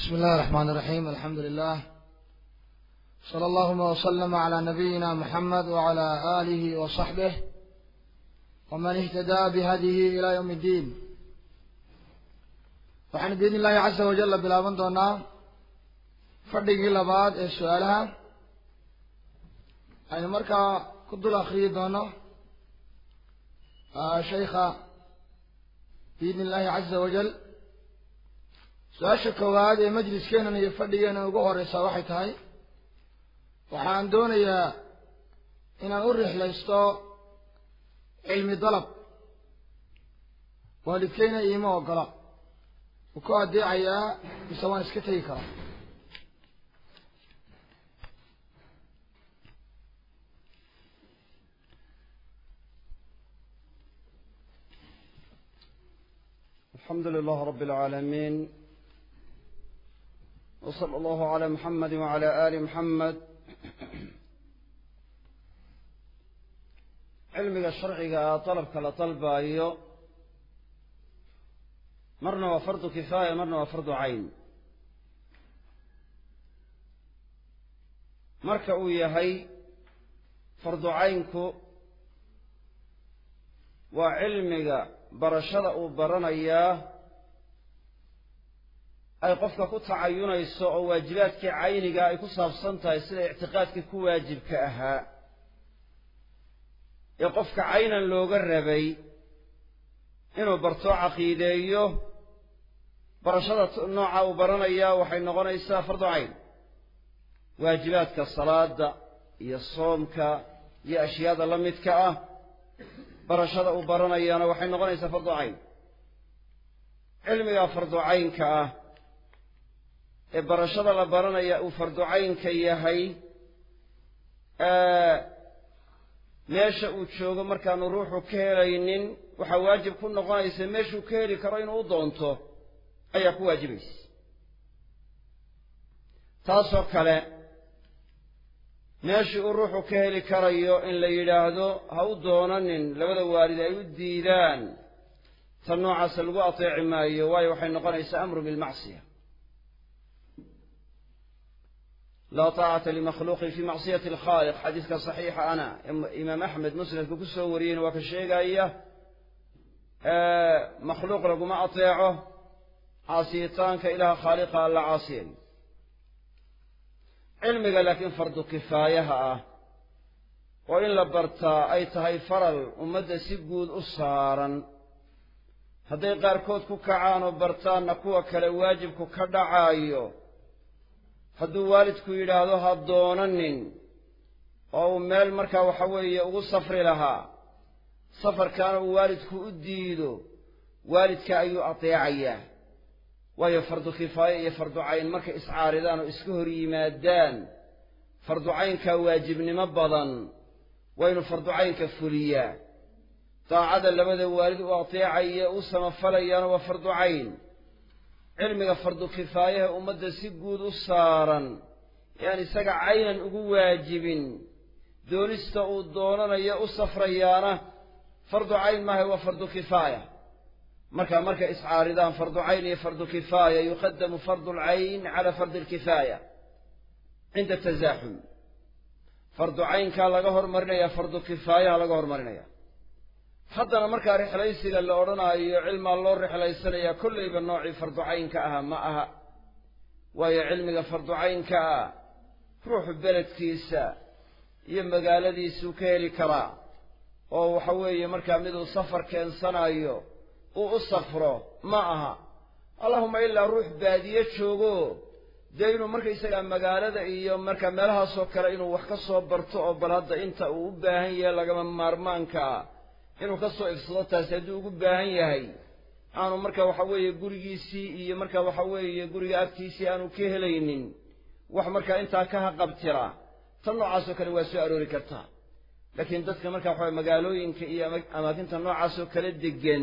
بسم الله الرحمن الرحيم الحمد لله صلى اللهم وسلم على نبينا محمد وعلى آله وصحبه ومن اهتدى بهديه إلى يوم الدين waxaan biidn illaahi casa wajalla bilaaban doonaa fadhigii labaad ee su-aalaha aynu markaa ku dul akriyi doono shaykha biidn illaahi caza wajal su-aasha koowaad ee majliskeenan iyo fadhigeenan ugu horeysaa waxay tahay waxaan doonayaa inaan u rixlaysto cilmi dalab waalidkeyna iima ogola wuu ku adeecayaa mise waan iska tegi karaa الحمد لله رب العالمين وصلى الله على محمد وعلى آل محمد cilmiga sharciga ah dalabka la dalbaayo marna waa fardu kifaaya marna waa fardu cayn marka uu yahay fardu caynku waa cilmiga barashada uu baranayaa ay qofka ku tacayunayso oo waajibaadkii cayniga ay ku saabsan tahay sida ictiqaadkii ku waajibka ahaa ee qofka caynan looga rabay inuu barto caqiideeyo barashada nooca uu baranayaa waxay noqonaysaa fardu cayn waajibaadka salaada iyo soomka iyo ashyaada la midka ah barashada uu baranayaana waxay noqonaysaa fardu cayn cilmiga fardu caynka ah ee barashada la baranaya uu fardu caynka yahay meesha uu joogo markaanu ruuxu ka helaynin waxaa waajib ku noqonaysa meeshuu ka heli karo inuu u doonto ayaa ku waajibaysa taasoo kale meeshii uu ruuxu ka heli karayo in la yidhaahdo ha u doonanin labada waalid ay u diidaan ta noocaasa lagu ateeci maayo waayo waxay noqonaysaa amru bilmacsiya laa taacata limakhluuqin fii macsiyati alkhaaliq xadiiska saxiixa ana imaam axmed musnadka ku soo wariyeyna waa ka sheegaya makhluuq laguma ateeco caasiyitaanka ilaha khaaliqa alla caasiyayo cilmiga laakiin fardu kifaayaha ah oo in la bartaa ay tahay faral ummadda si guud u saaran hadday qaarkood ku kacaan oo bartaanna kuwa kale waajibku ka dhacaayo hadduu waalidku yidhaahdo ha doonanin oo uu meel markaa waxa weeye ugu safri lahaa safarkaana uu waalidku u diido waalidka ayuu ateecayaa waayo fardu kifaaye iyo fardu cayn markay iscaaridaan oo iska hor yimaadaan fardu caynkaa waajibnimo badan waa inuu fardu caynka fuliyaa daacada labada waalid u ateecaya u samafalayaana waa fardu cayn cilmiga fardu kifaayaha ummadda si guud u saaran ee aan isaga caynan ugu waajibin doonista uu doonanayo u safrayaana fardu cayn maaha waa fardu kifaaya marka markay iscaaridaan fardu cayn iyo fardu kifaaya yuqadamu fardu lcayn cala fardi lkifaaya cinda tasaaxum fardu caynkaa laga hormarinaya fardu kifaayaha laga hormarinaya haddana markaa rixlaysiga la odhanaayo cilmaa loo rixlaysanayaa kollayba noocii fardu caynka aha ma aha waayo cilmiga fardu caynka ah ruuxu beledkiisa iyo magaaladiisuu ka heli karaa oo waxa weeye markaa miduu safar keensanayo uu u safro ma aha allahuma ilaa ruux baadiye joogo dee inuu markaysagaa magaalada iyo markaa meelahaasoo kale inuu wax ka soo barto oo bal hadda inta uu u baahan yahay lagama maarmaankaa inuu ka soo ifsado taasi hadduu ugu baahan yahay aanu marka waxa weeye gurigiisii iyo marka waxa weeye guriga agtiisii aanu ka helaynin wax markaa intaa ka haqabtira tan noocaasoo kale waa soo aroori kartaa laakiin dadka marka waxa magaalooyinka iyo amaakinta noocaasoo kale degan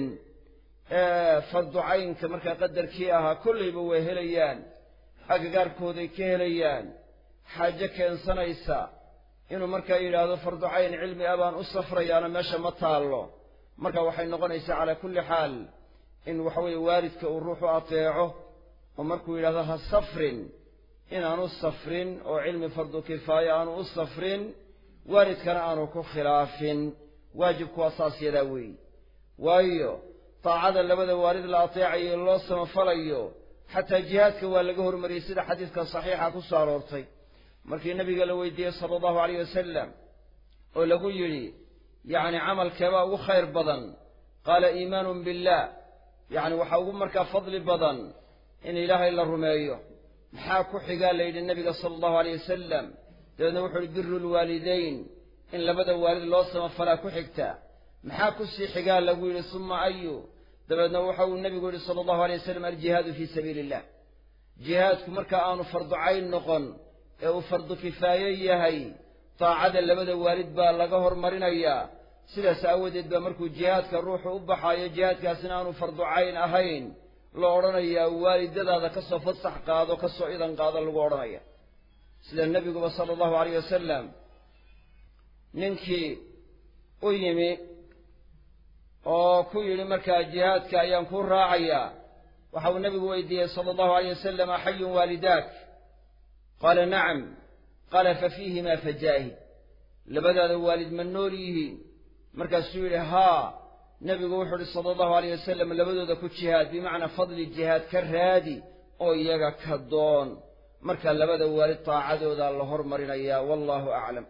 ee fardu caynka markaa qadarkii ahaa kollayba way helayaan agagaarkooday ka helayaan xaajo keensanaysa inuu markaa yidhaahdo fardu cayn cilmi ah baan u safrayaana meesha ma taallo marka waxay noqonaysaa calaa kulli xaal in waxa weeye waalidka uu ruuxu ateeco oo markuu yidhahdo ha safrin inaanu safrin oo cilmi fardu kifaaya aanu u safrin waalidkana aanu ku khilaafin waajibku waa saas yadaa weeyi waayo daacada labada waalid la ateecayo loo samafalayo xataa jihaadka waa laga hormariyey sida xadiidka saxiixa ku soo aroortay markii nabiga la weydiiyey sala allahu alayh wasalam oo lagu yidhi yacni camalkeebaa ugu khayr badan qaala iimaanun billaah yacni waxaa ugu markaa fadli badan in ilaahay la rumeeyo maxaa ku xigaa la yidhi nabiga sala allahu alayh wasalam dabeedna wuxuu uhi biru lwaalidayn in labada waalid loo samafalaa ku xigta maxaa ku sii xigaa lagu yidhi suma ayu dabeedna waxa uu nebigu yidhi sala allahu alay wasalam aljihaadu fii sabiili illah jihaadku marka aanu fardu cayn noqon ee uu fardu kifaaye yahay daacada labada waalid baa laga hormarinayaa sidaas aawadeed baa markuu jihaadka ruuxu u baxaayo jihaadkaasina aanu fardu cayn ahayn la odhanayaa waalidadaada ka soo fasax qaado ka soo idan qaado lagu odhanaya sida nebiguba sala allahu alayh wasalam ninkii u yimi oo ku yidhi markaa jihaadka ayaan kuu raacayaa waxa uu nebigu weydiiyey sala allahu alayh wasalam axayun waalidaak qaala nacam qaala fa fiihimaa fajaahid labadaada waalid ma nool yihiin markaasuu yidhi haa nebigu wuxuu uhi sala allahu alayh wasalam labadooda ku jihaad bimacnaa fadli jihaad ka raadi oo iyaga ka doon markaa labada waalid taacadooda la hormarinayaa wallahu aclam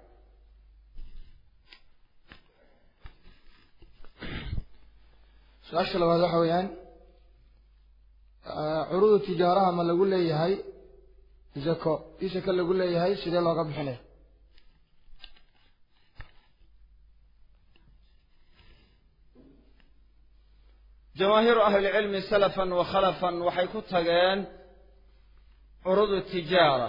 su-aasha labaad waxa weeyaan curudu tijaaraha ma lagu leeyahay zako ii saka lagu leeyahay sidee looga bixinaya jamaahiiru ahlilcilmi salafan wa khalafan waxay ku tageen curudu tijaara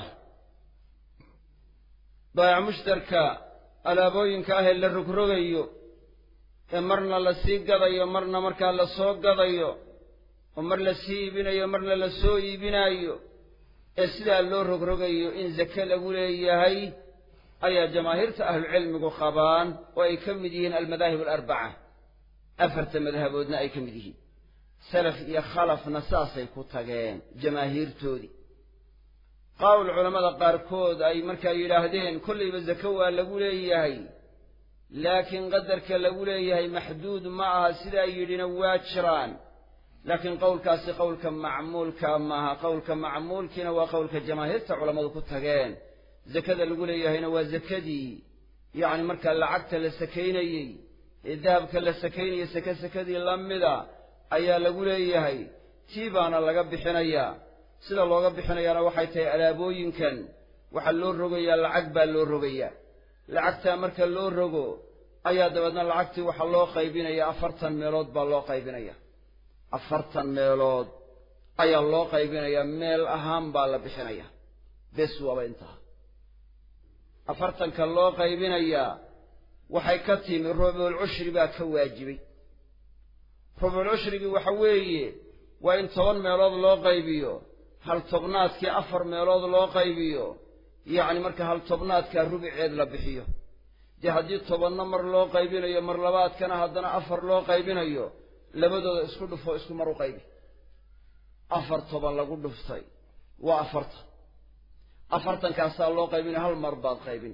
baayac mushtarka alaabooyinka ah ee la rogrogayo ee marna la sii gadayo marna markaa la soo gadayo oo mar la sii iibinayo marna la soo iibinaayo ee sidaa loo rogrogayo in zake lagu leeyahay ayaa jamaahiirta ahlucilmigu qabaan oo ay ka mid yihiin almadaahib alarbaca afarta madhaboodna ay ka mid yihiin salaf iyo khalafna saasay ku tageen jamaahiirtoodii qawl culammada qaarkood ay markaa yidhaahdeen kollayba zake waa lagu leeyahay laakiin qadarka lagu leeyahay maxduud ma aha sidaa yidhina waa jiraan laakiin qowlkaasi qowlka macmuulka maaha qowlka macmuulkiina waa qowlka jamaahiirta culammadu ku tageen zakada lagu leeyahayna waa zakadii yacni markaa lacagta la sakaynayey ee dahabka la sakaynayay sake sakadii la mida ayaa lagu leeyahay tii baana laga bixinayaa sida looga bixinayaana waxay tahay alaabooyinkan waxaa loo rogayaa lacag baa loo rogayaa lacagtaa marka loo rogo ayaa dabeedna lacagtii waxaa loo qaybinaya afartan meelood baa loo qaybinaya afartan meelood ayaa loo qaybinayaa meel ahaan baa la bixinaya bes waaba intaha afartanka loo qaybinayaa waxay ka timi rubuul cushri baa ka waajibay rubuul cushrigii waxa weeye waa in toban meelood loo qaybiyo hal tobnaadkii afar meelood loo qaybiyo yacni marka hal tobnaadkaa rubiceed la bixiyo dee haddii tobanna mar loo qaybinayo mar labaadkana haddana afar loo qaybinayo labadooda isku dhufoo isku mar u qaybi afar toban lagu dhuftay waa afartan afartankaasaa loo qaybinaya hal mar baad qaybin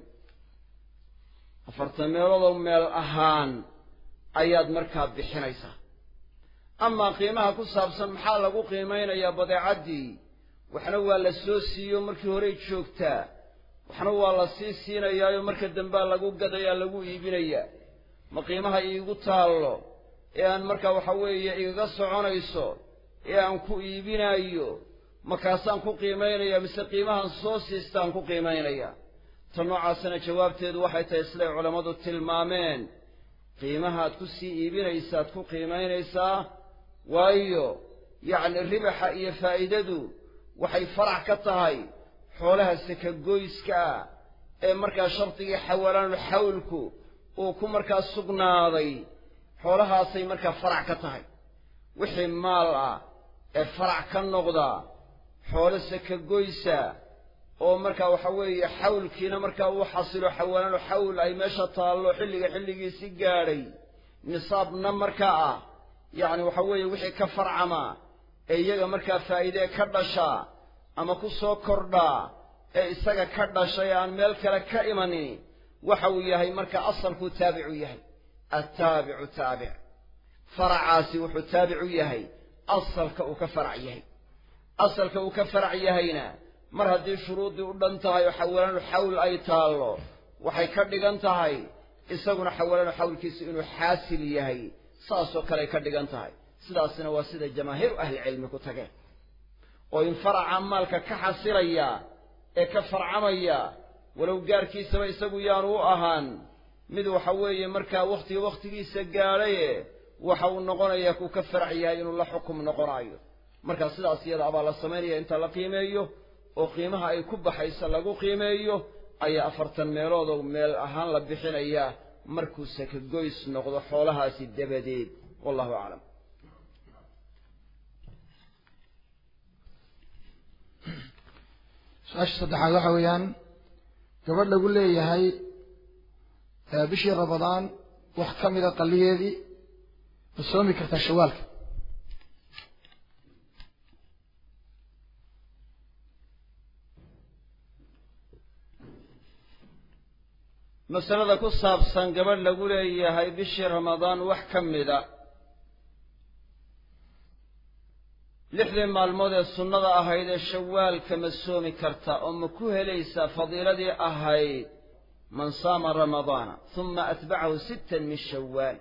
afartan meeloodoo meel ahaan ayaad markaa bixinaysaa amaa qiimaha ku saabsan maxaa lagu qiimaynayaa badeecaddii waxna waa la soo siiyo markii horey joogtaa waxna waa la sii siinayaayo marka dambea lagu gadayaa lagu iibinayaa ma qiimaha iigu taallo ee aan markaa waxa weeye igaga soconayso ee aan ku iibinaayo markaasaan ku qiimaynayaa mise qiimahan soo siistaan ku qiimaynayaa ta noocaasina jawaabteedu waxay tahay siday culammadu tilmaameen qiimahaad ku sii iibinaysaad ku qiimaynaysaa waayo yacni ribaxa iyo faa'iidadu waxay farac ka tahay xoolaha sakagoyska ah ee markaa shardigii xawalaanul xawlku uu ku markaa sugnaaday xoolahaasay markaa farac ka tahay wixii maal ah ee farac ka noqda xoolo sakagoysa oo markaa waxa weeye xawlkiina markaa uu xasilo xawalaanu xawl ay meesha taallo xilliga xilligiisi gaadhay nisaabna markaa ah yacni waxa weeye wixii ka farcama ee iyaga markaa faa'iidee ka dhashaa ama ku soo kordhaa ee isaga ka dhashay aan meel kale ka imanin waxa uu yahay marka asalkuu taabicu yahay attaabicu taabic faracaasi wuxuu taabicu yahay asalka uu ka farac yahay asalka uu ka farac yahayna mar haddii shuruuddii u dhan tahay oo xawalanu xawl ay taallo waxay ka dhigan tahay isaguna xawalanu xawlkiisu inuu xaasil yahay saasoo kaley ka dhigan tahay sidaasina waa sida jamaahiiru ahlicilmi ku tageen oo in faraca maalka ka xasilaya ee ka farcamaya walow gaarkiisaba isagu yaanu u ahaan mid waxa weeye markaa wakhtiga wakhtigiisa gaadhaye waxa uu noqonayaa kuu ka farac yahay inuu la xukum noqonaayo markaa sidaas iyada abaa la samaynaya inta la qiimeeyo oo qiimaha ay ku baxaysa lagu qiimeeyo ayaa afartan meeloodoo meel ahaan la bixinayaa markuu sakagoys noqdo xoolahaasi dabadeed wallahu aclam su-aasha saddexaad waxa weeyaan gabadh lagu leeyahay bishii ramadaan wax ka mida qalligeedii ma soomi kartaa shawaalka masalada ku saabsan gabadh lagu leeyahay bishii ramadaan wax ka mida lixdii maalmood ee sunnada ahayd ee shawaalka ma soomi karta oo ma ku helaysaa fadiiladii ahayd man saama ramadaana huma atbacahu sittan min shawaal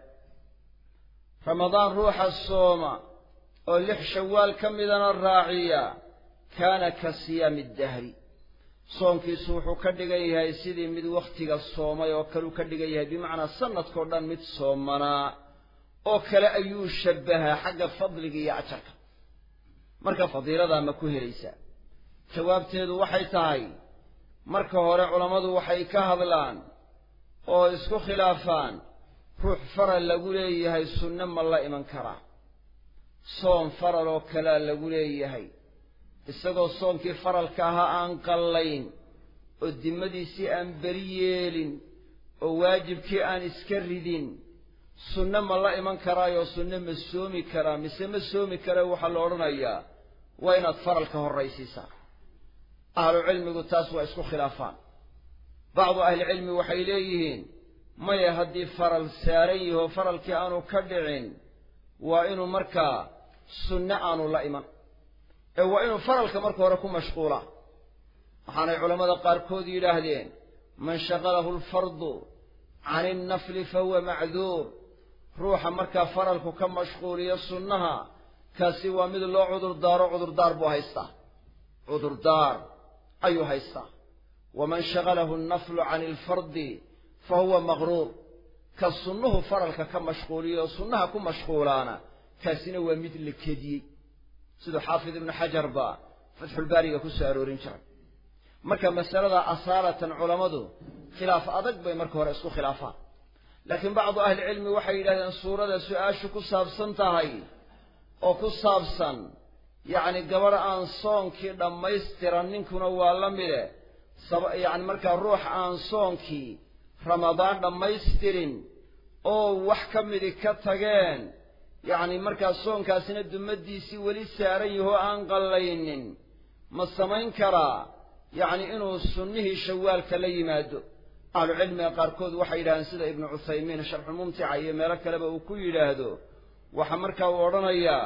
ramadaan ruuxa sooma oo lix shawaal ka midana raaciya kaana ka siyaami dahri soonkiisu wuxuu ka dhigan yahay sidii mid wakhtiga soomay oo kaleu ka dhigan yahay bimacnaa sanadkao dhan mid soomanaa oo kale ayuu shabbahaa xagga fadliga iyo ajarka marka fadiiladaa ma ku helaysaa jawaabteedu waxay tahay marka hore culammadu waxay ka hadlaan oo isku khilaafaan ruux faral lagu leeyahay sunne ma la iman karaa soon faral oo kalea lagu leeyahay isagoo soonkii faralka ahaa aan qallayn oo dimmadiisii aan beri yeelin oo waajibkii aan iska ridin sunne ma la iman karaayoo sunne ma soomi karaa mise ma soomi kara waxaa la odhanayaa waa inaad faralka horraysiisaa ahlucilmigu taas waa isku khilaafaan bacdu ahlicilmi waxay leeyihiin maya haddii faral saaran yaho faralkii aanu ka dhicin waa inuu markaa sunne aanu la iman ee waa inuu faralka marka hore ku mashquulaa waxaanay culammada qaarkood yidhaahdeen man shaqalahu alfardu cani innafli fahuwa macduur ruuxa markaa faralku ka mashquuliyo sunnaha kaasi waa mid loo cudurdaaro cudurdaar buu haystaa cudurdaar ayuu haystaa waman shaqalahu annaflu cani alfardi fa huwa maqruur ka sunnuhu faralka ka mashquuliyo sunnaha ku mashquulaana kaasina waa mid la kediyey siduu xaafid ibnu xajar baa fatxulbaariga ku soo aroorin jiray marka masalada asaalatan culammadu khilaaf adag bay marka hore isku khilaafaan laakiin bacdu ahlicilmi waxay yidhahdeen suurada su-aashu ku saabsan tahay oo ku saabsan yacni gabadh aan soonkii dhammaystiran ninkuna waa la mide yacni markaa ruux aan soonkii ramadaan dhammaystirin oo wax ka midi ka tageen yacni markaa soonkaasina dummaddiisii weli saaran yahoo aan qallaynin ma samayn karaa yacni inuu sunnihii shawaalka la yimaado ahlucilmiga qaarkood waxay yidhahdeen sida ibnu cuthaymiin sharxulmumtica iyo meelo kaleba uu ku yidhaahdo waxaa markaa uu odhanayaa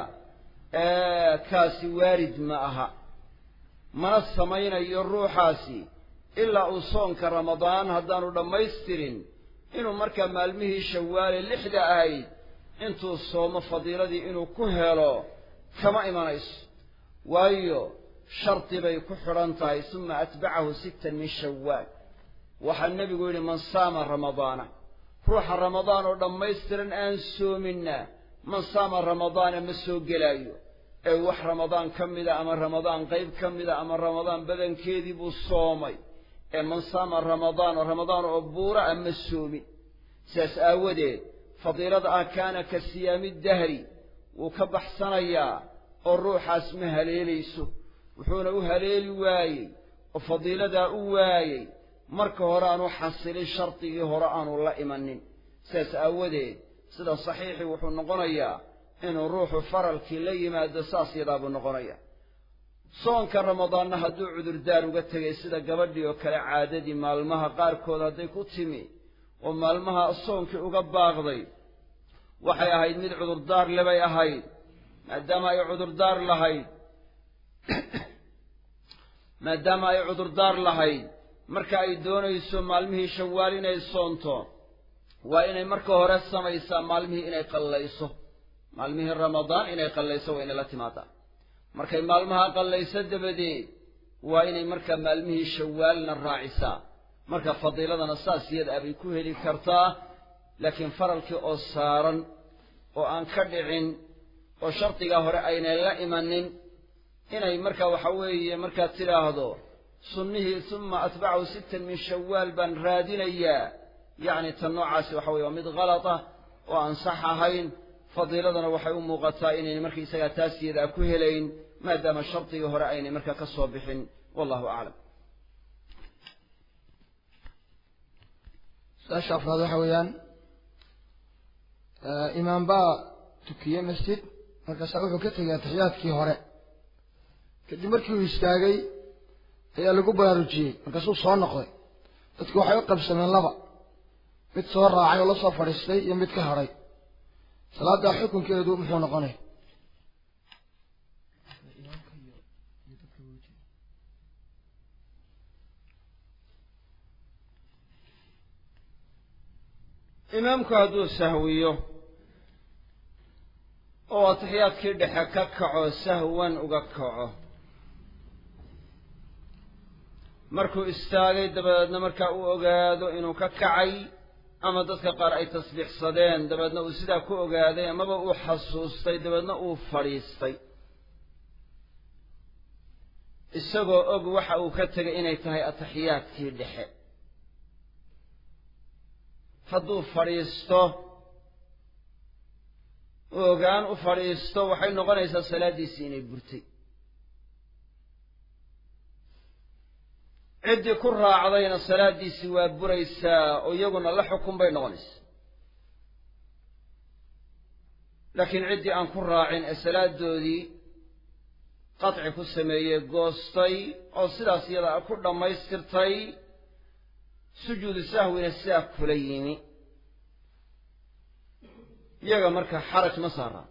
kaasi waarid ma aha mana samaynayo ruuxaasi ilaa uu soonka ramadaan haddaanu dhammaystirin inuu markaa maalmihii shawaale lixda ahayd intuu soomo fadiiladii inuu ku helo kama imanayso waayo shardi bay ku xidhan tahay suma atbacahu sittan min shawaal waxaa nebigu yidhi man saama ramadaana ruuxa ramadaan oo dhammaystiran aan soominna man saama ramadaana ma soo gelaayo ee wax ramadaan ka mida ama ramadaan qayb ka mida ama ramadaan badankeedii buu soomay ee man saama ramadaan oo ramadaan oo buura a ma soomin sidaas aawadeed fadiilada ah kaana ka siyaami dahri wuu ka baxsanayaa oo ruuxaas ma haleelayso wuxuuna u haleeli waayey oo fadiiladaa u waayey marka hore aanu xasilin shardigii hore aanu la imanin sidaas aawadeed sida saxiixii wuxuu noqonayaa inuu ruuxu faralkii la yimaado saas yadaa buu noqonaya soonka ramadaanna hadduu cudurdaar uga tegay sida gabadhii oo kale caadadii maalmaha qaarkood hadday ku timi oo maalmaha soonkii uga baaqday waxay ahayd mid cudurdaar lebay ahayd maadaama ay cudurdaar lahayd maadaama ay cudurdaar lahayd marka ay doonayso maalmihii shawaal inay soonto waa inay marka hore samaysaa maalmihii inay qallayso maalmihii ramadaan inay qallayso waa inay la timaadaa markay maalmaha qallayso dabadeed waa inay markaa maalmihii shawaalna raacisaa marka fadiiladana saas iyada abay ku heli kartaa laakiin faralkii oo saaran oo aan ka dhicin oo shardigaa hore aynay la imanin inay marka waxa weeye markaad tidhaahdo sunnihii suma atbacahu sittan min shawaal baan raadinayaa yacni tan noocaasi waxa weye waa mid kalata oo aan sax ahayn fadiiladana waxay u muuqataa inaynay markaisagaa taas iyadaa ku helayn maadaama shardigii hore aynay markaa ka soo bixin wallahu aclam su-aasha afraad waxa weeyaan imaam baa tukiyey masjid markaasaa wuxuu ka tegay atixiyaadkii hore kadib markii uu istaagay ayaa lagu baraarujiyey markaasuu soo noqday dadku waxay u qabsameen laba mid soo raacay oo la soo fadhiistay iyo mid ka hadhay salaaddaa xukunkeedu muxuu noqonaya imaamku hadduu sahwiyo oo atixiyaadkii dhexe ka kaco sahwan uga kaco markuu istaagay dabadeedna markaa uu ogaado inuu ka kacay ama dadka qaar ay tasbiixsadeen dabeedna uu sidaa ku ogaaday amaba uu xasuustay dabeedna uu fadhiistay isagoo og waxa uu ka tegay inay tahay atixiyaadkii dhexe hadduu fadhiisto ogaan u fadhiisto waxay noqonaysaa salaaddiisii inay burtay ciddii ku raacdayna salaaddiisii waa buraysaa oo iyaguna la xukun bay noqonaysaa laakiin ciddii aan ku raacin ee salaadoodii qadci ku sameeyey goostay oo sidaas iyada ku dhammaystirtay sujuudu sahwina sidaa kula yimi iyaga marka xaraj ma saaraan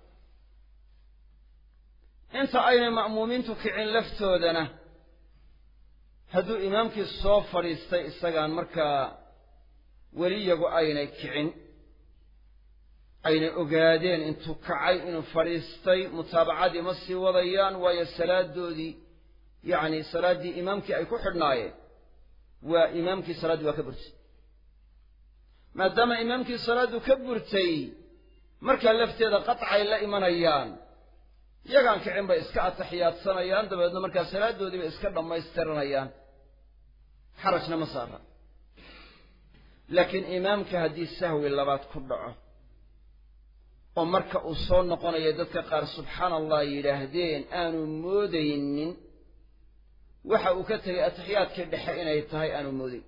inta aynay ma'muumiintu kicin laftoodana hadduu imaamkii soo fadhiistay isagaan markaa weli iyagu aynay kicin aynay ogaadeen intuu kacay inuu fadhiistay mutaabacadii ma sii wadayaan waayo salaadoodii yacni salaaddii imaamkii ay ku xidhnaayeen waa imaamkii salaaddii waa ka burtay maadaama imaamkii salaaddu ka burtay markaa lafteeda qatcay la imanayaan iyagaan kicin bay iska ataxiyaadsanayaan dabeedna markaa salaadoodii bay iska dhammaystiranayaan xarajna ma saara laakiin imaamka haddii sahwi labaad ku dhaco oo marka uu soo noqonayo dadka qaar subxaana allah yidhaahdeen aanu moodaynin waxa uu ka tegay atixiyaadkii dhexe inay tahay aanu moodayn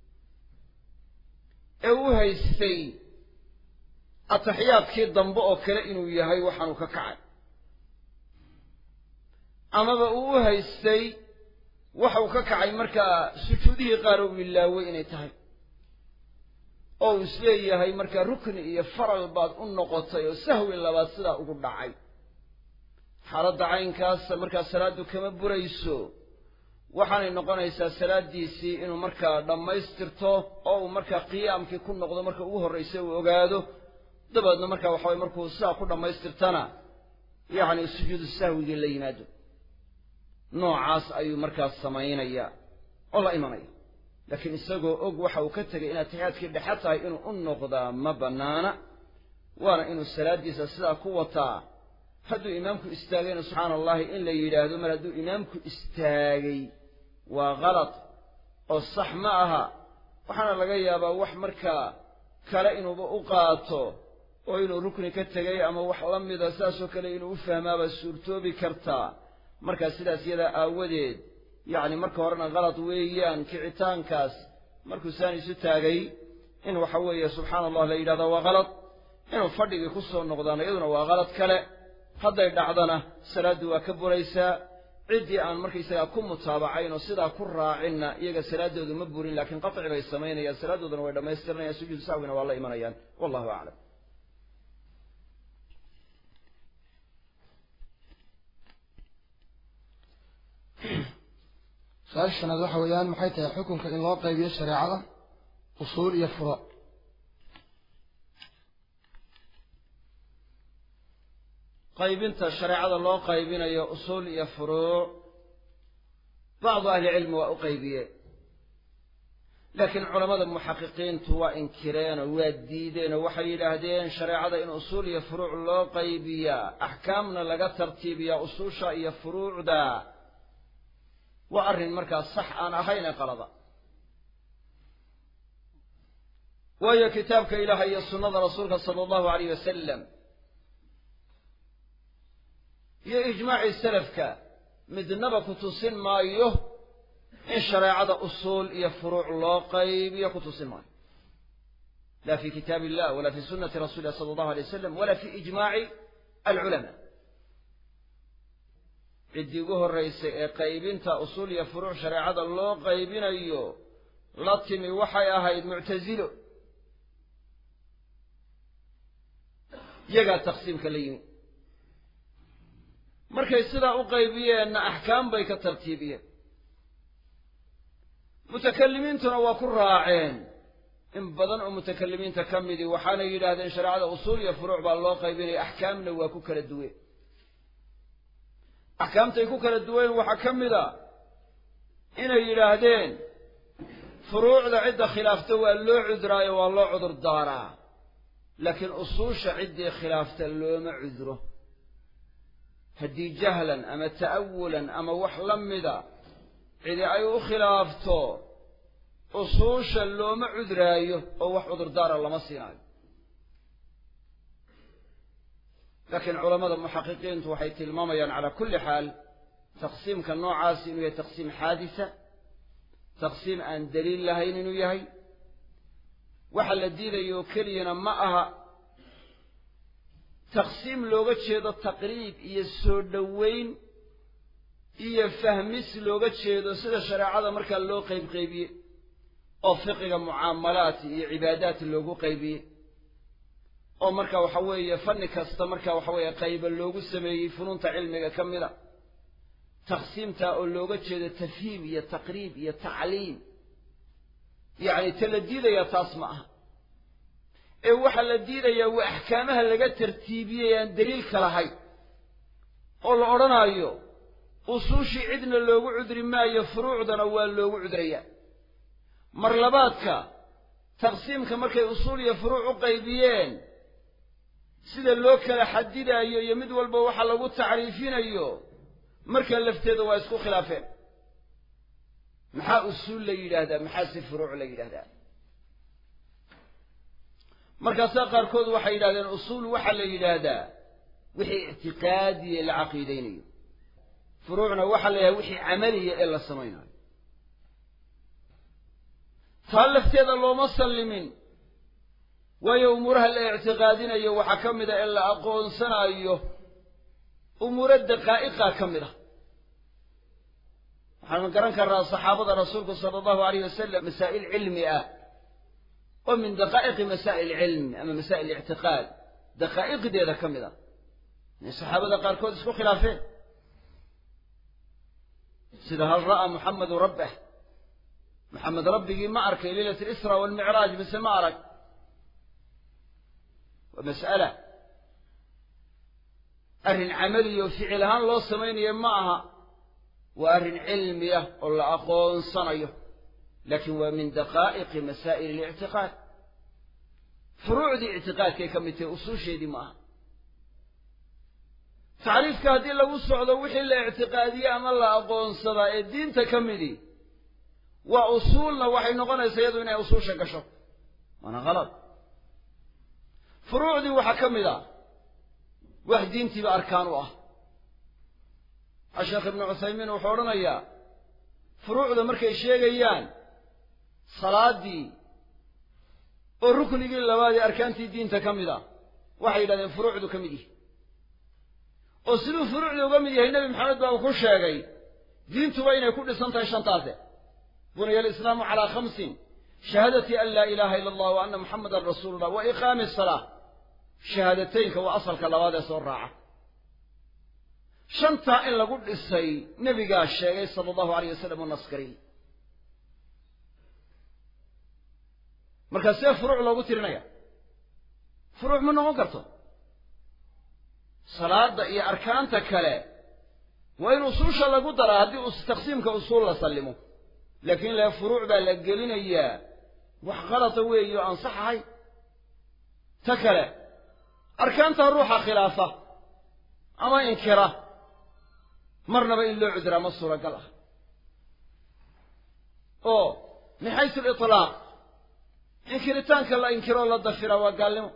ee u haystay atixiyaadkii dambe oo kale inuu yahay waxaanu ka kacay amaba uu u haystay waxau ka kacay markaa sujuudihii qaar uu ilaaway inay tahay oo uu isleeyahay markaa rukni iyo faral baad u noqotay oo sahwi labaad sidaa ugu dhacay xaaladda caynkaasa markaa salaaddu kama burayso waxaanay noqonaysaa salaaddiisii inuu markaa dhammaystirto oo uu markaa qiyaamkii ku noqdo marka ugu horraysa uu ogaado dabeedna markaa waxa waye markuu sidaa ku dhammaystirtana yacni sujuudu sahwigii la yimaado noocaas ayuu markaas samaynayaa oo la imanaya laakiin isagoo og waxa uu ka tegay in atixiyaadkii dhexe tahay inuu u noqdaa ma bannaana waana inuu salaaddiisa sidaa ku wataa hadduu imaamku istaagayna subxaana allahi in la yidhaahdo mar hadduu imaamku istaagay waa kalad oo sax ma aha waxaana laga yaabaa wax markaa kale inuuba u qaato oo inuu rukni ka tegay ama wax la mida saasoo kale inuu u fahmaaba suurtoobi kartaa markaa sidaas yadaa aawadeed yacni marka horena kalad weeyaan kicitaankaas markuu saan isu taagay in waxa weeye subxaana allah la yidhahda waa kalad inuu fadhigii ku soo noqdaana iyaduna waa qalad kale hadday dhacdana salaaddu waa ka buraysaa ciddii aan markaysagaa ku mutaabacayn oo sidaa ku raacinna iyaga salaaddoodu ma burin laakiin qaطci bay samaynayaan salaaddooduna way dhammaystiranayaan sujuudu sahwina waa la imanayaan wallahu aclam su-aasha shanaad waxa weeyaan maxay tahay xukunka in loo qaybiyo shareecada usuul iyo furo qaybinta shareecada loo qaybinayo usuul iyo furuuc bacdu ahlicilmi waa u qaybiyeen laakiin culammada muxaqiqiintu waa inkireen oo waa diideen oo waxay yidhaahdeen shareecada in usuul iyo furuuc loo qaybiyaa axkaamna laga tartiibiyaa usuusha iyo furuucda waa arrin markaa sax aan ahayn ee qalada waayo kitaabka ilaahay iyo sunnada rasuulka sala allahu alayh wasalam iyo ijmaacii salafka midnaba ku tusin maayo in shareecada usuul iyo furuuc loo qaybiyo ku tusin maayo la fi kitaab illah wala fi sunnati rasuli illahi sala allahu alay wasalam wala fi ijmaaci alculamaa ciddii ugu horraysay ee qaybinta usuul iyo furuuc shareecada loo qaybinayo la timi waxay ahayd muctasilo iyagaa taqsiimka la yimi markay sidaa u qaybiyeenna axkaam bay ka tartiibiyeen mutakalimiintuna waa ku raaceen in badan oo mutakalimiinta ka midii waxaanay yidhaahdeen shareecada usuul iyo furuuc baa loo qaybinaya axkaamna waa ku kala duween axkaamtay ku kala duween waxaa ka mid a inay yidhaahdeen furuucda cidda khilaafta waa loo cuduraayo waa loo cudur daaraa laakiin usuusha ciddii khilaafta looma cuduro haddii jahlan ama ta'awulan ama wax la mida cidi ay u khilaafto usuusha looma cuduraayo oo wax cudurdaara lama siinaayo laakiin culammada muxaqiqiintu waxay tilmaamayaan calaa kulli xaal taqsiimka noocaasi inuu yahay taqsiim xaadisa taqsiim aan daliil lahayn inuu yahay waxa la diidayo keliyana ma aha taqsiim looga jeedo taqriib iyo soo dhoweyn iyo fahmis looga jeedo sida shareecada markaa loo qaybqaybiye oo fiqiga mucaamalaat iyo cibaadaat loogu qaybiye oo marka waxa weeye fanni kasta marka waxa weeye qayba loogu sameeyey funuunta cilmiga ka mida taqsiimtaa oo looga jeedo tafhiim iyo taqriib iyo tacliim yacni ta la diidayaa taas ma aha ee waxaa la diidayaa waa axkaamaha laga tartiibiyey aan daliilka lahayn oo la odhanaayo usuushii cidna loogu cudri maayo furuucdana waa loogu cudrayaa mar labaadka taqsiimka markay usuul iyo furuuc u qaybiyeen sida loo kala xadidaayo iyo mid walba waxa lagu tacriifinayo markaa lafteeda waa isku khilaafeen maxaa usuul la yidhaahdaa maxaa si furuuc la yidhahdaa markaasaa qaarkood waxay yidhahdeen usuul waxaa la yidhaahdaa wixii ictiqaadiya la caqiidaynayo furuucna waxaa la yidhahda wixii camaliya ee la samaynayo taa lafteeda looma sallimin waayo umuuraha la ictiqaadinayo waxaa ka mid a ee la aqoonsanayo umuuro daqaa'iqa ka mid ah waxaanu garan karnaa saxaabada rasuulku sala allahu alayh wasalam masaa'il cilmi ah oo min daqaa'iqi masaa'il cilmi ama masaa'il ictiqaad daqaa'iqdeeda ka mid ah inay saxaabada qaarkood isku khilaafeen sida hal ra'aa muxamedu rabbah maxamed rabbigii ma arkay leylat alisra waalmicraaj mise ma arag waa mas'ala arrin camaliya oo ficil ahaan loo samaynayo ma aha waa arrin cilmiya oo la aqoonsanayo laakiin waa min daqaa'iqi masaa'il alictiqaad furuucdii ictiqaadkay ka mid tahay usuusheedii ma aha tacriifka haddii lagu socdo wixii la ictiqaadiye ama la aqoonsadaa ee diinta ka midii waa usuulna waxay noqonaysaa iyadu inay usuusha gasho waana khalad furuucdii waxaa ka mid ah wax diintiiba arkaan u ah asheekh ibnu cuthaymiin wuxuu odhanayaa furuucda markay sheegayaan salaaddii oo ruknigii labaad ee arkaantii diinta ka mid ah waxay yidhahdeen furuucdu ka mid yihi oo siduu furuucda uga mid yahay nebi maxamed baa uu ku sheegay diintuba inay ku dhisan tahay shantaase bunaya alislaamu calaa khamsin shahaadati an laa ilaaha ila allah wa anna muxamadan rasuulu llah wa iqaami asalaa shahaadateynka waa asalka labaad ee soo raaca shantaa in lagu dhisay nebigaa sheegay sala allahu alayh wasalam oo naskariyey markaa see furuuc loogu tirinaya furuuc ma noqon karto salaada iyo arkaanta kale waa in usuusha lagu daraa haddii taqsiimka usuul la sallimo laakiin le furuuc baa la gelinayaa wax qalata weeyo aan sax ahay ta kale arkaanta ruuxa khilaafa ama inkira marnaba in loo cuduraa ma suuragal ah oo min xaysu aliطlaaq inkiritaanka la inkiroo la dafiraa waa gaalnimo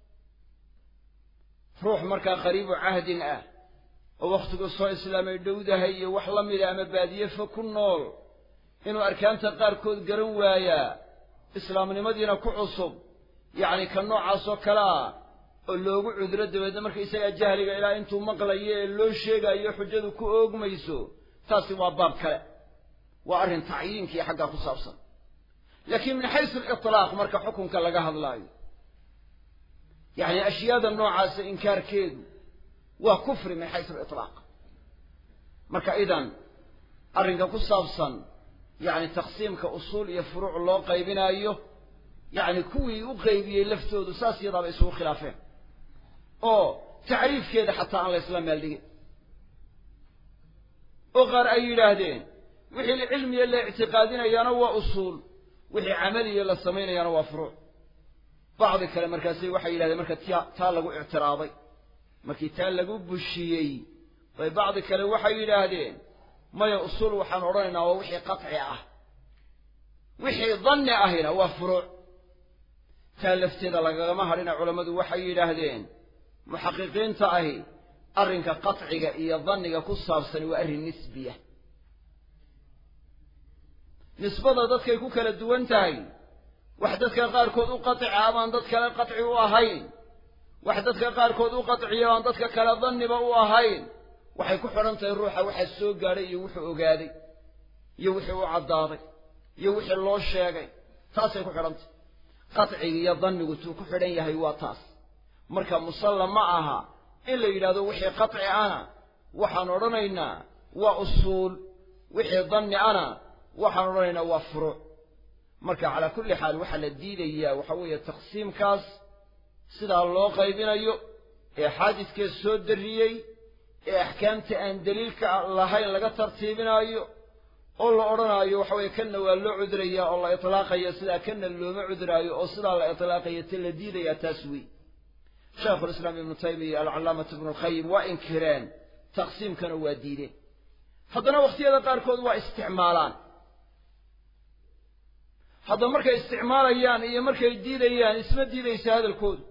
ruux markaa qariibu cahdin ah oo wakhtigu soo islaamay dhowdahay iyo wax la mida ama baadiye fo ku nool inuu arkaanta qaarkood garan waayaa islaamnimadiina ku cusub yacni ka noocaasoo kale ah oo loogu cuduro dabeedna marka isagaa jahliga ilaa intuu maqlayo ee loo sheegaayo xujadu ku oogmayso taasi waa baab kale waa arrin tacyiinkii xaggaa ku saabsan laakiin min xaysu aliطlaaq marka xukunka laga hadlaayo yacni ashyaada noocaasa inkaarkeedu waa kufri min xaysu aliطlaaq marka idan arrinka ku saabsan yacni taqsiimka usuul iyo furuuc loo qaybinaayo yacni kuwii u qaybiyey laftoodu saas yadaaba isugu khilaafeen oo tacriifkeeda xataa aan la ysla meel dhigin oo qaar ay yidhaahdeen wixii cilmiya la ictiqaadinayaana waa usuul wixii camaliya la samaynayaana waa furuuc bacdi kale markaasi waxay yidhahdeen marka tia taa lagu ictiraaday markii taa lagu bushiyey bay bacdi kale waxay yidhaahdeen maya usuul waxaan odhanaynaa waa wixii qaطci ah wixii danni ahina waa furuuc taa lafteeda lagagama hadhina culammadu waxay yidhaahdeen muxaqiqiinta ahi arrinka qaطciga iyo danniga ku saabsani waa arrin nisbiya nisbada dadkay ku kala duwan tahay wax dadka qaarkood u qaطica amaan dad kale qaطci u ahayn wax dadka qaarkood u qaطciya aan dadka kale danniba u ahayn waxay ku xidhan tahay ruuxa waxaa soo gaadhay iyo wuxuu ogaaday iyo wixii u caddaaday iyo wixii loo sheegay taasay ku xidhan tahay qaطciga iyo dannigu tuu ku xidhan yahay waa taas marka musalla ma aha in la yidhahdo wixii qaطci ana waxaan odhanaynaa waa usuul wixii danni ana waxaan odhanaynaa waa furuuc marka calaa kulli xaal waxaa la diidayaa waxa weeye taqsiimkaas sidaa loo qaybinayo ee xaadiskee soo darriyey ee axkaamta aan daliilka lahayn laga tartiibinaayo oo la odhanaayo waxa weeye kanna waa loo cudurayaa oo la itlaaqaya sidaa kanna looma cuduraayo oo sidaa la itlaaqaya ta la diidayaa taas wey shaekhulislaam ibnu taymiya alcalaamatu ibnu alkhayim waa inkireen taqsiimkana waa diideen haddana wakhtiyada qaarkood waa isticmaalaan haddaba markay isticmaalayaan iyo markay diidayaan isma diidaysa hadalkoodu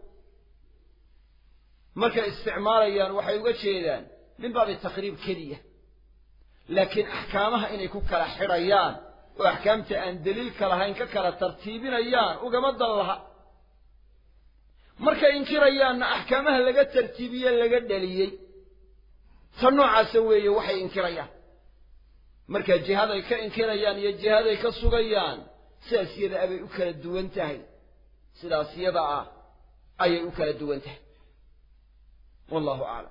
markay isticmaalayaan waxay uga jeedaan min baabi taqriib keliya laakiin axkaamaha inay ku kala xidhayaan oo axkaamta aan daliilka lahayn ka kala tartiibinayaan ugama dan laha markay inkirayaanna axkaamaha laga tartiibiye laga dhaliyey ta noocaasa weeye waxay inkirayaan marka jihaday ka inkirayaan iyo jihaday ka sugayaan sidaas yada abay u kala duwan tahay sidaas yada ah ayay u kala duwan tahay wallahu aclam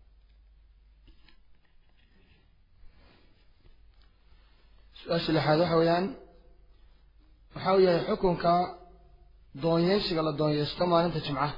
su-aasha lixaad waxa weeyaan waxa uu yahay xukunka doonyeysiga la doonyeysto maalinta jimcaha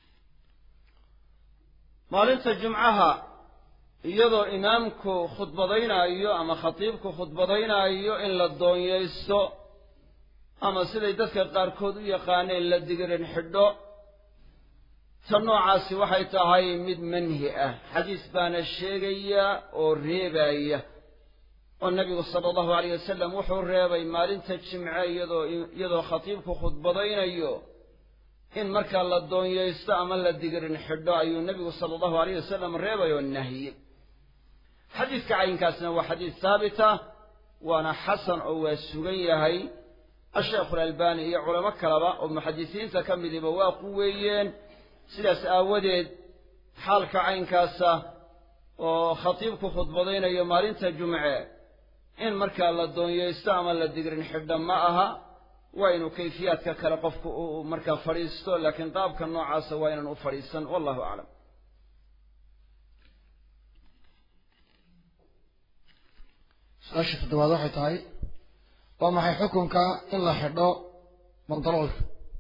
maalinta jumcaha iyadoo imaamku khudbadaynaayo ama khatiibku khudbadaynaayo in la doonyeysto ama siday dadka qaarkood u yaqaaneen la digirin xidho ta noocaasi waxay tahay mid manhi ah xadiis baana sheegaya oo reebaya oo nebigu sala allahu alayh wasalam wuxuu reebay maalinta jimce iyadoo iyadoo khatiibku khudbadaynayo in markaa la doonyeysto ama la digirin xidho ayuu nebigu sala allahu alayh wasalam reebay oo nahiyey xadiiska cayinkaasna waa xadiis haabita waana xasan oo waa sugan yahay asheekhu alalbani iyo culamo kaleba oo muxadisiinta ka midiba waa quweeyeen sidaas aawadeed xaalka caynkaasa oo khatiibku khudbadaynayo maalinta jumce in markaa la doonyeysto ama la digrin xidha ma aha waa inuu kayfiyaadka kale qofku uu markaa fadhiisto laakiin qaabka noocaasa waa inaan u fadhiisan wallahu aclam su-aasha toddobaad waxay tahay waa maxay xukunka in la xidho bandaloolka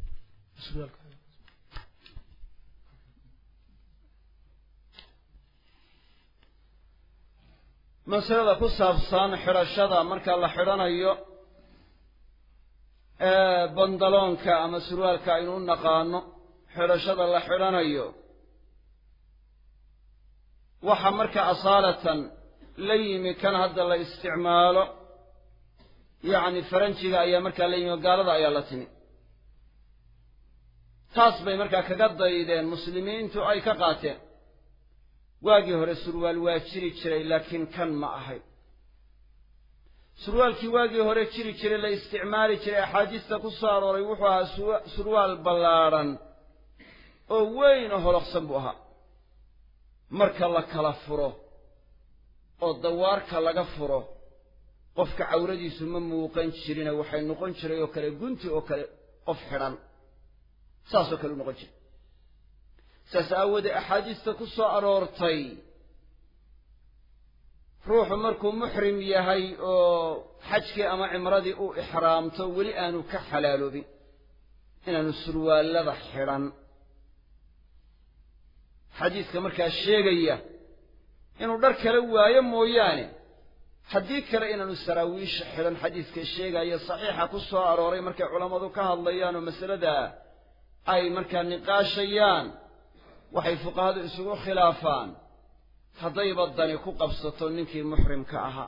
masalada ku saabsan xidhashada marka la xidhanayo bandaloonka ama surwaalka aynu u naqaano xidhashada la xidhanayo waxa marka asaalatan la yimi kan hadda la isticmaalo yacni faranjiga ayaa markaa la yimi oo gaalada ayaa la timi taas bay markaa kaga daydeen muslimiintu ay ka qaateen waagii hore surwaal waa jiri jiray laakiin kan ma ahay surwaalkii waagii hore jiri jiray la isticmaali jiray axaadiista ku soo arooray wuxuu ahaa surwaal ballaadhan oo weyn oo holoqsan buu ahaa marka la kala furo oo dawaarka laga furo qofka cawradiisu ma muuqan jirine waxay noqon jiray oo kale gunti oo kale qof xidhan saasoo kale u noqon jiray saas aawoodee axaadiista ku soo aroortay ruuxu markuu muxrim yahay oo xajkii ama cimradii u ixraamto weli aanu ka xalaaloobin inaanu surwaallada xidhan xadiiska markaa sheegaya inuu dhar kale waayo mooyaane haddii kale inaanu saraawiisha xidhan xadiiska sheegaya saxiixa ku soo arooray markay culammadu ka hadlayaan oo masalada ay markaa niqaashayaan waxay fuqahadu isugu khilaafaan haddayba dani ku qabsato ninkii muxrimka ahaa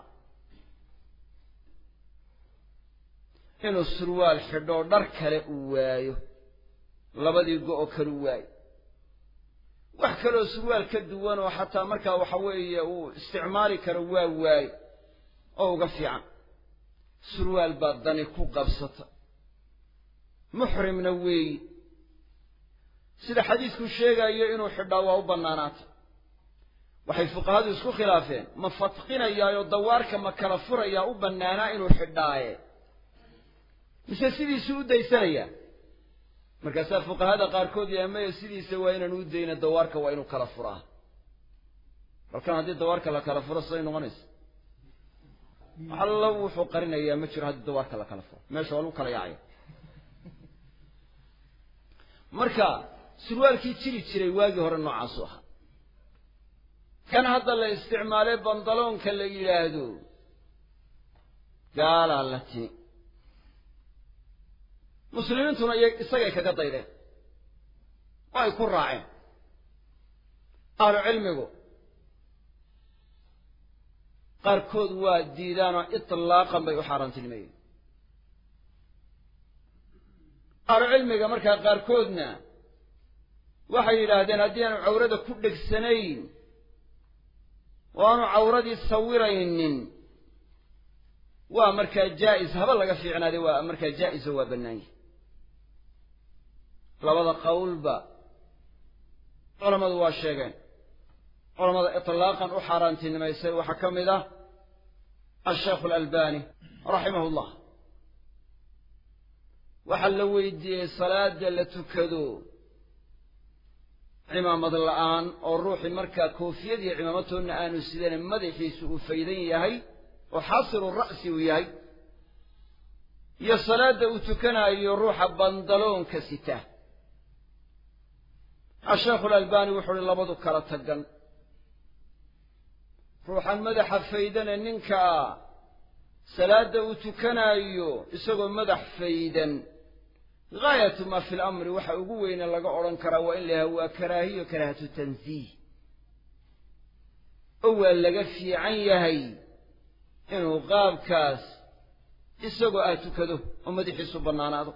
inuu surwaal xidhoo dhar kale uu waayo labadii go-o kalu waayo wax kaleoo surwaal ka duwan oo xataa markaa waxa weeye uu isticmaali karo waa waayo oo uga fiican surwaal baa dani ku qabsata muxrimna weeyi sida xadiisku sheegayo inuu xidhaa waa u bannaanaata waxay fuqahadu isku khilaafeen ma fadqinayaayoo dawaarka ma kala furayaa u bannaanaa inuu xidhaaye mise sidiisuu u daysanayaa markaasaa fuqahada qaarkood yaamaya sidiisa waa inaan u dayna dawaarka waa inuu kala furaa balkan haddii dawaarka la kala furo siday noqonaysa allo wuxuu qarinayaa ma jiro haddii dawaarka la kala furo meesha waa lagu kala yaacaya marka surwaalkii jiri jiray waagii hore noocaasu ahaa kan hadda la isticmaalay bandaloonka la yidhaahdo gaalaa la timi muslimiintuna isagay kaga daydeen oo ay ku raaceen ahlu cilmigu qaarkood waa diidaanoo itlaaqan bay u xaaraantinimeeyeen ahlu cilmiga markaa qaarkoodna waxay yidhaahdeen haddii aanu cawrada ku dhegsanayn oo aanu cawradii sawiraynin waa markaa jaa'is haba laga fiicnaaday waa markaa jaa'is oo waa bannaan yahay labada qowlba culammadu waa sheegeen culamada itlaaqan u xaaraantinimaysay waxaa ka mid ah asheekhu alalbani raximahu llah waxaa la weydiiyey salaada la tukado cimaamad la'aan oo ruuxii markaa koofiyad iyo cimaamatoonna aanu sidane madaxiisu uu faydan yahay oo xaasilu ra'si uu yahay iyo salaadda uu tukanaayo ruuxa bandaloonka sita asheekhu alalbani wuxuu uhi labadu kala tagan ruuxan madaxa faydane ninkaa salaadda uu tukanaayo isagoo madax faydan gaayatu maa fi lamri waxa ugu weyne laga odhan karaa waa in la yahay waa karaahiyo karaahatu tansiih oo waa laga fiican yahay inuu qaabkaas isagoo ah tukado oo madaxiisu bannaanaado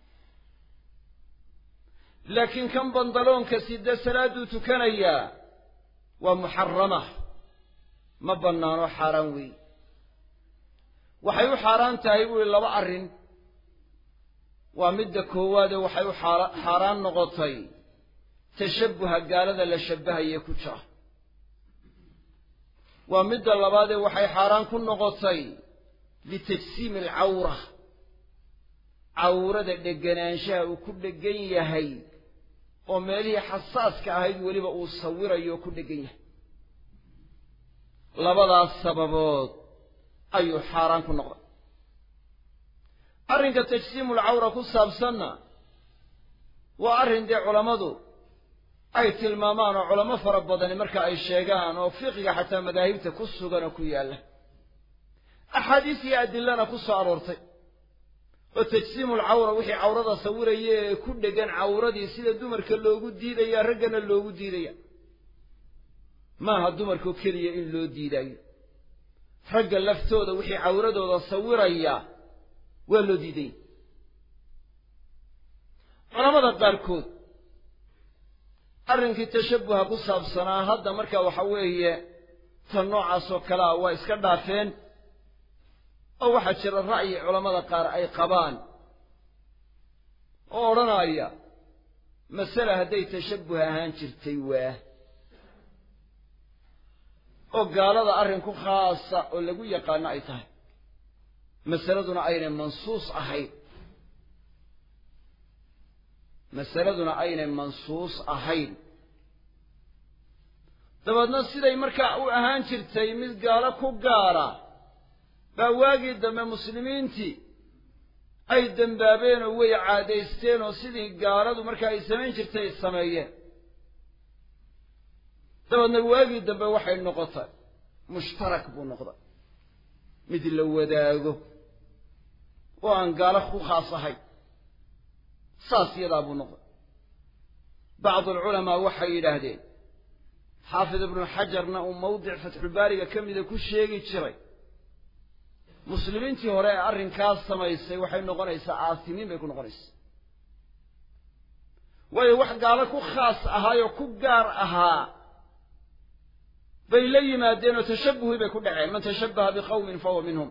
laakiin kan bandaloonka sida salaadduu tukanayaa waa muxarama ma bannaano xaaraan weeye waxay u xaaraan tahay buu ihi laba arrin waa midda koowaadee waxay u xaaraan noqotay tashabbuha gaalada la shabbahayee ku jira waa midda labaadee waxay xaaraan ku noqotay litajsiimi alcawra cawrada dheganaanshaha uu ku dhegan yahay oo meelihii xasaaska ahayd weliba uu sawirayo oo ku dhegan yahay labadaas sababood ayuu xaaraan ku noqday arrinka tajsiimulcawra ku saabsanna waa arrin dee culammadu ay tilmaamaan oo culamo fara badani marka ay sheegaan oo fiqiga xataa madaahibta ku sugan oo ku yaalla axaadiis iyo adilana ku soo aroortay oo tajsiimulcawra wixii cawrada sawiraya ee ku dhegan cawradii sida dumarka loogu diidaya raggana loogu diidaya maaha dumarkoo keliya in loo diidaayo ragga laftooda wixii cawradooda sawiraya waa loo diidaya culamada qaarkood arrinkii tashabbuha ku saabsanaa hadda marka waxa weeye tan noocaasoo kale ah waa iska dhaafeen oo waxaa jira ra'yi culammada qaar ay qabaan oo odhanaya masale hadday tashabbuh ahaan jirtay waa oo gaalada arrin ku khaasa oo lagu yaqaano ay tahay masaladuna aynay mansuus ahayn masaladuna aynay mansuus ahayn dabeedna siday markaa u ahaan jirtay mid gaalo ku gaara baa waagii dambe muslimiintii ay dembaabeen oo way caadaysteen oo sidii gaaladu markaa ay samayn jirtay ay sameeyeen dabeedna waagii dambe waxay noqotay mushtarak buu noqday mid la wadaago oo aan gaalo ku khaas ahayn saas yadaa buu noqday bacdu alculamaa waxay yidhaahdeen xaafid ibnu xajarna uu mawdic fatxulbaariga ka mida ku sheegi jiray muslimiintii hore ee arrinkaas samaysay waxay noqonaysaa aasimiin bay ku noqonaysaa waayo wax gaalo ku khaas ahaayoo ku gaar ahaa bay la yimaadeen oo tashabbuhii bay ku dhaceen man tashabbaha biqawmin fahuwa minhum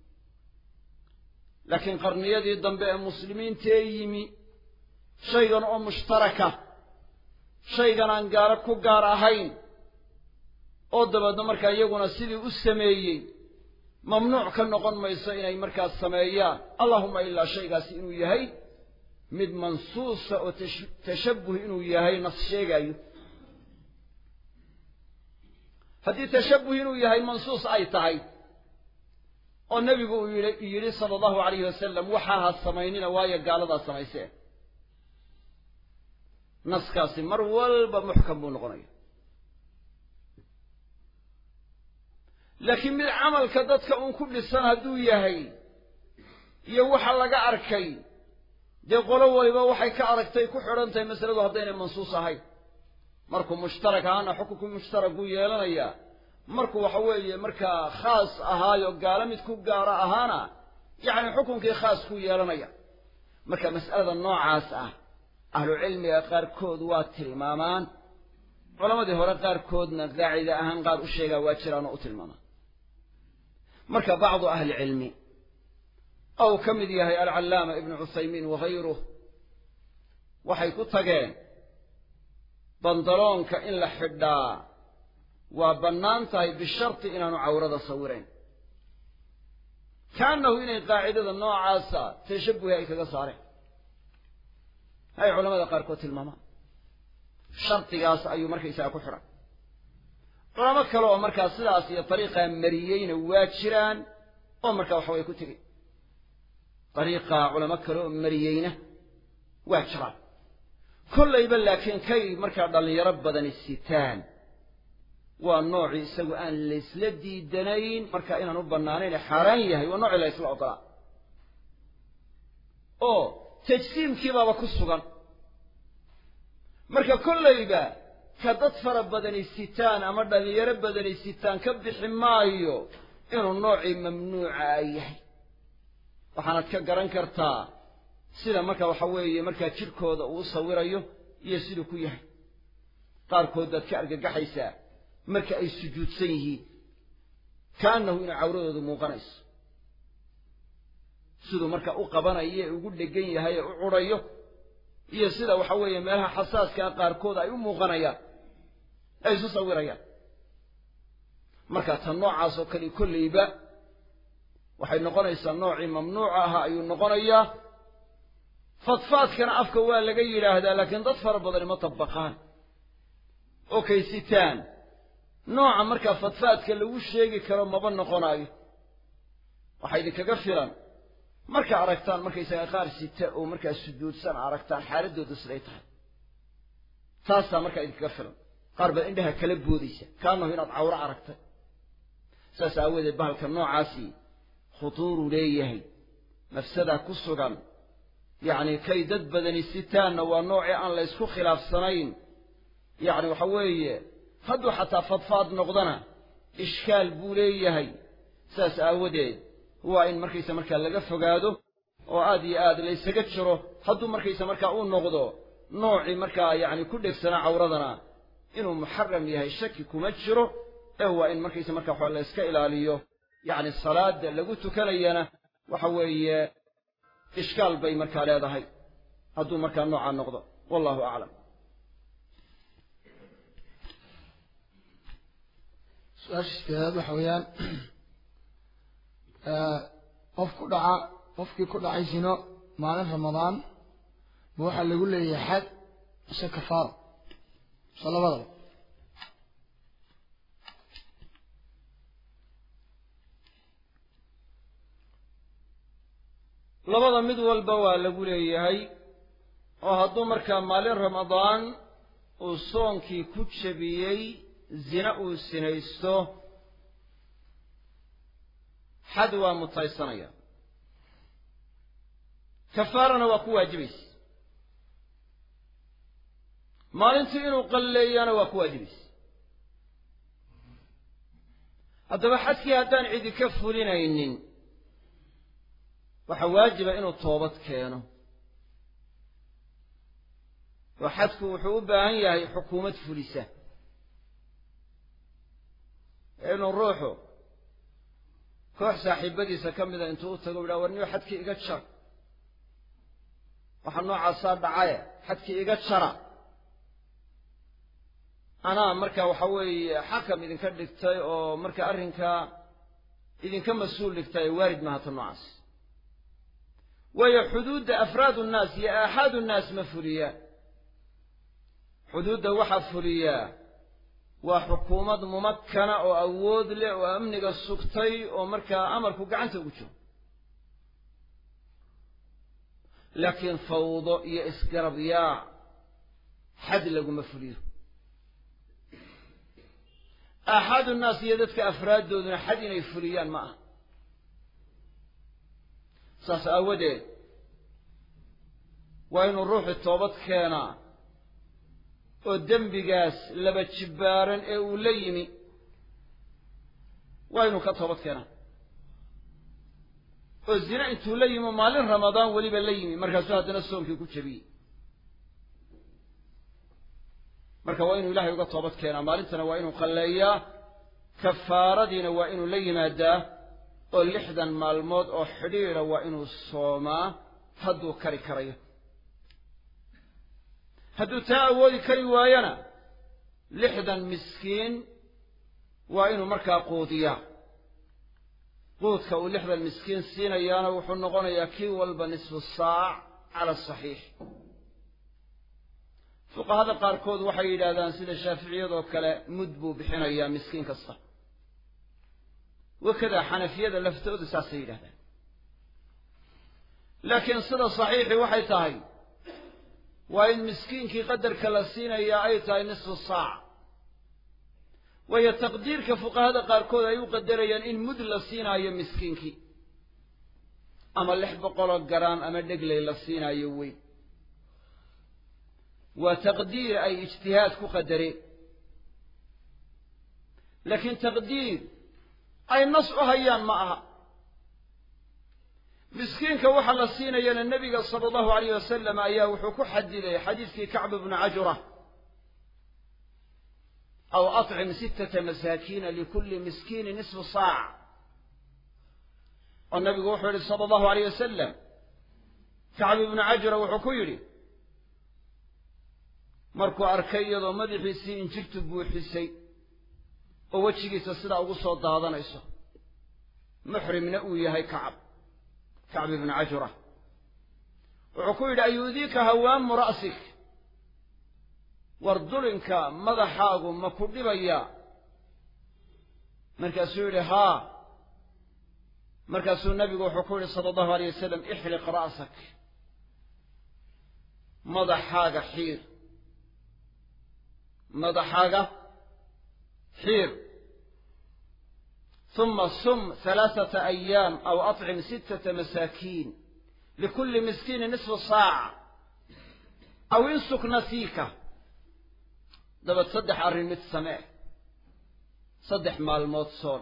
laakiin qarniyadii dambe ee muslimiintee yimi shaygan oo mushtaraka shaygan aan gaalo ku gaar ahayn oo dabeedna markaa iyaguna sidii u sameeyey mamnuuc ka noqon mayso inay markaas sameeyaan allahuma ilaa shaygaasi inuu yahay mid mansuusa oo tashabbuh inuu yahay nas sheegaayo haddii tashabbuh inuu yahay mansuus ay tahay oo nebigu uu yidhi sala allahu alayhi wasalam waxaa ha samaynina waayo gaaladaa samayseen naskaasi mar walba muxkam buu noqonaya laakiin mid camalka dadka uun ku dhisan hadduu yahay iyo waxa laga arkay dee qolo waliba waxay ka aragtay ku xidhan tahay masaladu haddaynay mansuus ahayn markuu mushtarak ahaana xukunkii mushtarak buu yeelanayaa markuu waxa weeye markaa khaas ahaayo gaalo mid ku gaaro ahaana yacni xukunkii khaas ku yeelanaya marka mas'alada noocaas ah ahlucilmiga qaarkood waa tilmaamaan culammadii hore qaarkoodna qaacida ahaan qaar u sheegaa waa jiraan oo u tilmaamaan marka bacdu ahli cilmi ou ka mid yahay alcallaama ibnu cuthaymiin wahayruh waxay ku tageen bandaloonka in la xidhaa waa bannaan tahay bisharti inaanu cawrada sawirayn kaannahu inay qaacidada noocaasa tashabbuhi ay kaga saareen ay culamada qaarkood tilmaamaan shardigaas ayuu markaysaga ku xidhan culamo kale oo markaa sidaas iyo dariiqaa mariyeyna waa jiraan oo markaa waxaway ku tegey dariiqaa culamo kale oo mariyeyna waa jiraan kollayba laakiin kay markaa dhallinyaro badani sitaan waa noocii isagu aan laysla diidanayn markaa inaan u bannaanayn xaaraan yahay waa noocii la ysla ogolaa oo tajsiimkiibaaba ku sugan marka kollayba ka dad fara badani sitaan ama dhallinyaro badani sitaan ka bixi maayo inuu noocii mamnuuca a yahay waxaanad ka garan kartaa sida marka waxa weeye markaa jidhkooda uu sawirayo iyo siduu ku yahay qaarkood baad ka argagaxaysaa marka ay sujuudsan yihiin kaannahu inay cawradoodu muuqanayso siduu marka u qabanayo ee ugu dhegan yahay ee u cudhayo iyo sida waxa weeye meelaha xasaaskaa qaarkood ay u muuqanayaan ay isu sawirayaan marka tan noocaas oo kale kolleyba waxay noqonaysaa noocii mamnuuca ahaa ayuu noqonayaa fadfaadkana afka waa laga yidhaahdaa laakiin dad fara badani ma tabaqaan oo kaysitaan nooca markaa fadfaadka lagu sheegi karo maba noqonaayo waxaa idinkaga filan marka aragtaan markaysaga qaar sita oo markaa sujuudsan aragtaan xaaladooda siday tahay taasaa markaa idinkaga filan qaar baad indhaha kala boodaysa kaanahu inaad cawro aragtay saas aawadeed bahalka noocaasi khutuuruu leeyahay mafsadaa ku sugan yacni kay dad badani sitaanna waa noocii aan la ysku khilaafsanayn yacni waxa weeye hadduu xataa fadfaad noqdana ishkaal buu leeyahay saas aawadeed waa in markaysa markaa laga fogaado oo aad iyo aad la ysaga jiro hadduu markaysa markaa uu noqdo noocii markaa yacni ku dhegsanaa cawradana inuu muxaram yahay shaki kuma jiro ee waa in markaysa markaa waxa la yska ilaaliyo yacni salaada lagu tukanayana waxa weeye ishkaal bay markaa leedahay hadduu markaa noocaa noqdo wallahu aclam su-aasha sideedaad waxa weeyaan qof ku dhaca qofkii ku dhacay zino maalin ramadaan ma waxaa lagu leeyahay xad mise kafaaro mise labadaba labada mid walba waa lagu leeyahay oo hadduu markaa maalin ramadaan uu soonkii ku jebiyey zina uu sinaysto xad waa mutaysanaya kafaarana waa ku waajibaysa maalintii inuu qalleeyana waa ku waajibaysa haddaba xadkii haddaan cidi ka fulinaynin waxaa waajiba inuu toobad keeno oo xadku wuxuu u baahan yahay xukuumad fulisa inuu ruuxu koox saaxiibadiisa ka mida intuu u tago u yidhaha war niyo xadkii iga jar waxaa noocaasaa dhacaye xadkii iga jara anaa marka waxa weeye xakam idinka dhigtay oo marka arrinkaa idinka mas-uul dhigtay waarid maaha ta noocaas waayo xuduudda afraadu nnaas iyo aaxaadu nnaas ma fuliyaan xuduudda waxaa fuliyaa waa xukuumad mumakkana oo awood leh oo amniga sugtay oo markaa amarku gacanta ugu jiro laakiin fawdo iyo isgarabyaac xad laguma fuliyo aaxaadu nnaas iyo dadka afraaddooduna xad inay fuliyaan ma aha saas aawadeed waa inuu ruuxu toobad keenaa oo dembigaas laba jibbaaran ee uu la yimi waa inuu ka toobad keenaa oo zina intuu la yimi maalin ramadaan weliba la yimi markaasuu haddana soonkii ku jebiyey marka waa inuu ilaahay uga toobad keenaa maalintana waa inuu qalleeyaa kafaaradiina waa inuu la yimaadaa oo lixdan maalmood oo xidhiidha waa inuu soomaa hadduu kari karayo hadduu taa awoodi kari waayona lixdan miskiin waa inuu markaa quudiyaa quudka uu lixdan miskiin siinayaana wuxuu noqonayaa kii walba nisfu saac cala asaxiix fuqahada qaarkood waxay yidhaahdaan sida shaaficiyadoo kale mud buu bixinayaa miskiin kasta wakadaa xanafiyada laftooda saasay yidhahdaan laakiin sida saxiixii waxay tahay waa in miskiinkii qadarka la siinayaa ay tahay nisfu saac waayo taqdiirka fuqahada qaarkood ay u qadarayaan in mud la siinaayo miskiinkii ama lix boqoloo garaan ama dhegley la siinaayo weyn waa taqdiir ay ijtihaad ku qadareen laakiin taqdiir ay nas u hayaan ma aha miskiinka waxaa la siinayana nebiga sala allahu alayh wasalam ayaa wuxuu ku xadiday xadiidkii kacb bnu cajura aw acim sittata masaakiina likulli miskiini nisfu saac oo nabigu wuxuu yihi sala allahu alayh wasalam kacb ibnu cajura wuxuu ku yidhi markuu arkay iyadoo madaxiisii injirtu buuxisay oo wejigiisa sidaa ugu soo daadanayso muxrimna uu yahay kacab kacb ibnu cajura wuxuu ku yidhi ayuudiika hawaamu ra'sik war dulinka madaxaagu ma ku dhibaya markaasuu yidhi haa markaasuu nabigu wuxuu ku yidhi sala allahu alayh wasalam ixliq ra'sak madaxaaga xiir madaxaaga xiir ثم صم ثلاثة أيام أو أطعم ستة مساكين لكل مسكين نصف ساعة أو انسك نسيكه dabad saddex arrin mid samee saddex maalmood soon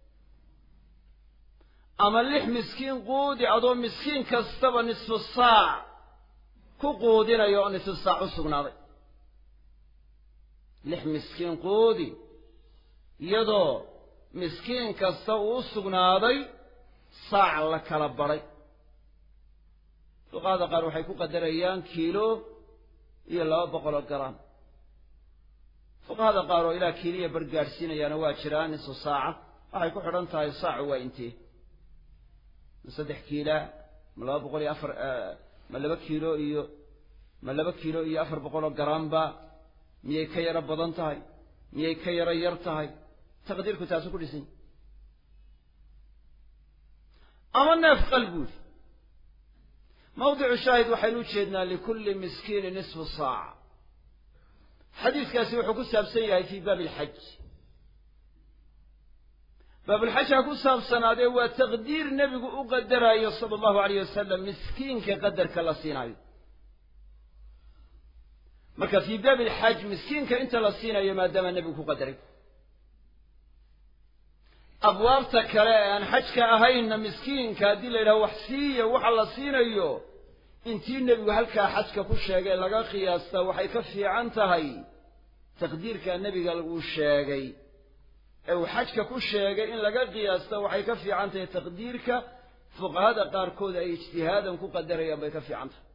ama lix miskiin quudi adoo miskiin kastaba nisfu saac ku quudinayo oo nisfu saac u sugnaaday lix miskiin quudi iyadoo miskiin kasta uu u sugnaaday saac la kala badhay fuqahada qaar waxay ku qadarayaan kiilo iyo laba boqoloo garaam fuqahada qaar oo ilaa kiiliya bar gaadhsiinayaana waa jiraan nisu saaca waxay ku xidhan tahay saacu waa intee ma saddex kiila ma laba boqol iyo afar ma laba kiilo iyo ma laba kiilo iyo afar boqoloo garaamba miyay ka yaro badan tahay miyay ka yaro yar tahay taqdiirku taasu ku dhisan ama neef qal buuri mawdicu shaahid waxaynu u jeednaa likulli miskiini nisfu saaca xadiiskaasi wuxuu ku saabsan yahay fii baabi alxaj baabulxaj ha ku saabsanaadee waa taqdiir nebigu u qadaraayo sala allahu alayh wasalam miskiinka qadarka la siinaayo marka fii baabi alxaj miskiinka inta la siinayo maadaama nebigu ku qadaray abwaabta kale ee aan xajka ahaynna miskiinka haddii la yidhaho wax siiya waxa la siinayo intii nebigu halkaa xajka ku sheegay laga qiyaasta waxay ka fiican tahay taqdiirka nebiga uu sheegay ee uu xajka ku sheegay in laga qiyaasta waxay ka fiican tahay taqdiirka fuqahada qaarkood ay ijtihaadan ku qadarayaan bay ka fiican tahay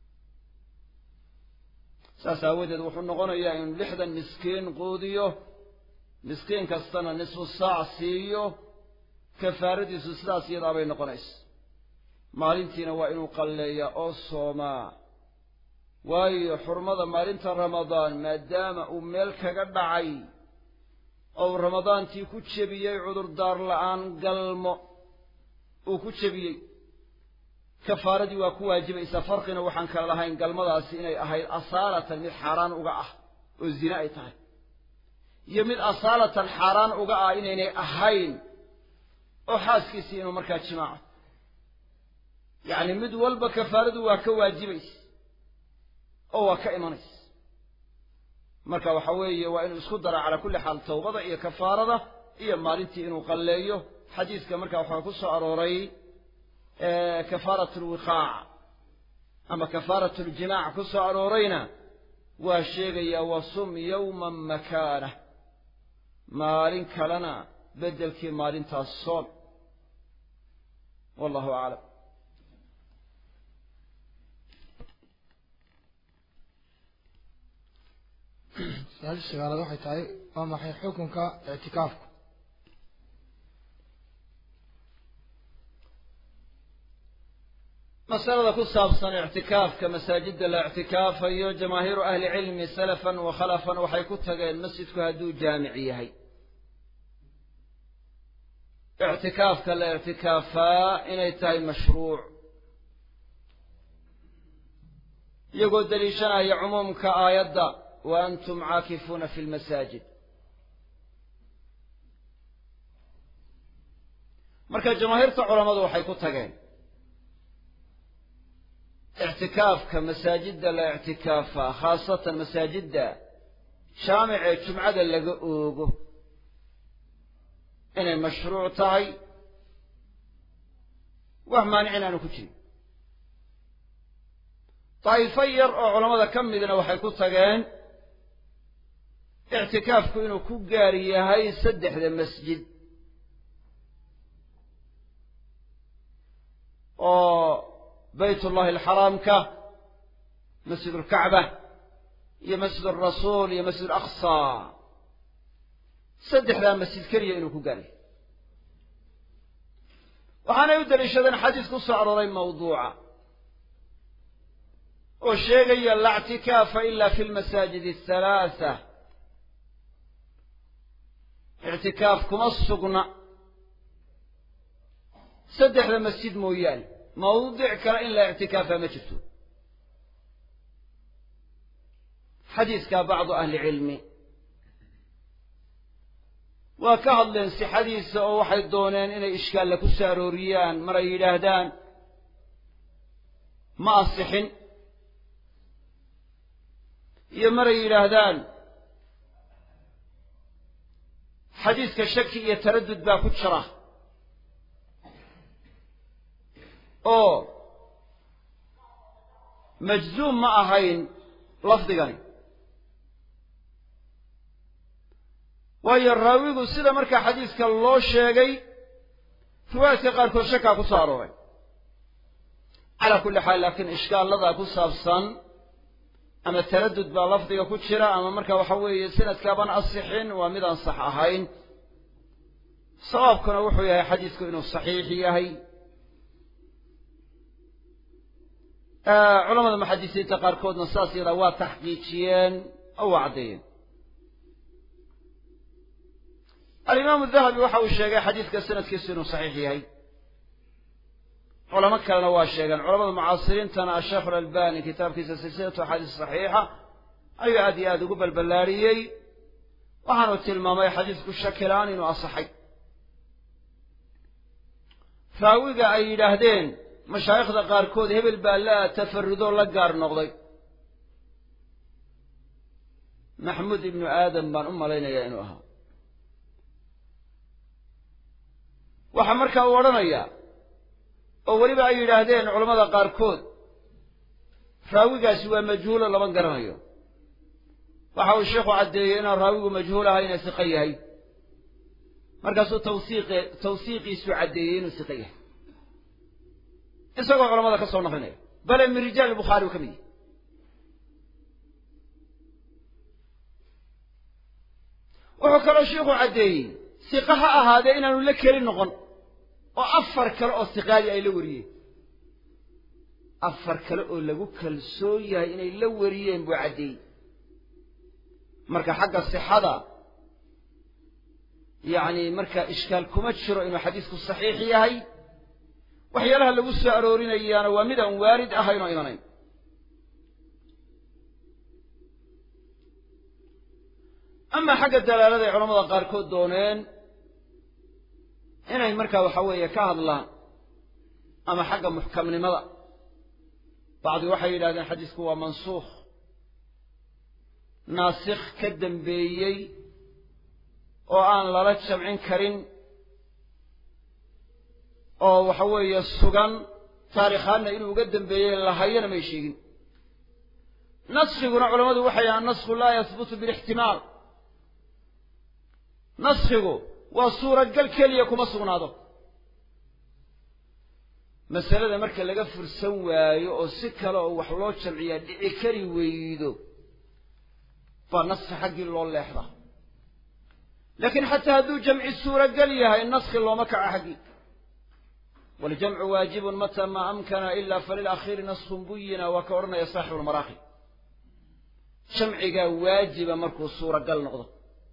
saas aawadeed wuxuu noqonayaa inuu lixdan miskiin quudiyo miskiin kastana nisfu saac siiyo kafaaradiisu sidaas iyadaa bay noqonaysa maalintiina waa inuu qalleeyaa oo soomaa waayo xurmada maalinta ramadaan maadaama uu meel kaga dhacay oo uu ramadaantii ku jebiyey cudurdaar la'aan galmo uu ku jebiyey kafaaradii waa ku waajibaysaa farqina waxaan kala lahayn galmadaasi inay ahayd asaalatan mid xaaraan uga ah oo zine ay tahay iyo mid asaalatan xaaraan uga ah inaynay ahayn oo xaaskiisii inuu markaa jimaaco yacni mid walba kafaaradu waa ka waajibaysa oo waa ka imanaysa marka waxa weeye waa inuu isku dara calaa kulli xaal tawbada iyo kafaarada iyo maalintii inuu qalleeyo xadiiska marka waxaa ku soo arooray kafaarat alwiqaac ama kafaarat aljimaac ku soo aroorayna waa sheegayaa wasum yowman makaanah maalin kalena beddelkii maalintaas soom wallahu aclam su-aasha sagaalaad waxay tahay waa maxay xukunka ictikaafku masalada ku saabsan ictikaafka masaajidda la ictikaafayo jamaahiiru ahli cilmi salafan wa khalafan waxay ku tageen masjidku hadduu jaamic yahay ictikaafka la ictikaafaa inay tahay mashruuc iyagoo deliishanaya cumuumka aayadda wa antum caakifuuna fi lmasaajid marka jamaahiirta culammadu waxay ku tageen ictikaafka masaajidda la ictikaafaa khaasatan masaajidda jaamicee jumcada laga oogo inay mashruuc tahay wax maanicin aanu ku jirin daa'ifo yar oo culammada ka midna waxay ku tageen ictikaafku inuu ku gaar yahay saddexda masjid oo bayt ullahi alxaraamka masjid ulkacba iyo masjid alrasuul iyo masjid alaqsa saddexdaa masjid keliya inuu ku gaaray waxaanay u daliishadeen xadiis ku soo arooray mawduuca oo sheegaya laa ictikaafa ila fi lmasaajid athalaatha ictikaaf kuma sugna saddexda masjid mooyaane mawdic kale in la ictikaafa ma jirto xadiiskaa bacdu ahli cilmi waa ka hadleen sixadiisa oo waxay dooneen inay ishkaalla ku soo arooriyaan maray yidhaahdaan ma asixin iyo maray yidhaahdaan xadiiska shaki iyo taraddud baa ku jira oo majzuum ma ahayn lafdigani waayo raawigu sida markaa xadiiska loo sheegay riwaayadka qaarkood shakaa ku soo arooray calaa kulli xaal laakiin ishkaaladaa ku saabsan ama taraddud baa lafdiga ku jira ama marka waxa weeye sanadkaabaan asixin waa midaan sax ahayn sawaabkuna wuxuu yahay xadiisku inuu saxiix yahay culamada muxadisiinta qaarkoodna saas yadaa waa taxqiijiyeen oo waa caddeeyeen alimaamu dahabi waxa uu sheegay xadiiska sanadkiisu inuu saxiix yahay culamo kalena waa sheegeen culamada mucaasiriintana asheekh alalbani kitaabkiisa silsilatu axaadiis saxiixa ayuu aad iyo aada ugu balballaariyey waxaanu tilmaamay xadiisku shakilaan inuu asaxay raawiga ay yidhaahdeen mashaayikhda qaarkood hebel baa la tafarudoo la gaar noqday maxmuud ibnu aadam baan u malaynayaa inuu ahaa waxaa markaa uu odhanayaa oo weliba ay yidhaahdeen culammada qaarkood raawigaasi waa majhuulo lama garanayo waxa uu sheikhu caddeeyey inaan raawigu majhuul ahayna siqo yahay markaasuu tawsiiqe tawsiiqiisu caddeeyey inuu siqo yahay isagoo culamada ka soo naqlinaya bale min rijaal bukhaari uu ka mid yahay wuxuu kaloo sheikhu caddeeyey siqa ha ahaadee inaanu la keli noqon oo afar kale oo siqaadi ay la wariyeen afar kale oo lagu kalsoon yahay inay la wariyeen buu caddeeyey marka xagga sixada yacni marka ishkaal kuma jiro inuu xadiisku saxiix yahay waxyaalaha lagu soo aroorinayaana waa mid aan waarid ahayn oo imanayn amaa xagga dalaalada ay culamada qaarkood dooneen inay markaa waxa weeye ka hadlaan ama xagga muxkamnimada bacdi waxay yidhahdeen xadiisku waa mansuukh naasikh ka dambeeyey oo aan lala jamcin karin oo waxa weeye sugan taarikhaanna inuu uga dambeeyey lahayana may sheegin naskiguna culammadu waxay yahaan nasku laa yahbutu bilixtimaal naskigu waa suuragal keliya kuma sugnaado masalada marka laga fursan waayo oo si kale oo wax loo jamciyaa dhici kari weydo baa naski xaggii loo leexda laakiin xataa hadduu jamci suuragal yahay naski looma kaco xaggii waljamcu waajibun mata maa amkana ila falilakhiiri naskun buyina waa ka odhanaya saaxibu lmaraaqi jamcigaa waajiba markuu suuragal noqdo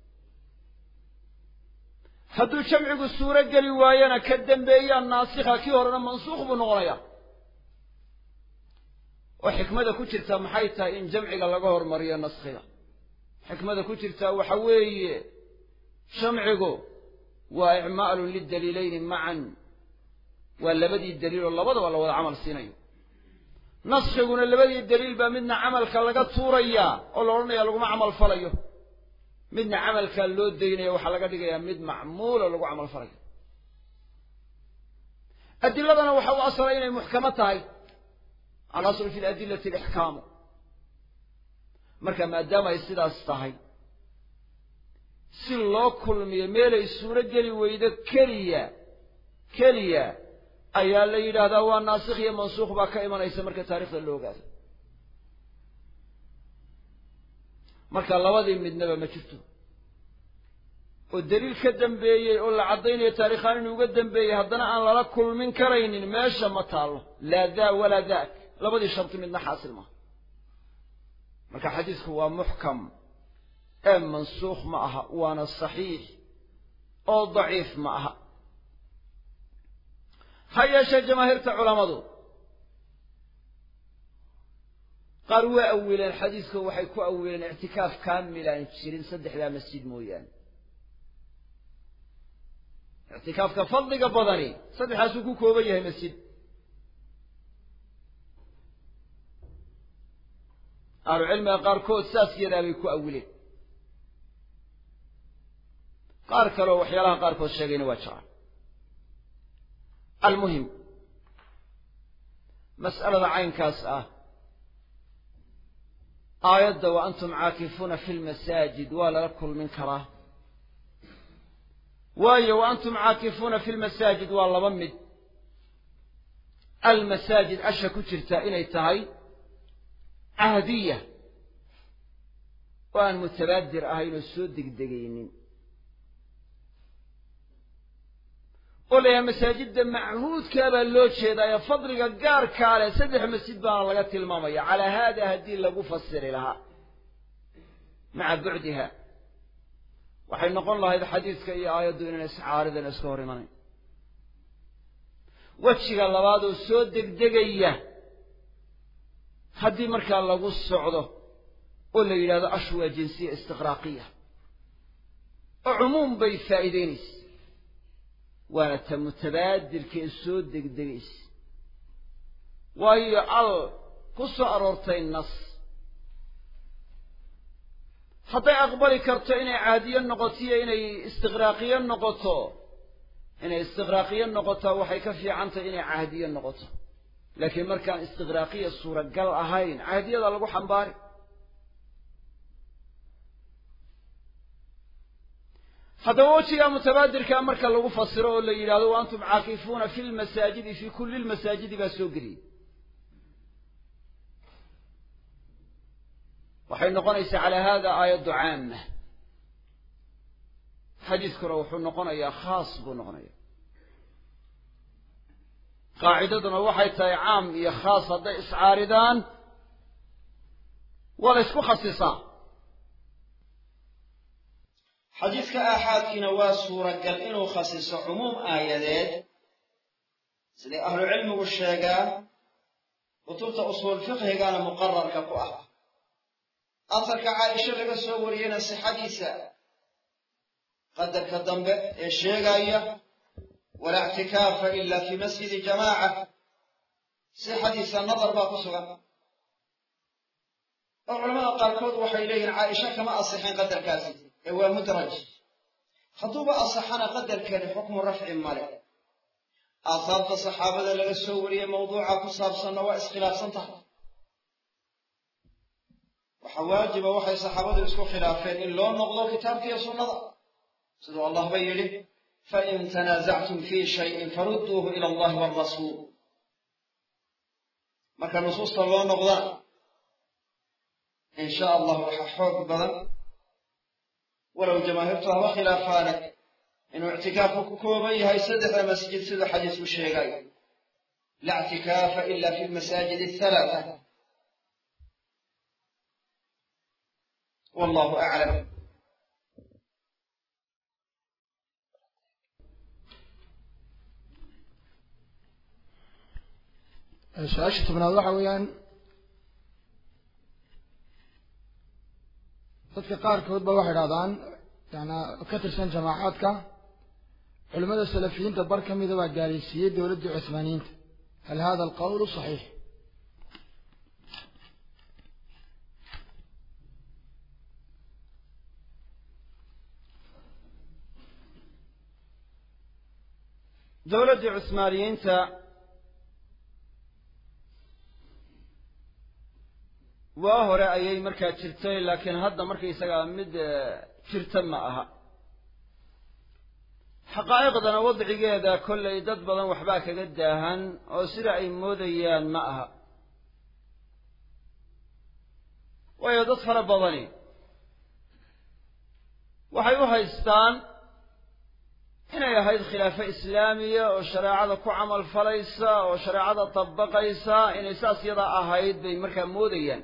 hadduu jamcigu suuro geli waayana ka dambeeyaa naasikha kii horena mansuukh buu noqonayaa oo xikmada ku jirtaa maxay tahay in jamciga laga hormariyo naskhiga xikmada ku jirtaa waxa weeye jamcigu waa icmaalun lidaliilayni macan waa labadii daliil oo labadaba la wada camal siinayo naskiguna labadii daliil baa midna camalka laga tuurayaa oo la odhanaya laguma camal falayo midna camalkaa loo daynaya waxaa laga dhigayaa mid macmuulo lagu camal falayo adiladana waxa u asalay inay muxkamo tahay alaslu fi ladilati alixkaamu marka maadaama ay sidaas tahay si loo kulmiyo meelay suuro geli weydo keliya keliya ayaa la yidhaahdaa waa naasikh iyo mansuukh baa ka imanaysa marka taarikhda la ogaado marka labadii midnaba ma jirto oo daliil ka dambeeyey oo la caddaynayo taarikhaan inuu uga dambeeyey haddana aan lala kulmin karaynin meesha ma taallo laa daa walaa daak labadii sharti midna xaasil maha marka xadiisku waa muxkam ee mansuukh ma aha waana saxiix oo daciif ma aha ha yeeshee jamaahiirta culammadu qaar waa awileen xadiiska waxay ku awileen ictikaaf kaamil aan jirin saddexdaa masjid mooyaane ictikaafka fadliga badani saddexdaasuu ku kooban yahay masjid ahlucilmiga qaarkood saas yadaa bay ku awileen qaar kaleoo waxyaalaha qaarkood sheegayna waa jiraan almuhim mas'alada caynkaas ah aayadda wa antum caakifuuna fi lmasaajid waa lala kulmin karaa waayo wa antum caakifuuna fi lmasaajid waa laba mid almasaajid asha ku jirta inay tahay cahdiya oo aan mutabaadir ahayn oo soo degdegaynin oo la yahay masaajidda machuudkaa baa loo jeedaayo fadliga gaarkaa leh saddex masjid baana laga tilmaamaya calaa haada haddii lagu fasiri lahaa maca bucdiha waxay noqon lahayd xadiidka iyo aayaddu inaan iscaaridan iska hor imanayn wejiga labaad oo soo degdegaya haddii markaa lagu socdo oo la yidhahdo ashu waa jinsiya istiqraaqiya oo cumuum bay faa'iideynaysa waana ta mutabaadirka ee soo degdegaysa waayo al ku soo aroortay nas hadday aqbali karto inay caadiyo noqoto iyo inay istiqraaqiyo noqoto inay istiqraaqiyo noqotaa waxay ka fiican tahay inay cahdiyo noqoto laakiin markaan istiqraaqiya suuragal ahayn cahdiyada lagu xambaari haddaba wejigaa mutabaadirkaa marka lagu fasiro oo la yidhahdo wa antum caakifuuna fi lmasaajidi fi kulli lmasaajidi baa soo geliyey waxay noqonaysaa calaa hada aayaddu caama xadiiskuna wuxuu noqonayaa khaas buu noqonaya qaacidaduna waxay tahay caam iyo khaas hadday iscaaridaan waa la ysku khasisaa xadiidka aaxaadkiina waa suuragal inuu khasiso cumuum aayadeed siday ahlucilmigu sheegaan kutubta usuul fiqhigana muqararka ku ah afarka caaisha laga soo wariyeyna sixadiisa qadarka dambe ee sheegaya walaa ictikaafa ila fi masjidi jamaaca sixadiisa nadar baa ku sugan oo culamada qaarkood waxay leeyihin caaisha kama asixin qadarkaasi ee waa mudraj hadduuba asaxana qadarkani xukmu rafci male aasaabta saxaabada laga soo wariyey mawduuca ku saabsanna waa iskhilaafsan tahay waxa waajiba waxay saxaabadu isku khilaafeen in loo noqdo kitaabkiiyo sunnada siduu allah ba yidhi fain tanaasactum fii shayin farudduuhu ila allahi waalrasuul marka nusuusta loo noqdana in sha allah waxaa xoog badan walow jamaahiirtu haba khilaafaane inuu ictikaafku ku kooban yahay saddexda masjid siduu xadiisku sheegayo la ictikaafa ila fi lmasaajid athalaata wallahu aclam su-aasha tobnaad waxa weeyaan dadka qaarkood ba waxay idhahdaan yana ka tirsan jamaacaadka culimmada salafiyiinta bar ka mida baa gaalaysiiyey dowladdii cuhmaaniyiinta hal hada alqawlu saxiix dowladdii cusmaaniyiinta waa hore ayay markaa jirtay laakiin hadda markaysagaa mid jirta ma aha xaqaa'iqdana wadcigeeda kollay dad badan waxbaa kaga daahan oo sida ay moodayaan ma aha waayo dad fara badani waxay u haystaan inay ahayd khilaafo islaamiya oo shareecada ku camal falaysa oo shareecada dabaqaysa inay saas yadaa ahayd bay markaa moodayaan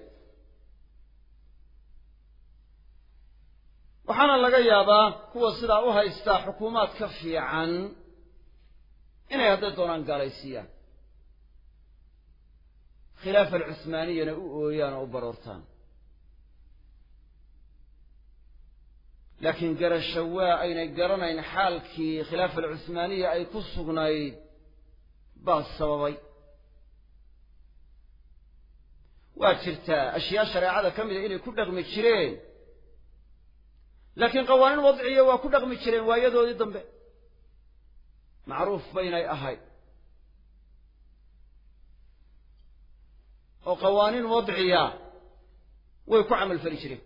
waxaana laga yaabaa kuwa sidaa u haystaa xukuumaad ka fiican inay hadday doonaan gaalaysiiyaan khilaafa alcuhmaaniyana u ooyaan oo u baroortaan laakiin garasho waa aynay garanayn xaalkii khilaafa alcuhmaaniya ay ku sugnayd baa sababay waa jirtaa ashyaa shareecada ka mida inay ku dhaqmi jireen laakiin qawaaniin wadciya waa ku dhaqmi jireen waayadoodii dambe macruuf baynay ahayd oo qawaaniin wadciya way ku camal fali jireen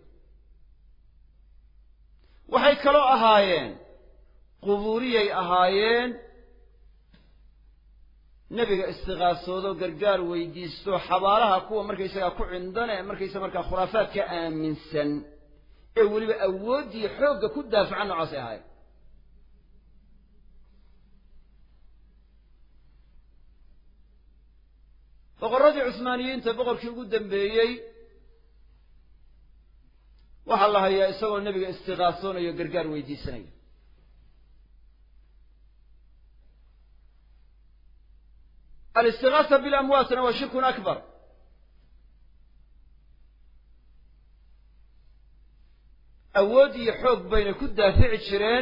waxay kaloo ahaayeen qubuuriyay ahaayeen nebiga istiqaasoodo gargaar weydiisto xabaalaha kuwa markaysagaa ku cindane markaysa markaa khuraafaadka aaminsan ee weliba awooddii xoogga ku daafacan noocaasay ahaayeen boqorradii cusmaaniyiinta boqorkii ugu dambeeyey waxaa la hayaa isagoo nebiga istiqaasoonayo gargaar weydiisanaya alistigaasa bilamwaatna waa shirkun akbar awood iyo xoog bayna ku daafici jireen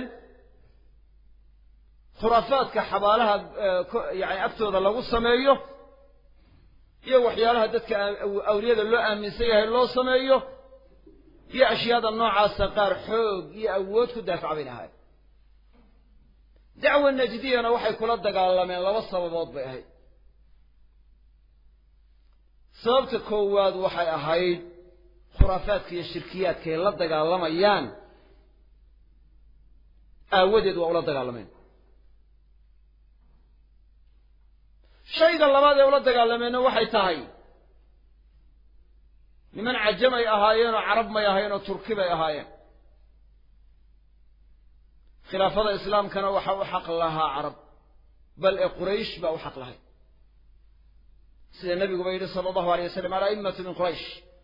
khuraafaadka xabaalaha yani agtooda lagu sameeyo iyo waxyaalaha dadka awliyada loo aaminsan yahay loo sameeyo iyo ashyaada noocaasa qaar xoog iyo awood ku daafaca bayna ahayd dacwa najdiyana waxay kula dagaalameen laba sababood bay ahayd sababta koowaad waxay ahayd khuraafaadka iyo shirkiyaadka ay la dagaalamayaan aawadeed waa ula dagaalameen shayga labaad ee ula dagaalameenna waxay tahay niman cajamay ahaayeenoo carab may ahaayeenoo turki bay ahaayeen khilaafada islaamkana waxa u xaq lahaa carab bal ee quraysh baa u xaq lahay sida nebiguba yidhi sala allahu alay wasalam ala'immatu min quraysh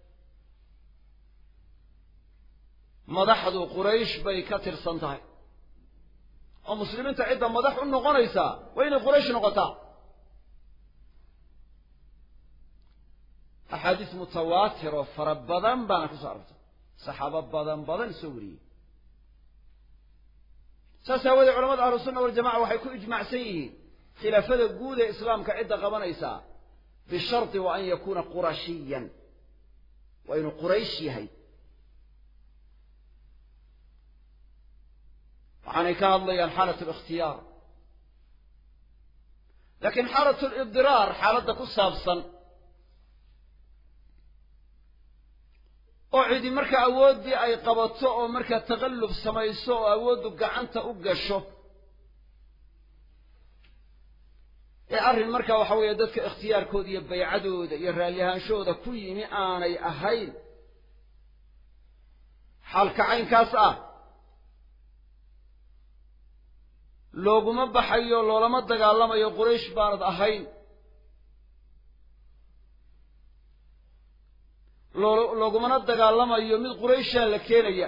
madaxdu quraysh bay ka tirsan tahay oo muslimiinta cidda madax u noqonaysaa waa inay quraysh noqotaa axaadiis mutawaatir oo fara badan baana ku soo arortay saxaabo badan badan soo wariyey saas aawoodee culamada ahlusunna waljamaca waxay ku ijmacsan yihiin khilaafada guud ee islaamka cidda qabanaysaa bisharti wa an yakuuna qurashiyan waa inuu quraysh yahay waxaanay ka hadlayaan xaalat likhtiyaar laakiin xaalat libdiraar xaaladda ku saabsan oo cidi marka awooddii ay qabato oo markaa taqallub samayso oo awooddu gacanta u gasho ee arrin marka waxa weeye dadka ikhtiyaarkooda iyo baycadooda iyo raalliahaanshooda ku yimi aanay ahayn xaalka caynkaas ah looguma baxayo loolama dagaalamayo quraysh baanad ahayn loogumana dagaalamayo mid qurayshaa la keenaya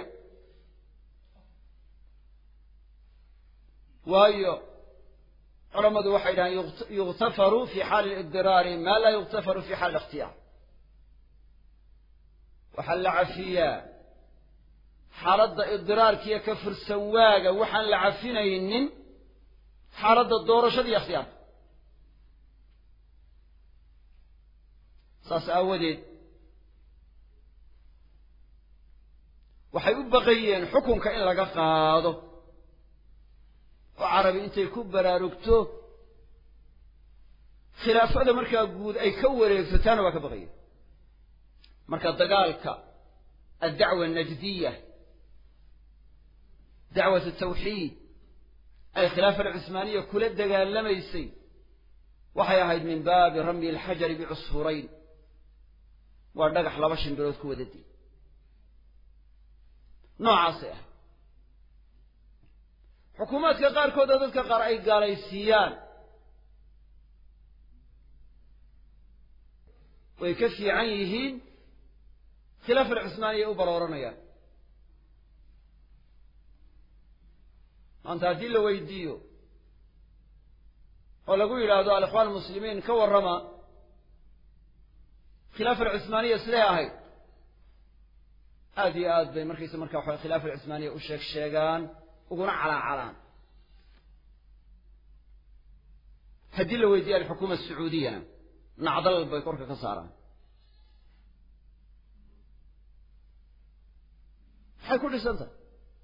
waayo culammadu waxay dhahaan yukhtafaru fi xaali libdiraari maa laa yukhtafaru fi xaali likhtiyaar waxaa la cafiyaa xaaladda ibdiraarkiiyo ka fursan waaga waxaan la cafinaynin xaaladda doorashada iyo ikhtiyaarka saas aawadeed waxay u baqayeen xukunka in laga qaado oo carabi intay ku baraarugto khilaafada markaa guud ay ka wareegsataana waa ka baqayeen marka dagaalka addacwa anajdiya dacwat tawxiid ay khilaafa alcusmaaniya kula dagaalamaysay waxay ahayd min baabi ramyi alxajari bicusfurayn waa dhagax laba shimbirood ku wada dil noocaasay ahayd xukuumaadka qaarkood oo dadka qaar ay gaalaysiiyaan way ka fiican yihiin khilaaf alcusmaaniya u barooranayaan maanta haddii la weydiiyo oo lagu yidhaahdo alikhwaan almuslimiin ka warrama khilaaf alcusmaaniya siday ahayd aada iyo aad bay markaysa marka waxa khilaaf alcusmaaniya u sheeg sheegaan uguna calaacalaan haddii la weydiiyo alxukuuma asacuudiyana nacdal bay korka ka saaraan maxay ku dhisan tahay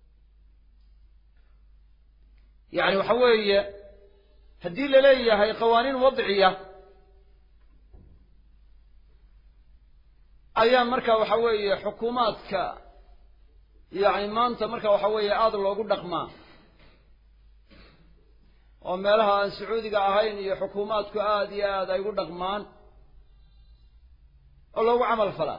yacni waxa weeye haddii la leeyahay qawaaniin wadciya ayaa marka waxa weeye xukuumaadka yacni maanta marka waxa weeye aada loogu dhaqmaa oo meelaha aan sacuudiga ahayn iyo xukuumaadku aada iyo aad ay ugu dhaqmaan oo loogu camal falaa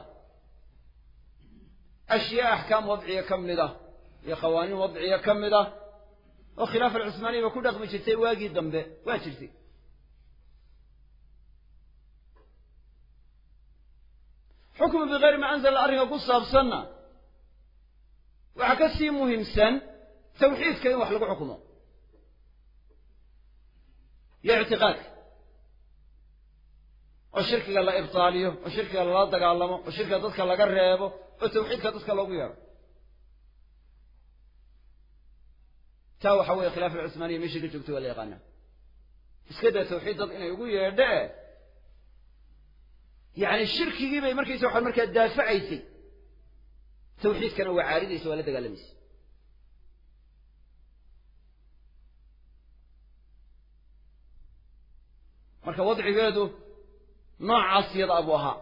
ashyaa axkaam wadciya ka mid ah iyo qawaaniin wadciya ka mid ah oo khilaaf alcusmaaniya ba ku dhaqmi jirtay waagii dambe waa jirtay xukmu bikayri ma anzala arrinka ku saabsanna waxaa ka sii muhiimsan tawxiidka in wax lagu xukumo iyo ictiqaadka oo shirkiga la ibtaaliyo oo shirkiga lala dagaalamo oo shirkiga dadka laga reebo oo tawxiidka dadka loogu yeedho taa waxa weeye khilaaf alcusmaaniya meeshii ka joogto waa la yaqaanaa iska daa tawxiid dad inay ugu yeedho e yacni shirkigii bay markaysa waxaa markaa daafacaysay tawxiidkana waa caaridaysa waa la dagaalamaysa marka wadcigeedu noocaas yada abuu ahaa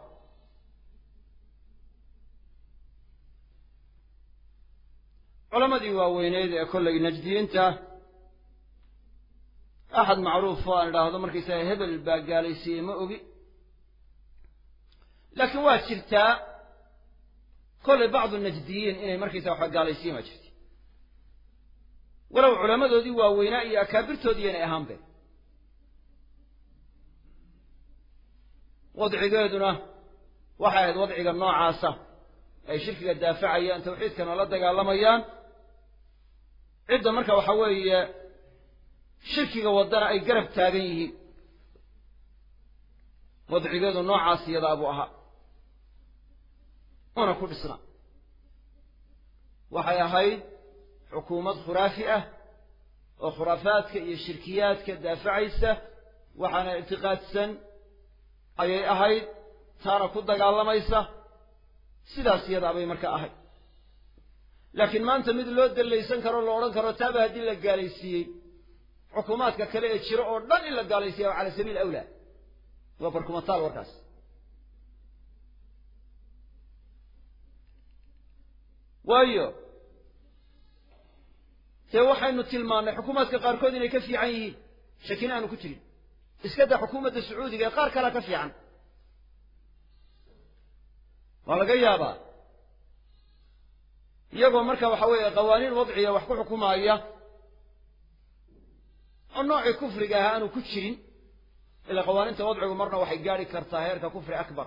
culamadii waaweyneyd ee kollay najdiyiinta axad macruuf oo aan idhaahdo markaysaga hebel baa gaalaysiiyey ma ogi laakiin waa jirtaa kollay bacdu najdiyiin inay markaysaga waxa gaalaysiiyeen waa jirta walow culamadoodii waaweynaa iyo akaabirtoodii inay ahaanbe wadcigeeduna waxay ahayd wadciga noocaasa ay shirkiga daafacayaan tawxiidkana la dagaalamayaan cidda marka waxa weeye shirkiga waddana ay garab taagan yihiin wadcigeedu noocaas iyadaa buu ahaa una ku dhisna waxay ahayd xukuumad khuraafi ah oo khuraafaadka iyo shirkiyaadka daafacaysa waxaana ictiqaadsan ayay ahayd taana ku dagaalamaysa sidaas iyadaa bay marka ahayd laakiin maanta mid loo dallaysan karo la odhan karo taaba haddii la gaalaysiiyey xukuumaadka kale ee jiro oo dhan in la gaalaysiiya waa cala sabiil awlaa waa barkumataal warkaas waayo dee waxaynu tilmaannay xukuumaadka qaarkood inay ka fiican yihiin shakina aanu ku jirin iska daa xukuumadda sacuudiga ee qaar kalea ka fiican waa laga yaabaa iyagoo marka waxa weeye qawaaniin wadciya wax ku xukumaaya oo noocii kufriga ahaa aanu ku jirin ilaa qawaaniinta wadcigu marna waxay gaadhi kartaa heerka kufri akbar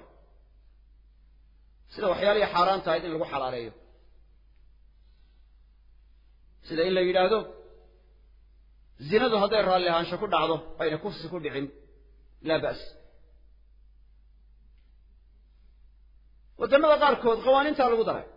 sida waxyaalihii xaaraan tahayd in lagu xalaaleeyo sida in la yidhaahdo zinadu hadday raalli ahaansho ku dhacdo ayna kufsi ku dhicin laa ba's waddamada qaarkood qawaaniintaa lagu daray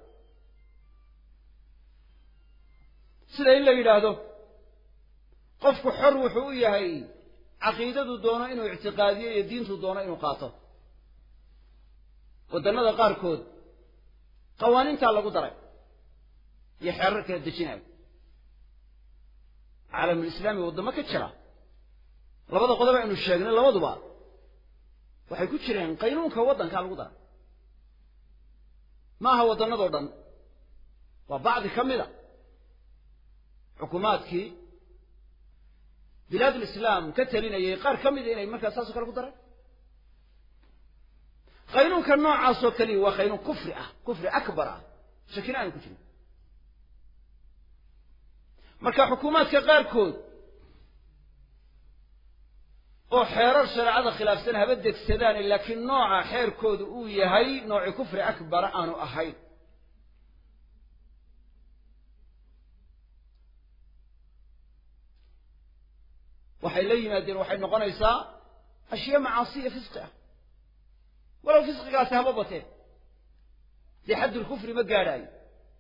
sida in la yidhaahdo qofku xor wuxuu u yahay caqiidadu doono inuu ictiqaadiyo iyo diintu doono inuu qaato waddannada qaarkood qawaaniintaa lagu daray iyo xeerar kala dejinayo caalamulislaami waddamo ka jira labada qodob aynu sheegnay labaduba waxay ku jireen qaynuunka waddankaa lagu daray ma aha waddannadoo dhan waa bacdi ka mid a xukuumaadkii bilaad ulislaam ka talinayay qaar ka mida inay markaa saasoo kale ku dareen qaynuunka noocaasoo kaliya waa qaynuun kufri ah kufri akbar ah shakina aanu ku jirin marka xukuumaadka qaarkood oo xeerar shareecada khilaafsan haba degsadaan laakiin nooca xeerkoodu uu yahay nooci kufri akbara aanu ahayn waxay la yimaadeen waxay noqonaysaa ashyaa macaasiya fisqi ah walow fisqigaasi haba bateen dee xaddulkufri ma gaadhaayo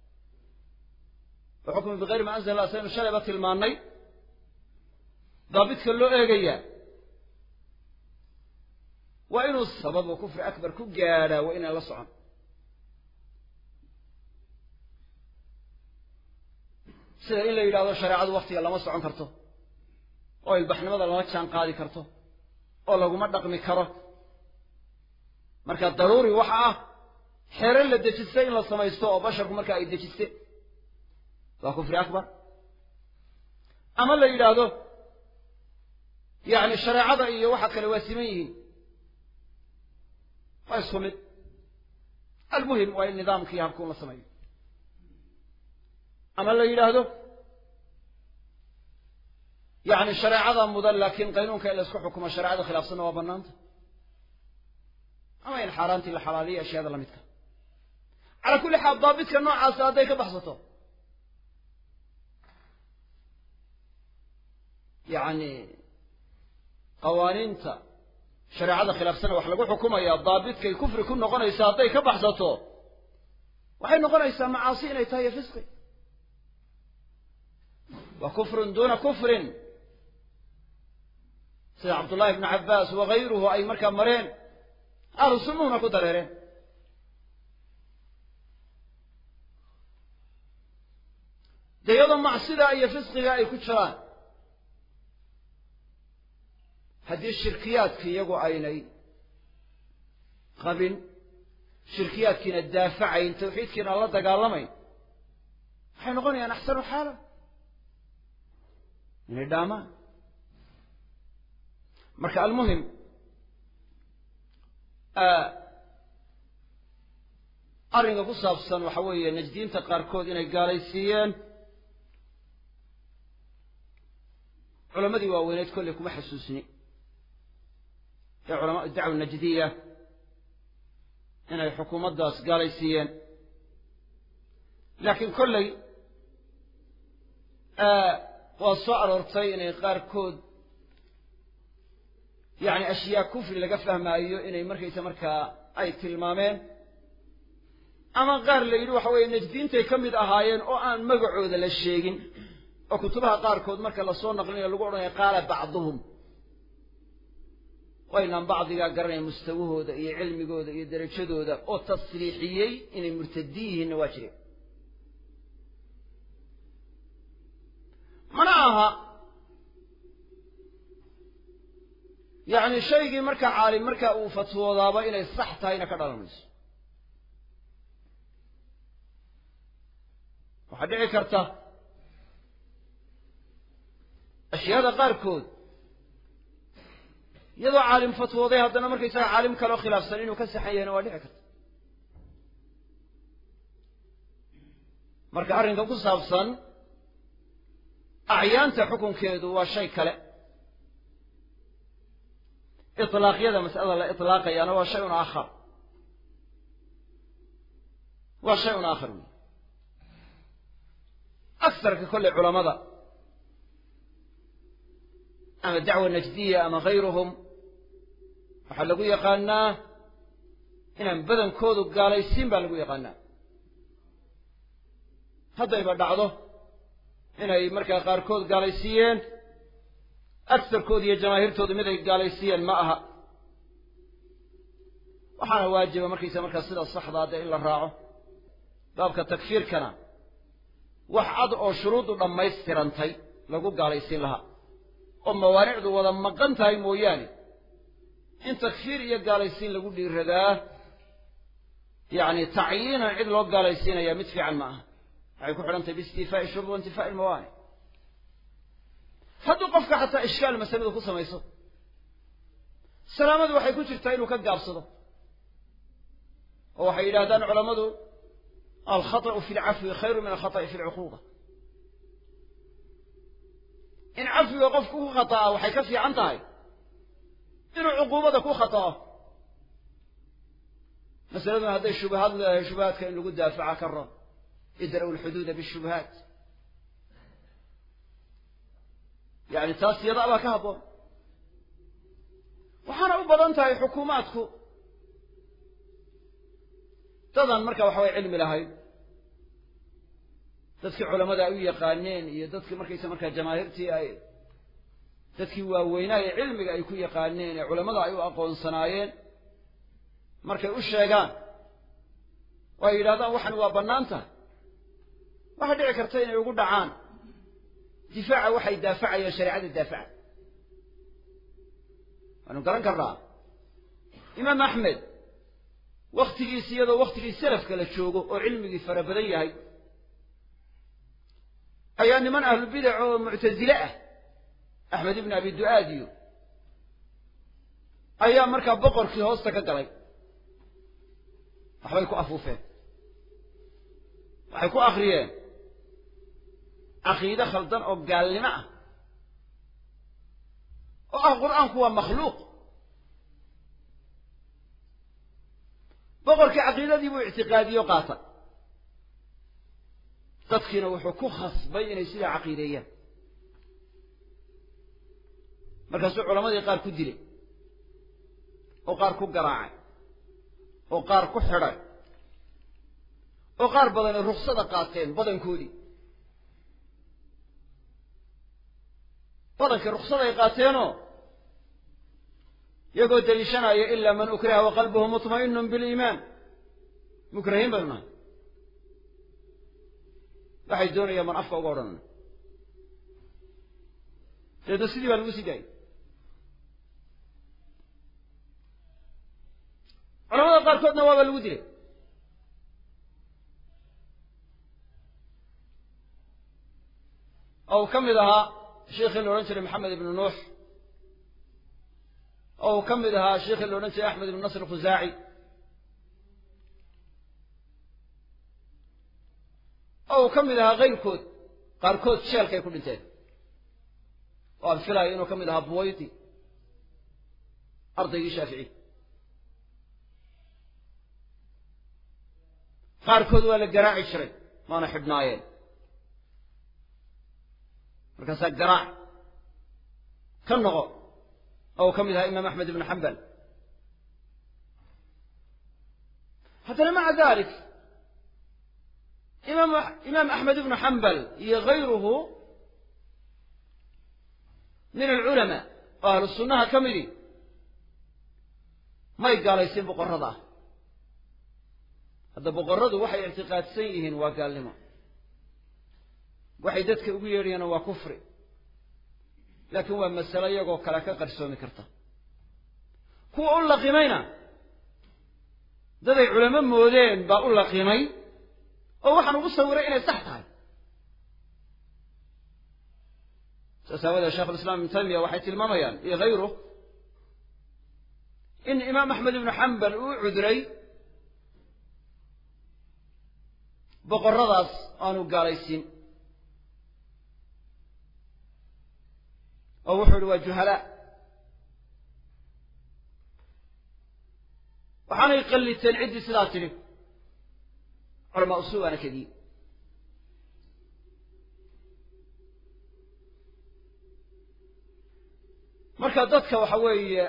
waxukmi bikayri ma anzala allah saynu shalayba tilmaannay daabidka loo eegayaa waa inuu sababu kufri akbar ku gaadhaa waa inaan la socon sida in la yidhahdo shareecadu waktiga lama socon karto oo ilbaxnimada lama jaan qaadi karto oo laguma dhaqmi karo marka daruuri waxa ah xeero la dejistay in la samaysto oo basharku marka ay dejiste waa kufri akbar ama la yidhaahdo yacni shareecada iyo waxa kale waa siman yihiin waa isku mid almuhim waa in nidaamkii habkuun la sameeyo ama la yidhaahdo yacni shareecada mudan laakiin qaynuunka in la isku xukumo shareecada khilaafsanna waa bannaanta ama in xaaraantii la xalaaliyo ashyaada la midka calaa kulli xaal daabidka noocaasa hadday ka baxsato yacni qawaaniinta shareecada khilaafsana wax lagu xukumaya daabidkay kufri ku noqonaysa hadday ka baxsato waxay noqonaysaa macaasi inay tahay iyo fisqi wa kufrun duuna kufrin sida cabdullahi ibnu cabbaas wakayruhu ay markaa mareen ahlu sunnuhuna ku dareereen dee iyadoo macsidaa iyo fisqiga ay ku jiraan haddii shirkiyaadki iyagu aynay qabin shirkiyaadkiina daafacayn tawxiidkiina la dagaalamayn waxay noqonayaan axsanu xaala inay dhaamaan marka almuhim arrinka ku saabsan waxa weeye najdiinta qaarkood inay gaalaysiiyeen culamadii waaweyneed kolley kuma xasuusni ee culamaa dacwa najdiya inay xukuumaddaas gaalaysiiyeen laakiin kolley waa soo aroortay inay qaarkood yacni ashyaa kufri laga fahmaayo inay markaysa markaa ay tilmaameen ama qaar la yidhi waxa weeye najdiintay ka mid ahaayeen oo aan magacooda la sheegin oo kutubaha qaarkood marka lasoo naqlinayo lagu odhanaya qaala bacduhum waynaan bacdigaa garanaya mustawahooda iyo cilmigooda iyo derajadooda oo tasriixiyey inay murtadiin yihiinna waa jireen mana aha yacni shaygii marka caalim marka uu fatwoodaaba inay sax tahayna ka dhalan mayso waxaa dhici karta ashyaada qaarkood iyadoo caalim fatwooday haddana markaysaga caalim kaloo khilaafsan inuu ka saxan yahayna waa dhici karta marka arrinka ku saabsan acyaanta xukunkeedu waa shay kale itlaaqyada mas'alada la itlaaqayaana waa shay un aakhar waa shay un aakhar wey aksarka kolley culamada ama dacwa najdiya ama hayruhum waxaa lagu yaqaanaa inaan badankoodu gaalaysiin baa lagu yaqaanaa haddayba dhacdo inay markaa qaarkood gaalaysiiyeen agsarkooda iyo jamaahiirtoodu mid ay gaalaysiiyeen ma aha waxaana waajiba markaysa markaa sida saxdaa dee in la raaco baabka takfiirkana wax cad oo shuruuddu dhammaystirantay lagu gaalaysiin lahaa oo mawaanicdu wada maqan tahay mooyaane in takfiir iyo gaalaysiin lagu dhiiradaa yacni tacyiinan cid loo gaalaysiinaya mid fiican ma aha waxay ku xidhan tahay biistifaa'i shuruud wa intifaa'i ilmawaanic hadduu qofka xataa ishkaal masaladu ku samayso salaamadu waxay ku jirtaa inuu ka gaabsado oo waxay yidhahdaan culammadu alkhaطأu fi lcafwi khayru min alkhaطأi fi lcuquuba in cafiga qofku ku khata'a waxay ka fiican tahay inuu cuquubada ku khata'o masaladuna hadday shubahaad leedahay shubahaadka in lagu daafaca ka ron idra'u lxuduuda bishubahaat yani taas yada baa ka habboon waxaana u badan tahay xukuumaadku dadan marka waxa way cilmi lahayd dadkii culamada ay u yaqaaneen iyo dadkii markaysa markaa jamaahiirtii ay dadkii waaweynaa ee cilmiga ay ku yaqaaneen ee culamada ay u aqoonsanaayeen markay u sheegaan oo ay yidhahdaan waxan waa bannaan tahay waxaa dhici karta inay ugu dhacaan difaaca waxay daafacayeen shareecada daafaca waanu garan karnaa imaam axmed wakhtigiisi iyadoo wakhtigii salafka la joogo oo cilmigii fara badan yahay ayaa niman ahlubidac oo muctasile ah axmed ibn abi du'aad iyo ayaa markaa boqorkii hoosta ka galay waxbay ku afuufeen waxay ku akriyeen caqiide khaldan oo gaalnimo ah oo ah qur'aanku waa makhluuq boqorkii caqiidadii buu ictiqaadiyo qaata dadkiina wuxuu ku khasbay inay sidaa caqiideeyaan markaasuu culamadii qaar ku dilay oo qaar ku garaacay oo qaar ku xidhay oo qaar badani ruksada qaateen badankoodii badankii ruksaday qaateenoo iyagoo daliishanaya ilaa man ukriha wa qalbuhu mutma'inun biliimaan mukrahiin baynu nahay waxay doonayaan man afka uga odhanana deedna sidii baa lagu sii daayay culamada qaarkoodna waaba lagu dilay oo uu ka mid ahaa sheekhii la odhan jiray maxamed ibnu nuux oo uu ka mid ahaa sheekhii la odhan jiray axmed ibnu nasr khusaaci oo uu ka mid ahaa kayrkood qaarkood sheelkay ku dhinteen oo aan filayo inuu ka mid ahaa buwayti ardaygii shaafici qaarkood waa la garaaci jiray waana xidhnaayeen markaasaa garaac ka noqo oo uu ka mid ahaa imaam axmed ibnu xambal haddana maca dalik imaam imaam axmed ibnu xambal iyo gayruhu min alculamaa oo ahlu sunnaha ka midi may gaalaysin boqorrada ah hadda boqorradu waxay ictiqaadsan yihiin waa gaalnimo waxay dadka ugu yeedhayaana waa kufri laakiin waa masalo iyagoo kale ka qarsoomi karta kuwa u laqimayna daday culamo moodeen baa u laqimay oo waxaan ugu sawiray inay sax tahay saas aawadeed sheekhulislaam ibnu taymiya waxay tilmaamayaan iyo hayruh in imaam axmed ibnu xambal uu cudray boqorradaas aanu gaalaysiin oo wuxuu yihi waa juhalaa waxaanay qalliteen ciddii sidaa tidhi culamaa usul waana kadii marka dadka waxa weeye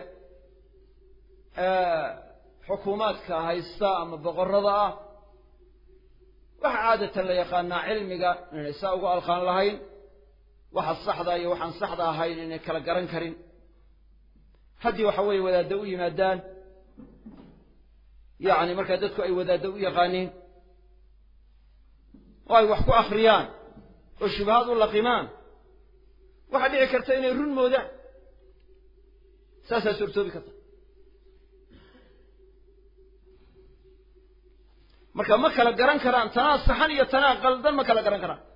xukuumaadka haysta ama boqorrada ah waxa caadatan la yaqaanaa cilmiga inay saa ugu alqaan lahayn waxa saxda iyo waxaan saxda ahayn inay kala garan karin haddii waxa weeye wadaaddo u yimaadaan yacni markaa dadku ay wadaaddo u yaqaaniin oo ay wax ku akhriyaan oo shubahaad u laqimaan waxaa dhici karta inay run moodaan saasaa suurtoobi karta marka ma kala garan karaan tanaa saxan iyo tanaa qaldan ma kala garan karaan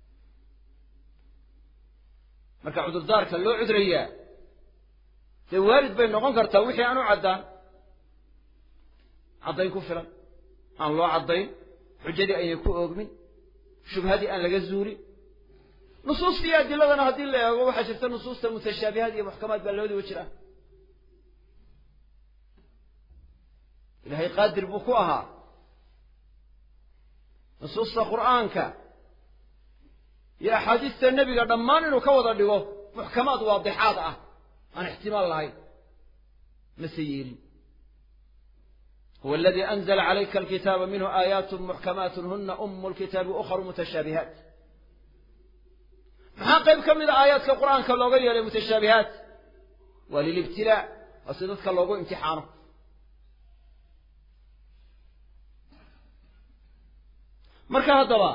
marka cudurdaarka loo cudrayaa dee waalid bay noqon kartaa wixii aan u caddaan caddayn ku filan aan loo caddayn xujadii aynay ku oogmin shubhadii aan laga zuulin nusuusta iyo adiladana haddii la eego waxaa jirta nusuusta mutashaabihaad iyo muxkamaad baa labadiba jira ilahay qaadir buu ku ahaa nusuusta qur'aanka iyo axaadiista nebiga dhammaan inuu ka wada dhigo muxkamaad waadixaad ah aan ixtimaal lahayn mase yeelin huwa aladii anzla calayka alkitaaba minhu aayaat muxkamaat huna umu lkitaabi ukharu mutashaabihaat maxaa qayb ka mida aayaadka qur'aanka looga yeelay mutashaabihaat waa lilibtilaa waa si dadka loogu imtixaano marka haddaba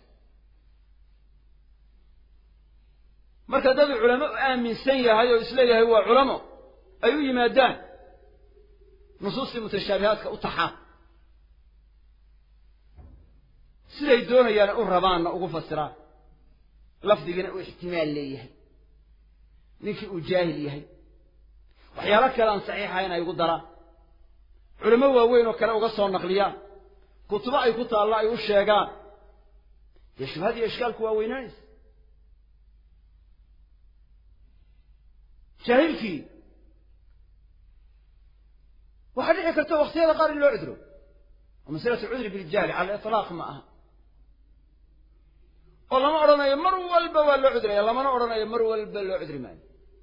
marka dad culamo u aaminsan yahay oo isleeyahay waa culamo ay u yimaadaan nusuustii mutashaabihaadka u taxaan siday doonayaan u rabaanna ugu fasiraan lafdigana uu ixtimaal leeyahay ninkii uu jaahil yahay waxyaalo kale aan saxiixahayn ay ugu daraan culamo waaweyn oo kale uga soo naqliyaan kutubo ay ku taallo ay u sheegaan dee shubhad iyo ishkaalku waa weynaanaysa jaahilkii waxaa dhici karta waktiyada qaar in loo cudro oo masalatu cudri biljahli cala aliطlaaq ma aha oo lama odhanayo mar walba waa loo cudraya lamana odhanayo mar walba loo cudri maayo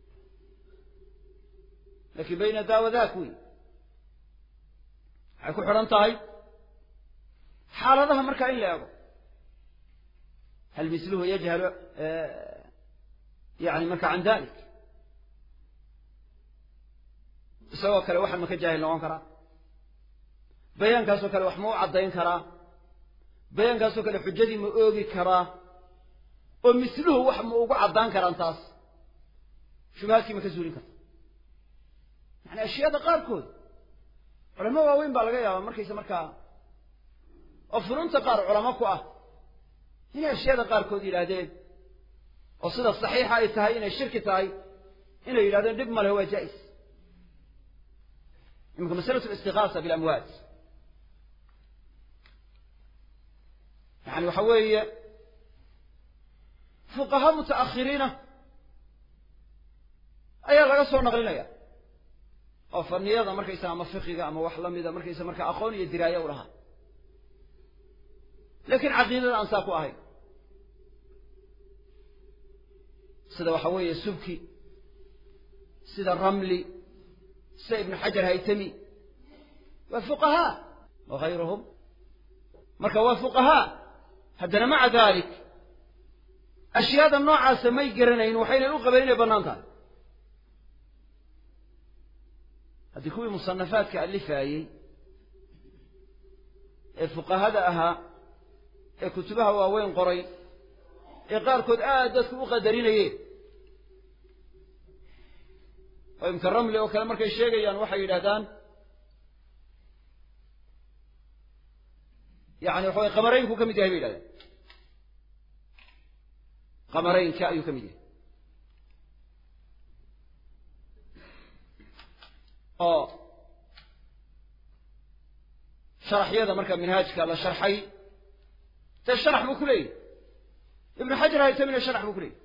lakin bayna daa wa daak wey waxay ku xidhan tahay xaaladaha markaa in la eego hal misluhu yajhalu yani marka can dalik isagoo kale waxa ma ka jaahil noqon karaa bayaankaasoo kale wax ma u caddayn karaa bayaankaasoo kale xujadii ma oogi karaa oo misluhu wax ma ugu caddaan karaan taas shubahaadkii ma ka suulin karta yani ashyaada qaarkood culamo waaweyn baa laga yaabaa markaysa markaa oo furunta qaar culamo ku ah inay ashyaada qaarkood yidhaahdeen oo sida saxiixa ay tahay inay shirki tahay inay yidhahdeen dhib ma leh waa jaa'is iminka masalatu listigaasa bilamwaad yani waxa weeye fuqaha muta'akhiriina ayaa laga soo naqlinaya oo faniyada markaysa ama fiqiga ama wax lamida markaysa marka aqoon iyo diraaye u lahaa lakin caqiidada aan saa ku ahayn sida waxa weeye subki sida ramli sida ibnu xajar haytami waa fuqahaa wa hayruhum marka waa fuqahaa haddana maca dalik ashyaada noocaasa may garanayn waxaynan u qabeen inay bannaan tahay haddii kuwii musanafaadka alifaayey ee fuqahada ahaa ee kutubaha waaweyn qoray ee qaarkood aad dadku u qadarinayeen oo imka ramli oo kale markay sheegayaan waxay yidhahdaan yani waxa way qamaraynku ka mid yahay bay yidhahdaan qamaraynka ayuu ka mid yahay oo sharaxyada marka minhaajka la sharxay dee sharax buu ku leeyahy ibnu xajar haytamina sharax buu ku leeyahy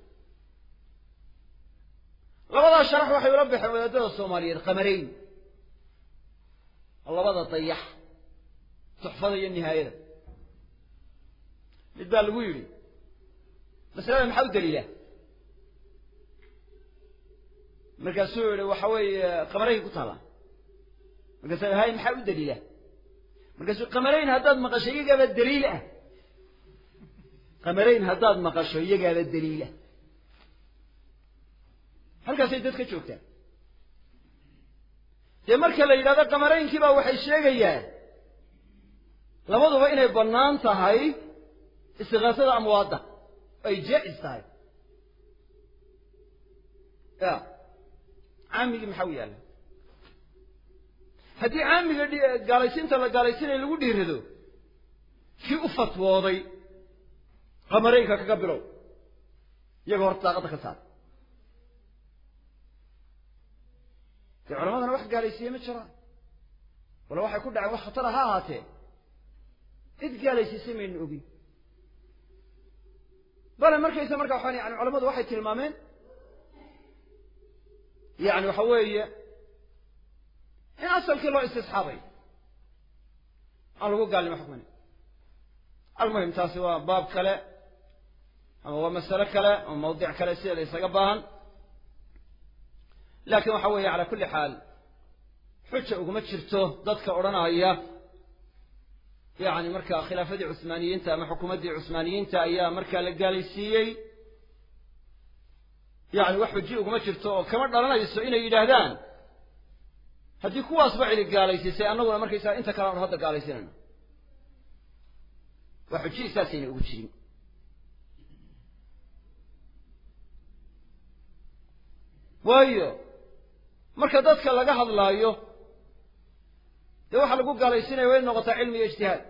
labadaa sharax waxay ula baxeen wadaadada soomaaliyeed qamarayn labada dayax tuxfada iyo nihaayada mid baa lagu yidhi masalada maxaa u daliila markaasuu yihi waxa weeye qamarayn ku taala markaasuu hay maxaa u daliila markaasuu qamarayn haddaad maqasho iyagaaba daliil ah qamarayn haddaad maqasho iyagaaba daliil ah halkaasay dad ka joogtaan dee marka la yidhahdo qamaraynkii baa waxay sheegayaan labaduba inay bannaan tahay istiqaasada amwaadda ay jaa-is tahay ya caamigii maxaa u yaalla haddii caamiga gaalaysiinta la gaalaysiinaya lagu dhiirado kii u fatwooday qamaraynka kaga bilow iyaga horta daaqadda ka saar dee culamadana wax gaalaysiiye ma jiraan wala waxay ku dhaceen wax khatara ha ahaatee cid gaalaysiisay maynu ogin bale markaysa marka waxaan yani culamadu waxay tilmaameen yani waxa weeye in asalkii loo istisxaabay aan lagu gaalnimo xukmin almuhim taasi waa baab kale ama waa masale kale ama mawdic kale sideeda isaga baahan laakiin waxa weeye calaa kulli xaal xuja uguma jirto dadka odhanaya yani markaa khilaafadii cusmaaniyiinta ama xukuumaddii cusmaaniyiinta ayaa markaa la gaalaysiiyey yani wax xuji uguma jirto oo kama dhalanayso inay yidhaahdaan haddii kuwaasba cidi gaalaysiisay annaguna markaysaa inta kale aanu hadda gaalaysinayno waa xuji saasayna ugu jirin waayo marka dadka laga hadlaayo dee waxaa lagu gaalaysinaya waa in noqotaa cilmi iyo ijtihaad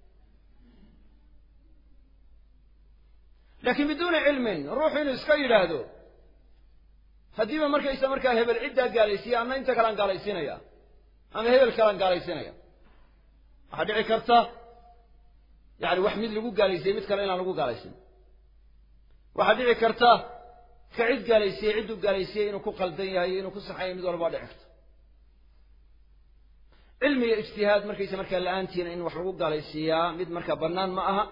laakiin biduuni cilmin ruuxu inuu iska yidhaahdo haddiiba markaysa markaa hebel ciddaa gaalaysiiya ama inta kalean gaalaysiinaya ama hebel kalean gaalaysiinaya waxaa dhici karta yani wax mid lagu gaalaysiiyey mid kale inaan lagu gaalaysin waxaa dhici karta ka cid gaalaysiiyey cidduu gaalaysiiyey inuu ku qaldan yahay inuu ku saxayo mid walba waa dhici karta cilmi iyo ijtihaad markaysa markaa la-aantiina in wax lagu gaalaysiiyaa mid markaa bannaan ma aha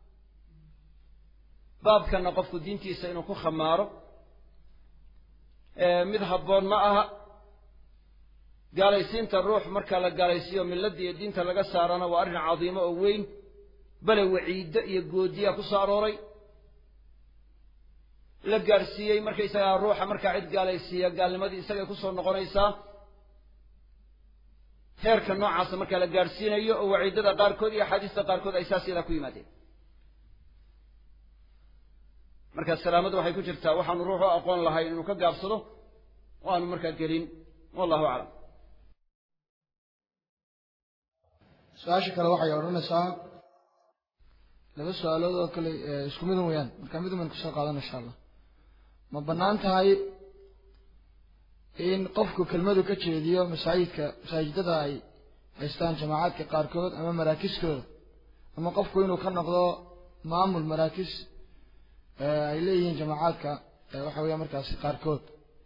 baabkanna qofku diintiisa inuu ku khamaaro mid habboon ma aha gaalaysiinta ruux markaa la gaalaysiiyo milladda iyo diinta laga saarana waa arrin cadiimo oo weyn bale waciiddo iyo goodiyaa ku soo arooray la gaadhsiiyey markaysagaa ruuxa markaa cid gaalaysiiya gaalnimadii isagay kusoo noqonaysaa heerka noocaasa markaa la gaadhsiinayo oo waciidada qaarkood iyo axaadiista qaarkood ay saas yadaa ku yimaadeen marka salaamadu waxay ku jirtaa waxaanu ruuxu aqoon lahayn inuu ka gaabsado oo aanu markaa gelin wallahu aclam su-aasha kale waxay odhanaysaa laba su-aalood oo kale isku midun weyaan marka midun baynu kusoo qaadana insha allah ma bannaan tahay in qofku kelmadu ka jeediyo masaajidka masaajidada ay haystaan jamaacaadka qaarkood ama maraakiskooda ama qofku inuu ka noqdo maamul maraakis ay leeyihiin jamaacaadka waxa weeya markaasi qaarkood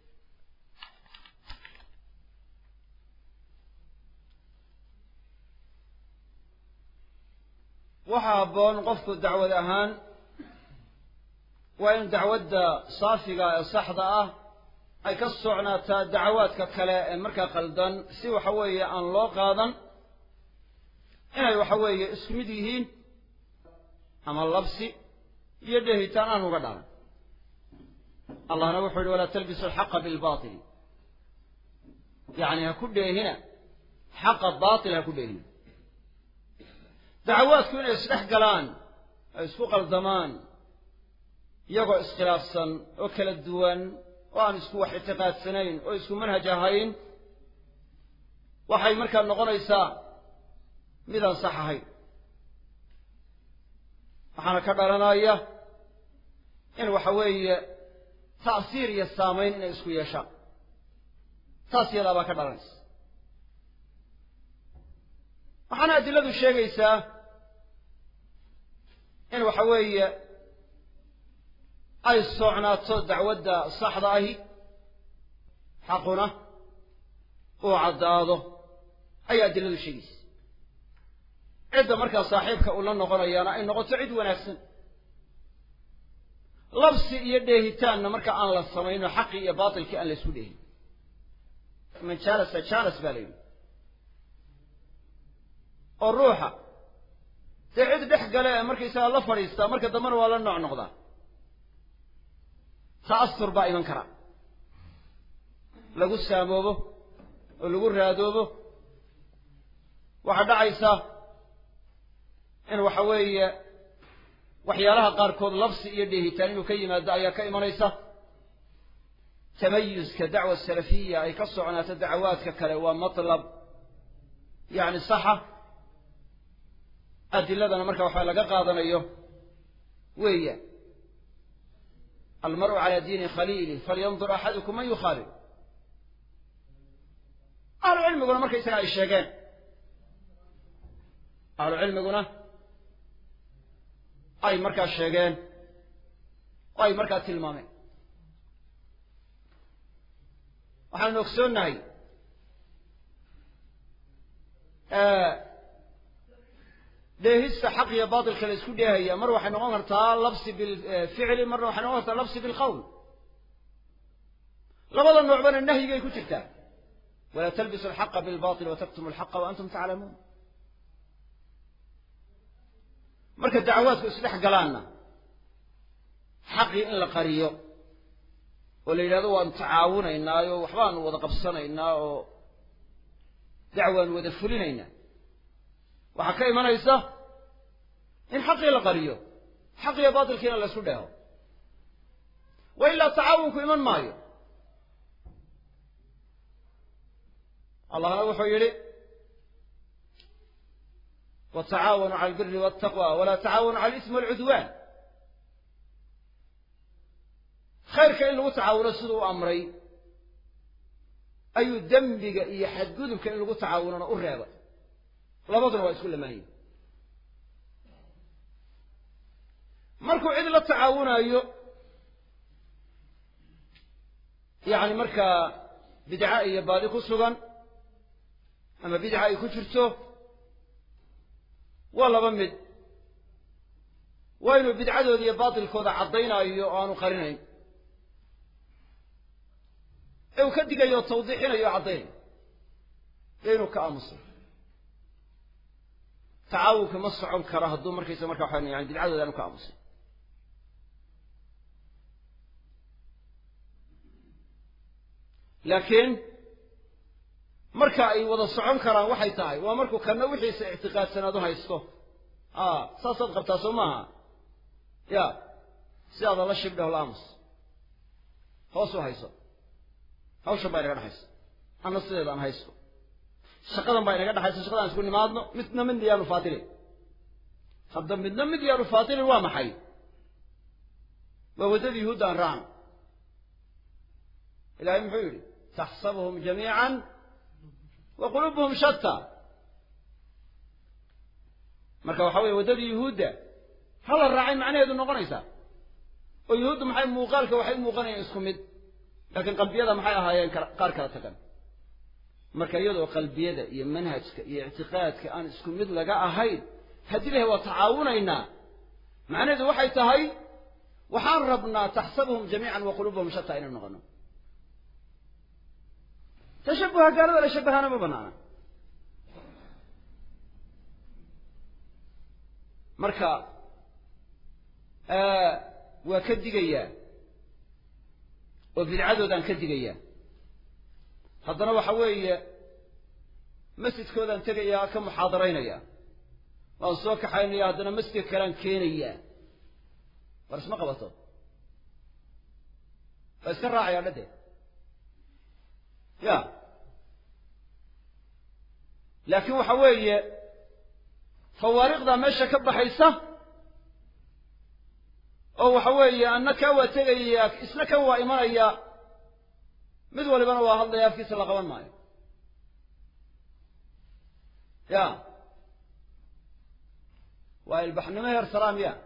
waxaa habboon qofku dacwad ahaan waa in dacwadda saafiga ee saxda ah ay ka socnaataa dacawaadka kale ee markaa qaldan si waxa weeye aan loo qaadan inay waxa weeye isku mid yihiin ama labsi iyo dheehitaan aan uga dhalan allahna wuxuu yihi walaa talbisu alxaqa bilbaili yacni ha ku dheehina xaqa baatil ha ku dheehina dacawaadku inay isdhex galaan ay isku qaldamaan iyagoo iskhilaafsan oo kala duwan oo aan isku wax ictiqaadsanayn oo isku manhaj ahayn waxay markaa noqonaysaa midaan sax ahayn waxaana ka dhalanaya in waxa weeye ta'siir iyo saamayn inay isku yeeshaan taas yadaa baa ka dhalanaysa waxaana adiladu sheegaysaa in waxa weeye ay socnaato dacwadda saxda ahi xaquna uu caddaado ayaa adiladu sheegaysa cidda markaa saaxiibka uu la noqonayaana ay noqoto cid wanaagsan labsi iyo dheehitaanna marka aan la samayno xaqii iyo baatilkii aan la isku dheehin man jalasa jalas baa la yidhi oo ruuxa dee cid dhex gale ee markaysagaa la fadhiistaa marka dambena waa la nooc noqdaa ta'asur baa iman kara lagu saamoobo oo lagu raadoobo waxaa dhacaysa in waxa weeye waxyaalaha qaarkood labsi iyo dheehitaan inuu ka yimaado ayaa ka imanaysa tamayuska dacwa salafiya ay ka socnaato dacawaadka kale waa matlab yacni saxa adiladana marka waxaa laga qaadanayo weeya almar'u calaa diini khaliilih falyandur axadukum man yukhaalil ahlu cilmiguna markaysaga ay sheegeen ahlu cilmiguna ay markaa sheegeen oo ay markaa tilmaameen waxaanu ogsoonnahay dheehista xaq iyo baatilka la isku dheehaya mar waxay noqon kartaa labsi bilficli marna waxay noqon kartaa labsi bilqowl labada noocbana nahyigay ku jirtaa walaa talbisu alxaqa bilbatil wataktumu alxaqa wa antum taclamuun marka dacwaadku isdhex galaanna xaqii in la qariyo oo la yidhahdo waanu tacaawunaynaayo waxbaanu wada qabsanaynaa oo dacwaanu wada fulinaynaa waxaa ka imanaysa in xaqii la qariyo xaqiyo baatilkiina la isku dheeho wa ilaa tacaawunku iman maayo allahna wuxuu yidhi watacaawanuu cala albiri waltaqwa walaa tacaawanuu cala alismi walcudwaan khayrka in lagu tacaawuno siduu u amray ayuu dembiga iyo xadgudubka in lagu tacaawunona u reebay labaduna waa isku lamaanyiin markuu cid la tacaawunayo yacni markaa bidca iyo baadi ku sugan ama bidca ay ku jirto waa laba mid waa inuu bidcadooda iyo baatilkooda caddaynaayo oo aanu qarinayn ee uu ka digayo oo tawdiixinayo o caddaynayo ee inuu ka aamuso tacaawunka ma socon karo hadduu markaysa marka waxaa yani bidcadooda aanu ka aamusin laakiin marka ay wada socon karaan waxay tahay waa markuu kana wixiisa ictiqaadsanaad u haysto a saasaad qabtaa soo maaha ya sidaada la shibdhaho la aamus hoos u hayso hawshan baa inaga dhexaysa ana sideeda aan haysto shaqadan baa inaga dhexaysa shaqadaan isku nimaadno midna midna yaanu faatilin hadda midna mid yaanu faatilin waa maxay waa waddadii yuhuudda aan raacno ilahay muxuu yidhi taxsabuhum jamiican wa quluubuhum shatta marka waxa weye waddadii yuhuudda hala raacay macnaheedu noqonaysaa oo yuhuuddu maxay muuqaalka waxay u muuqanayaan isku mid laakiin qalbiyada maxay ahaayeen qaar kala tagan marka iyadoo qalbiyada iyo manhajka iyo ictiqaadka aan isku mid laga ahayn haddii lahay waa tacaawunaynaa macnaheedu waxay tahay waxaan rabnaa taxsabuhum jamiican wa quluubuhum shatta inaynu noqono tashabuha gaalada la shabahaana ma banaana marka waa ka digayaa oo bidcadoodaan ka digayaa haddana waxa weeye masjidkoodaan tegayaa ka muxaadaraynaya waan soo kaxaynaya haddana masjidka kalean keenayaa war isma qabato waa iska raacayaa dhadee ya laakiin waxa weeye fawaariqdaa meesha ka baxaysa oo waxa weeye anna kaa waa tegaya isna kan waa imanaya mid walibana waa hadlaya afkiisa la qaban maayo ya waa ilbaxnimo heer salaam ya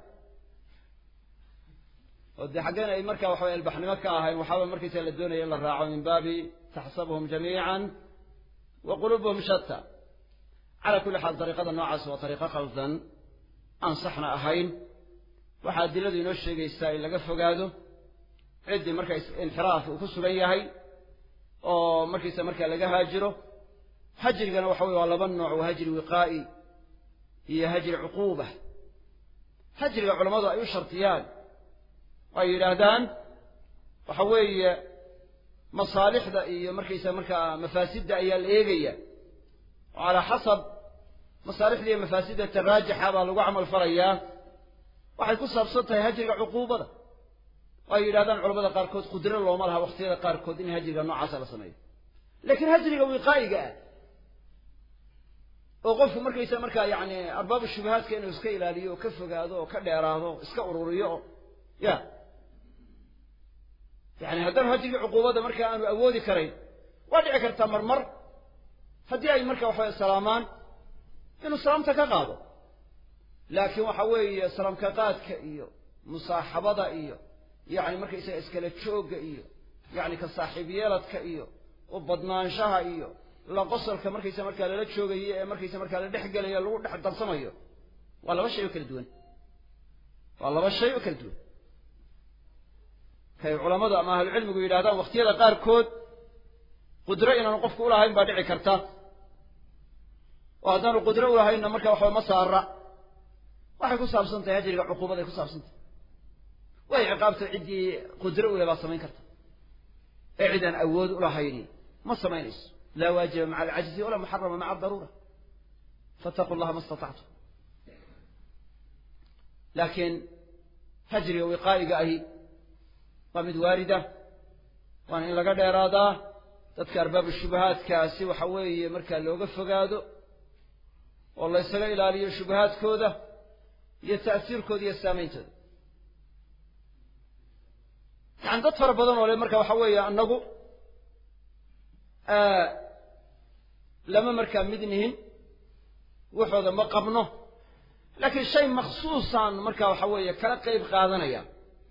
oo dee xaggeen ay marka waxaway ilbaxnimo ka ahayn waxaaba markaysa la doonaya in la raaco min baabi taxsabuhum jamiican wa quluubuhum shatta calaa kulli xaal dariiqada noocaas waa dariiqo qaldan aan saxna ahayn waxaa adiladu inoo sheegaysaa in laga fogaado ciddii marka inxiraaf uu ku sugan yahay oo markiisa markaa laga haajiro hajrigana waxa weye waa laba nooc waa hajri wiqaa'i iyo hajri cuquuba hajriga culammadu ay u shartiyaan ay yidhaahdaan waxa weeye masaalixda iyo markaysa markaa mafaasidda ayaa la eegaya oo calaa xasab masaalixda iyo mafaasidda taraajixa baa lagu camal falayaa waxay ku saabsan tahay hajriga cuquubada oo ay yidhahdaan culamada qaarkood qudro looma laha waqtiyada qaarkood in hajriga noocaasa la sameeyo laakiin hajriga wiqaa'iga ah oo qofku markaysa markaa yacni arbaabu shubahaadka inuu iska ilaaliyo oo ka fogaado oo ka dheeraado o iska ururiyo oo ya yani haddana hajrigii cuquubadda markaa aanu awoodi karayn waa dhici kartaa marmar haddii ay marka waxaweye salaamaan inuu salaamta ka qaado laakiin waxa weeye salaamka qaadka iyo musaaxabada iyo yacni markaysaga iskala joogga iyo yacni ka saaxiib yeeladka iyo u badnaanshaha iyo la qosolka markaysa markaa lala joogayo ee markaysa markaa la dhex gelayo lagu dhex darsamayo waa laba shay oo kala duwan waa laba shay oo kala duwan kay culammadu ama ahlucilmigu yidhahdaan wakhtiyada qaarkood qudro inaanu qofku ulahayn baa dhici karta oo haddaanu qudro ulahaynna marka waxba ma saara waxay ku saabsan tahay hajriga cuquubaday ku saabsan tahay way ciqaabta ciddii qudro ule baa samayn karta ee cid aan awood ulahayni ma samaynayso laa waajiba maca alcajzi walaa muxarama maca adaruura fattaquu llaha ma istatactum laakiin hajriga wiqaa'iga ahi waa mid waarida waana in laga dheeraadaa dadka arbaabu shubahaadkaasi waxa weeye markaa looga fogaado oo la ysaga ilaaliyo shubahaadkooda iyo ta'siirkooda iyo saameyntooda yani dad fara badan oo le marka waxa weeye annagu lama markaa mid nihin waxooda ma qabno laakiin shay makhsuusaan marka waxa weeye kala qayb qaadanaya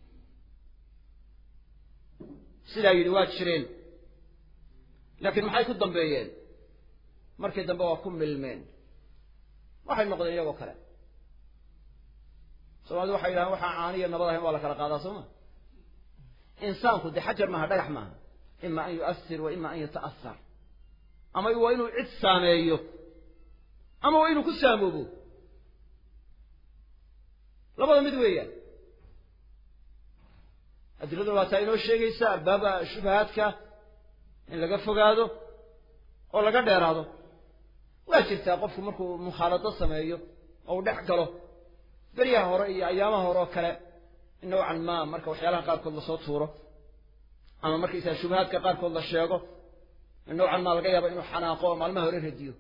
sidaa yidhi waa jireen laakiin maxay ku dambeeyeen markii dambe waa ku milmeen waxay noqdeen iyagoo kale soomaalida waxay yidhahaan waxaa caaniya nabad ahayn waa la kala qaadaa soo ma insaanku dee xajar maaha dhagax maaha ima an yu'asir wa ima an yata'asar ama waa inuu cid saameeyo ama waa inuu ku saamoobo labada mid weeyaan adiladu waa taa inoo sheegaysa albaaba shubahaadka in laga fogaado oo laga dheeraado waa jirtaa qofku markuu mukhaalado sameeyo oo uu dhex galo beryaha hore iyo ayaamaha hore oo kale in nowcan maa marka waxyaalaha qaarkood lasoo tuuro ama markaysaa shubahaadka qaarkood la sheego in nowcan maa laga yaabo inuu xanaaqo oo maalmaha hore radiyo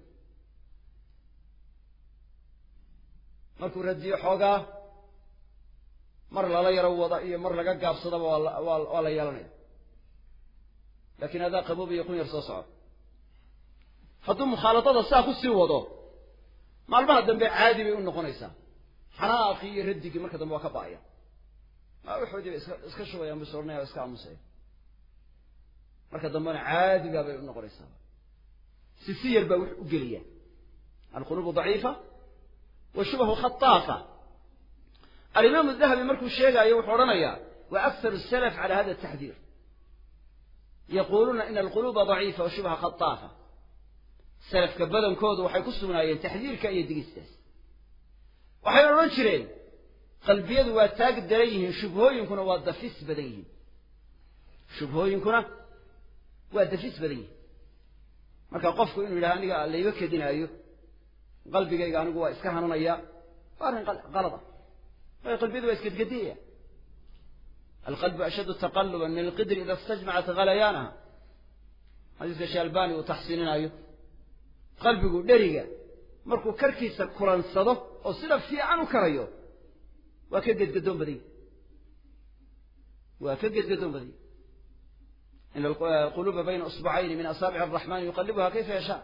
markuu radiyo xoogaa mar lala yaro wada iyo mar laga gaabsadaba waa waa la yeelanaya laakiin adaa qaboob iyo kun yar soo soco hadduu mukhaaladada saa ku sii wado maalmaha dambe caadi bay u noqonaysaa xanaaqii iyo radigii marka dambe waa ka ba'aya waxoodii bay iska iska shubayaan bus odhanaya iska aamusaya marka dambena caadigaa bay u noqonaysaa si si yar baa wax u gelaya alquluubu daciifa wa shubahu khataafa alimaamu dahabi markuu sheegaayo wuxuu odhanayaa wa akharu salaf cala hada ataxdiir yaquuluuna ina alquluuba daciifa wa shubha khataafa salafka badankoodu waxay ku sugnaayeen taxdiirka iyo digistaas waxay odhan jireen qalbiyadu waa taag daran yihiin shubhooyinkuna waa dafis badan yihiin shubhooyinkuna waa dafis badan yihiin marka qofku inuu yidhaha aniga layga kedinaayo qalbigayga anigu waa iska hananaya waa arrin qalad ah waayo qalbiyadu waa isgedgediyaya alqalbu ashaddu taqaluban min alqidri ida istajmacat halayaanaha xadiiska shaalbani uu taxsiininaayo qalbigu dheriga markuu karkiisa kulansado oo sida fiican u karayo waa ka gedgadoon badanya waa ka gedgadoon badanya ina alquluuba bayna usbacayni min asaabici araxmani yuqalibuha kayfa yashaa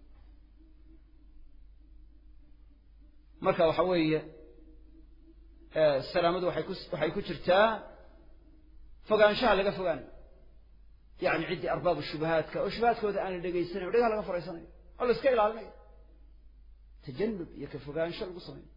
marka waxa weeye salaamadu waxay ku waxay ku jirtaa fogaanshaha laga fogaanayo yacni ciddii arbaabu shubahaadka oo shubahaadkooda aan la dhegaysanayo dhagaha laga faraysanayo oo la iska ilaalinayo tajanub iyo ka fogaansho lagu samaynayo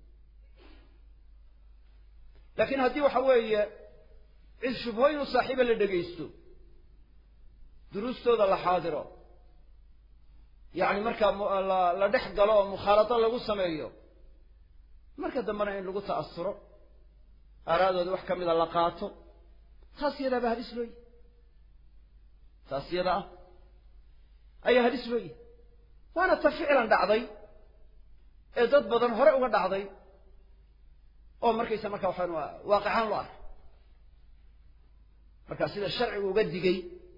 laakiin haddii waxa weeye cid shubhooyin u saaxiiba la dhegaysto duruustooda la xaadiro yacni markaa la dhex galo oo mukhaalado lagu sameeyo marka dambena in lagu ta'asuro aaraadooda wax ka mida la qaato taas yadaaba halis looyi taas yada ah ayaa halis looyi waana ta ficlan dhacday ee dad badan hore uga dhacday oo markaysa marka waxaan waaqicaan loo arkay marka sida sharcigu uga digay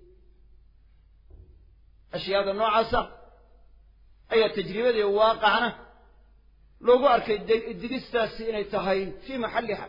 ashyaada noocaasa ayaa tajribadii waaqacna loogu arkay digistaasi inay tahay fii maxalliha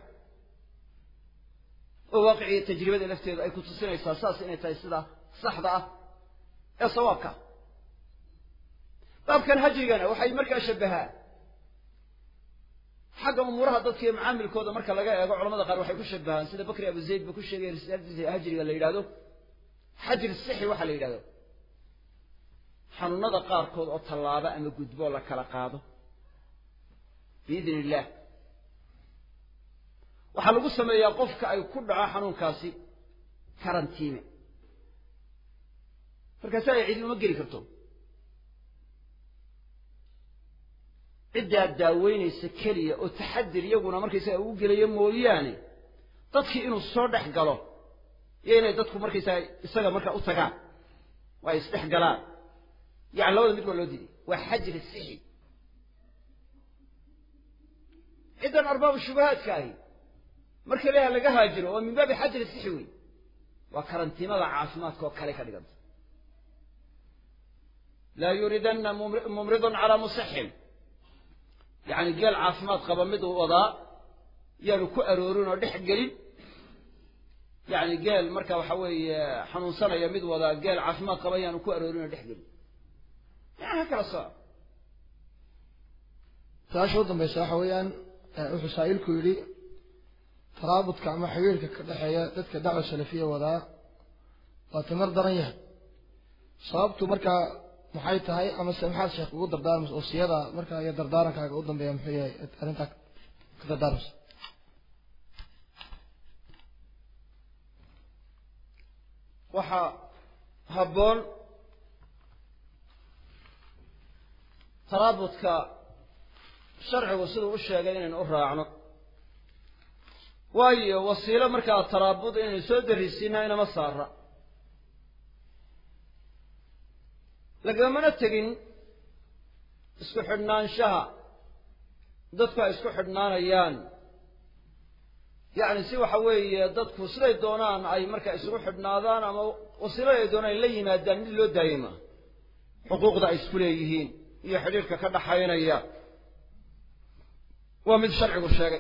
oo waaqiciyo tajribada lafteedu ay ku tusinaysaa saas inay tahay sida saxda ah ee sawaabka baabkan hajrigana waxay markaa shabbahaa xagga umuuraha dadka iyo macaamilkooda marka laga eego culamada qaar waxay ku shabahaan sida bakri abu zayd ba ku sheegay risaaladiisa hajriga la yidhahdo xajri sixi waxaa la yidhahdo xanuunada qaarkood oo tallaabo ama gudboo la kala qaado biidn illah waxaa lagu sameeyaa qofka ay ku dhaco xanuunkaasi karantiime markaasi ay cidi uma geli karto ciddaa daaweynaysa keliya oo taxadir iyaguna markaysaga ugu gelayo mooyaane dadkii inuu soo dhex galo iyo inay dadku markaysaga isaga markaa u tagaan oo ay isdhex galaan yani labada mid waa loo diiday waa xajri sixi ciddan arbaabu shubahaadka ahi marka leeha laga haajiro waa min baabi xajri sixi wey waa karantiimada caafimaadka oo kale ka dhiganta laa yuridanna mumridun calaa musixin yacni geel caafimaad qaba mid uu wadaa yaanu ku aroorin oo dhex gelin yacni geel marka waxa weeye xanuunsanaya mid wadaa geel caafimaad qaba yaanu ku aroorin oo dhex gelin yani ha kala soco su-aasha u dambaysa waxa weeyaan wuxuu saa'ilku yidhi taraabudka ama xiriirka ka dhexeeya dadka dacwa salafiya wadaa waa timar daran yahay sababtu markaa maxay tahay amase maxaad sheekh ugu dardaarmaysa wasiyada markaa iyo dardaarankaaga u dambeeya muxuu yahay arrintaa ka dardaarmaysa waxaa habboon taraabudka sharcigu siduu u sheegay inaynu u raacno waayo wasiilo markaa taraabud inaynu soo darisiina inama saara lagamana tegin isku xidhnaanshaha dadku ay isku xidhnaanayaan yacni si waxa weeye dadku siday doonaan ay markaa isugu xidhnaadaan ama wasiilada ay doonaan ay la yimaadaan mid loo daayay maaha xuquuqda ay isku leeyihiin iyo xidhiirka ka dhaxaynaya waa mid sharcigu sheegay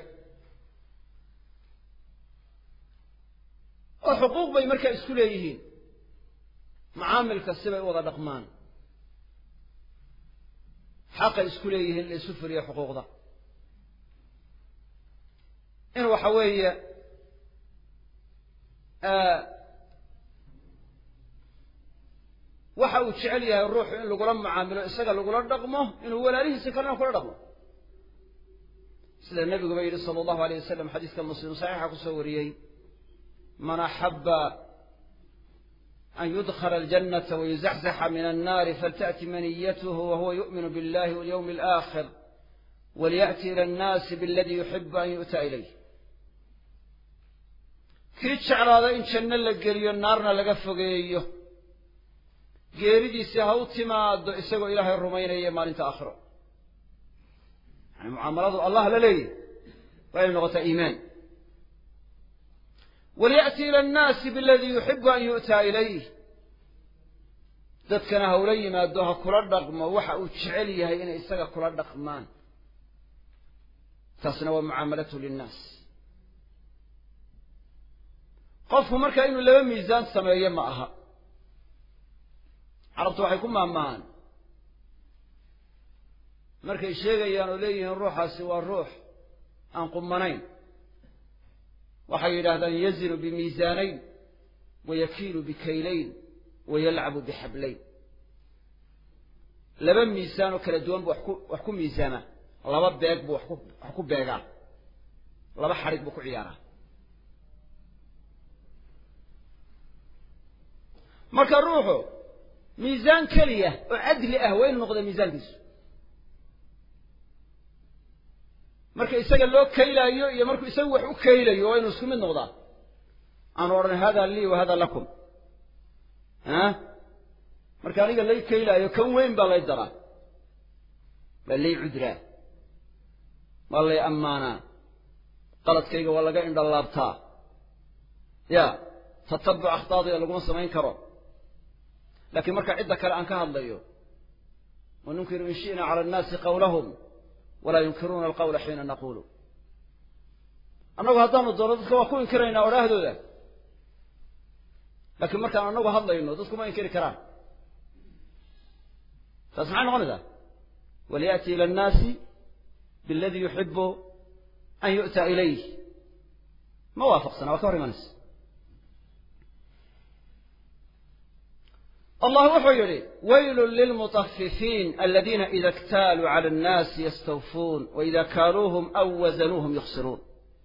oo xuquuq bay markaa isku leeyihiin macaamilka sibay u wada dhaqmaan xaqay isku leeyihiin in la isu fuliyo xuquuqda in waxa weeye waxa uu jecel yahay ruuxu in lagula mucaamilo isaga lagula dhaqmo inuu walaalihiisa kalena kula dhaqmo sida nebiguba yidhi sala allahu alayh wasalam xadiiska muslim saxiixa kusoo wariyey man axaba an yudkla aljannata wayuzaxzaxa min annaari falta'ti maniyatuhu wahuwa yu'minu billahi walyawmi alaakhir waliya'ti ila annaasi biladii yuxibu an yu'ta ilayh kii jeclaada in janno la geliyo naarna laga fogeeyo geeridiisii ha u timaado isagoo ilaahay rumaynaya maalinta aakhiro yani mucaamaladu allah la leeyahy waa inay noqotaa iimaan waliya'ti ila annaasi biladii yuxibu an yu'taa ilayh dadkana ha ula yimaado ha kula dhaqmo waxa uu jecel yahay inay isaga kula dhaqmaan taasna waa mucaamalatu linnaas qofku markaa inuu laba miisaan sameeyo ma aha carabtu waxay ku maahmaahaan markay sheegayaan oo leeyihiin ruuxaasi waa ruux aan qumanayn waxay yidhaahdaan yazinu bimiisaanayn wayakiilu bikaylayn wayalcabu bixablayn laba miisaan oo kala duwan buu wax ku wax ku miisaamaa laba beeg buu wax ku wax ku beegaa laba xadhig buu ku ciyaaraa marka ruuxu miisaan keliya oo cadli ah waa inu noqda miisaankiisu marka isaga loo kaylaayo iyo markuu isagu wax u kaylayo waa inu isku mid noqdaa aanu odhan hada lii wa hada lakum ah marka aniga lay kaylaayo kan weyn baa lay daraa waa lay cudraa waa lay ammaanaa qaladkayga waa laga indhalaabtaa ya tatabuc akhtaadayda laguma samayn karo laakiin marka cidda kale aan ka hadlayo wanunkiru in shi'na cala annaasi qawlahum walaa yunkiruuna alqawla xiina naqulu annagu haddaanu doono dadka waa ku inkiraynaa odhaahdooda laakiin markaan annagu hadlayno dadku ma inkiri karaan taas maxay noqonaysaa waliya'ti ila annaasi biladii yuxibu an yu'ta ilayh ma waafaqsana waa ka hor imanaysa allah wuxuu yidhi waylun lilmutafifiin aladiina ida اktaaluu cala annaasi yastawfuun waida kaaluuhum aw wazanuuhum yukhsiruun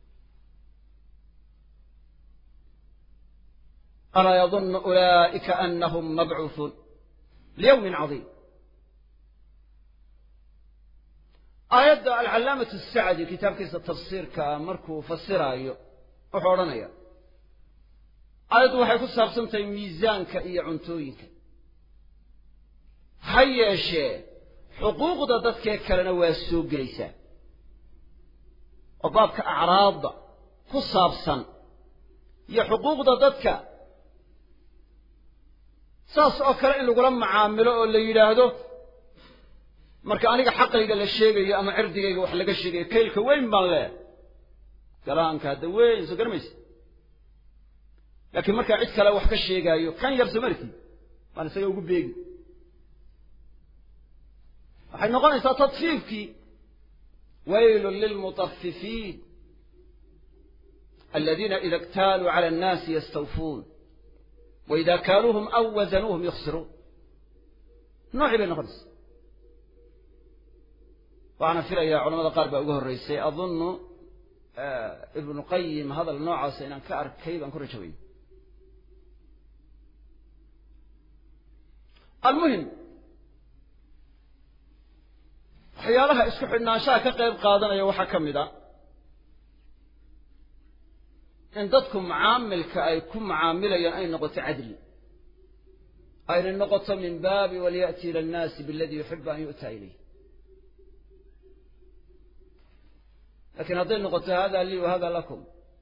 alaa yadunnu ulaa'ika anahum mabcuuثuun liyawmin cadiim aayadda alcallaamatu sacdi kitaabkiisa tafsiirka markuu fasiraayo wuxuu odhanaya aayaddu waxay ku saabsan tahay miisaanka iyo cuntooyinka ha yeeshee xuquuqda dadkee kalena waa soo gelaysaa oo baabka acraadda ku saabsan iyo xuquuqda dadka saas oo kale in lagula macaamilo oo la yidhaahdo marka aniga xaqayga la sheegayo ama cirdigayga wax laga sheegayo kaylka weyn baan leh galaanka hadda weyn soo garamaysa laakiin markaa cid kale wax ka sheegaayo kan yar soo markii baan isaga ugu beegi waxay noqonaysaa tadfiifkii waylun lilmutafifiin aladiina ida اktaaluu cala annaasi yastawfuun waida kaaluuhum aw wazanuuhum yukhsiruun noocii bay noqonaysa waxaana filayaa culamada qaar baa uga horreysay adunnu ibnu qayim hadal noocaasa inaan ka arkay baan ku rajawayay almuhim waxyaalaha isku xidhnaanshaha ka qayb qaadanaya waxaa ka mid a in dadku macaamilka ay ku macaamilayaan ay noqoto cadli ayna noqoto min baabi walyaأti ila annaasi biladii yuxibu an yu'ta ilayh lakiin hadday noqoto hada lii wa hada lakum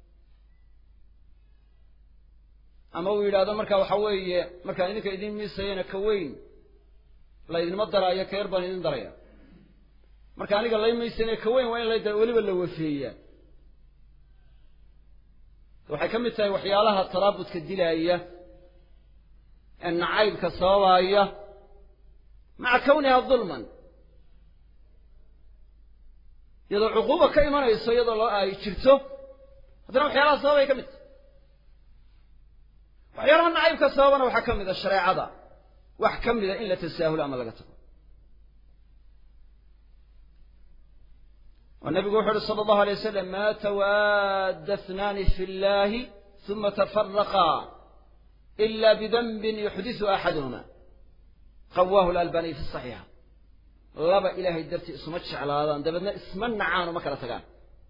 ama uu yidhahdo marka waxa weeye markaan idinka idin miisayana ka weyn laydinma daraayo ka yar baan idin daraya marka aniga lay miisayna ka weyn waa in la weliba la wafeeyaa waxay ka mid tahay waxyaalaha taraabudka dilaaya ee nacaybka sababaaya maca kawniha dulman iyadoo cuquuba ka imanayso iyadoo loo ay jirto haddana waxyaalaha sababay ka mid tahay waxyaalaha nacaybka sababana waxaa ka mid a shareecada wax ka mida in la tasaahulo ama laga tago oo nabigu wuxu uhi sala allahu alay wasalam ma tawaadda اثnaani fi اllahi ثuma tafaraqaa ila bidanbin yuxdisu axaduhuma qawaahu lalbaniy fi صaxiixa laba ilaahay dartii isuma jeclaadaan dabeedna isma nacaan oo ma kala tagaan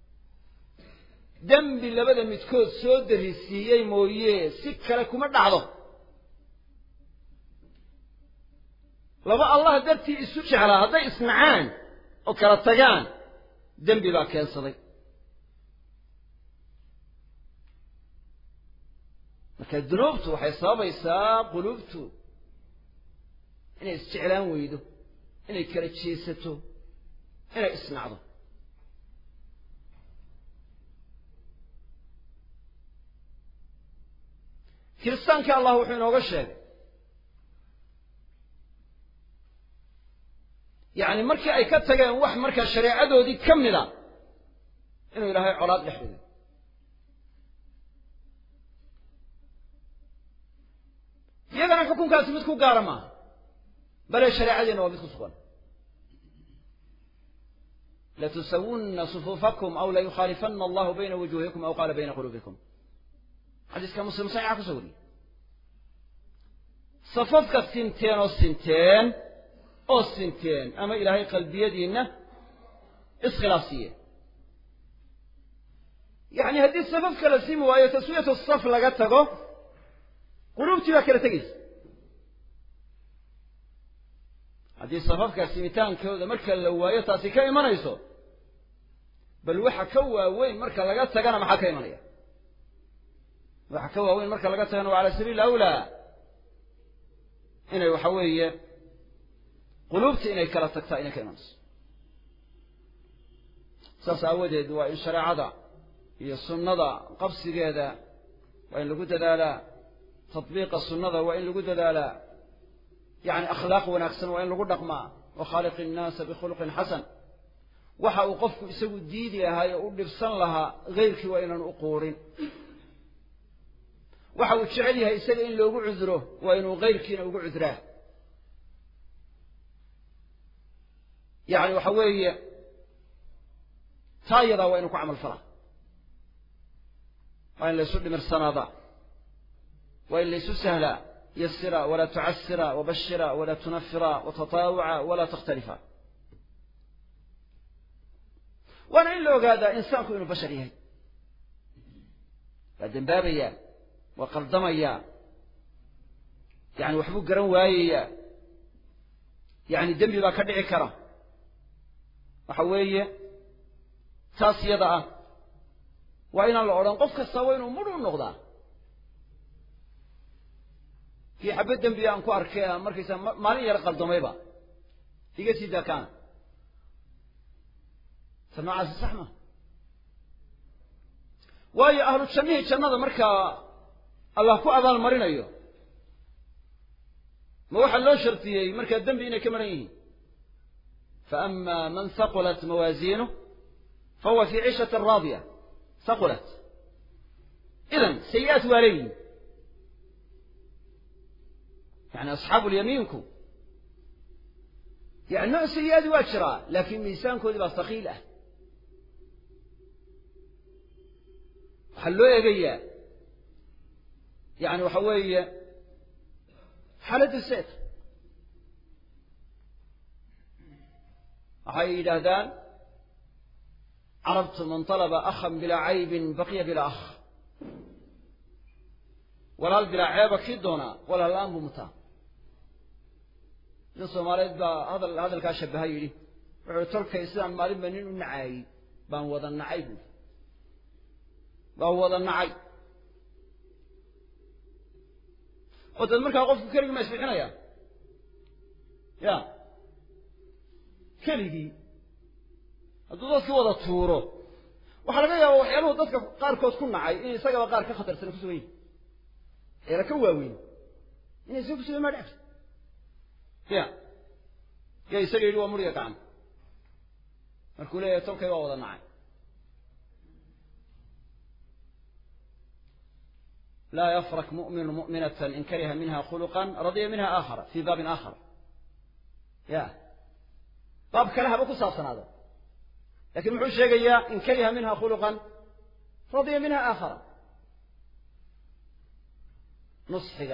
dembi labada midkood soo darisiiyey mooye si kale kuma dhacdo laba allah dartii isu jeclaa hadday isnacaan oo kala tagaan dembi baa keensaday marka dunuubtu waxay sababaysaa quluubtu inay isjeclaan weydo inay kala jeesato inay isnacdo kiristaankii allah wuxuu inooga sheegay yacni markii ay ka tageen wax markaa shareecadoodii ka mida inuu ilaahay colaad dhex dhigay iyagana xukunkaasi mid ku gaara maaha bale shareecadiina waa mid ku sugan latusawunna sufuufakum aw layukhaalifana allahu bayna wujuuhikum aw qaala bayna quluubikum xadiiska muslim saxiixa kusoo wariyey safafka sinteen oo sinteen oo sinteen ama ilaahay qalbiyadiinna iskhilaafsiiyeen yacni haddii safafka la simi waayo taswiyatu saf laga tago quluubtii baa kala tegaysa haddii safafka simitaankooda marka la waayo taasi ka imanayso bal waxa ka waaweyn marka laga tagana maxaa ka imanaya waxa ka waaweyn marka laga tagana waa cala sabiili awlaa inay waxa weeye quluubta inay kala tagtaa inay ka imanayso saas aawadeed waa in shareecada iyo sunnada qabsigeeda waa in lagu dadaalaa tatbiiqa sunnada waa in lagu dadaalaa yacni akhlaaq wanaagsan waa in lagu dhaqmaa wa khaaliqi innaasa bikhuluqin xasan waxa uu qofku isagu diidi lahaa oo u dhibsan lahaa hayrkii waa inaan u quurin waxa uu jecel yahay isaga in loogu cuduro waa inuu hayrkiina ugu cudraa yacni waxa weeye taa iyadaa waa inu ku camal falaa waa in laysu dhimirsanaada waa in laysu sahlaa yasira walaa tucasira wabashira walaa tunafira watataawaca walaa takhtalifa waana in la ogaadaa insaanku inuu bashar yahay waa dembaabayaa waa qaldamayaa yani waxbuu garan waayayaa yani dembi baa ka dhici kara waxa weeye taas yada ah waa inaan la odhan qof kasta waa inuu mudh u noqdaa kii xabad dembiya aan ku arkay markaysa maalin yar qaldamayba iga sii daa kaana ta noocaasi sax ma waayo ahlu jannihii jannada markaa allah ku abaal marinayo ma waxaa loo shardiyey markaa dembi inay ka maran yihiin faama man haqulat mawaaziinuh fahuwa fii ciishati raadiya haqulat idan sayi-aat waa leeyihin yani asxaabu lyamiinku yani nooc sayi-aadi waa jiraa laakiin miisaankoodii baa haqiil ah waxaa loo eegayaa yani waxa weeye xaaladda seet waxay yidhaahdaan carabtu man talaba akhan bilaa caybin baqiya bilaa akh walaal bilaa ceeba kii doonaa walaal la-aan buu mutaa nin soomaaliyeed baa hadal hadalkaa shabaha yidhi wuxuu tolkay sidaan maalinba nin u nacaayey baan wada nacay buui baan wada nacay oo dad markaa qofku keligii ma isbixinaya ya keligii hadduu dadkii wada tuuro waxaa laga yaaba waxyaaluhu dadka qaarkood ku nacay in isagaba qaar ka khatarsan kusugan yihin eela ka waaweyn inay isaga kusugan maa dhecta ya ya isaga yidhi waa muriga gacan markuu leeyahay tolkay waa wada nacay laa yafrak mu'minu mu'minata in kariha minha khuluqan radiya minha aakhara fii baabin aakhar ya baab kale haba ku saabsanaado lakin muxuu sheegayaa in kariha minha khuluqan radiya minha aakhara nusxiga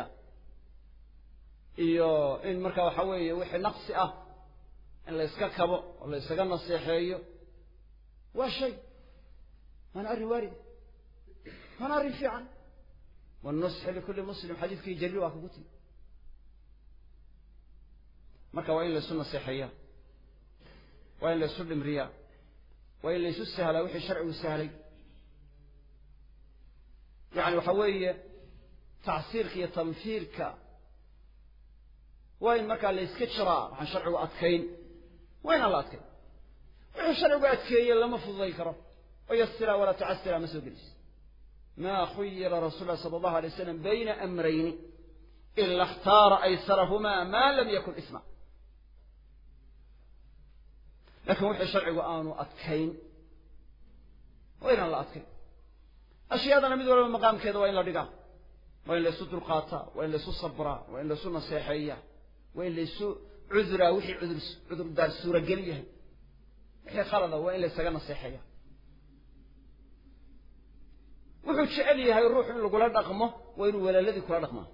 iyo in marka waxa weeye wixii naqsi ah in la yska kabo oo la ysaga naseexeeyo waa shay waana arrin waarida waana arrin fiican wannusxi likulli muslim xadiidkii jariir waa kugu timi marka waa in laysu naseexeeyaa waa in laysu dhimriyaa waa in laysu sahlaa wixii sharcigu sahlay yani waxa weeye tacsiirka iyo tanfiirka waa in markaa layska jiraa waxaan sharcigu adkayn waa inaan la adkayn wixii sharcigu adkeeye lama fududay karo oo yasira walaa tucasira ma soo gelis ma khuyira rasul lah sala allahu alay waslam bayna amrayni ila اkhtaara aysarahuma ma lam yakun isma lakin wixii sharcigu aanu adkayn waa inaan la adkayn ashyaadana mid walba maqaamkeeda waa in la dhigaa waa in laysu dulqaataa waa in laysu sabraa waa in laysu naseexeeyaa waa in laysu cuduraa wixii cudur cudurdaar suuragel yahay wixii khalada waa in laysaga naseexeeya wuxuu jecel yahay ruuxu in lagula dhaqmo waa inuu walaaladii kula dhaqmaa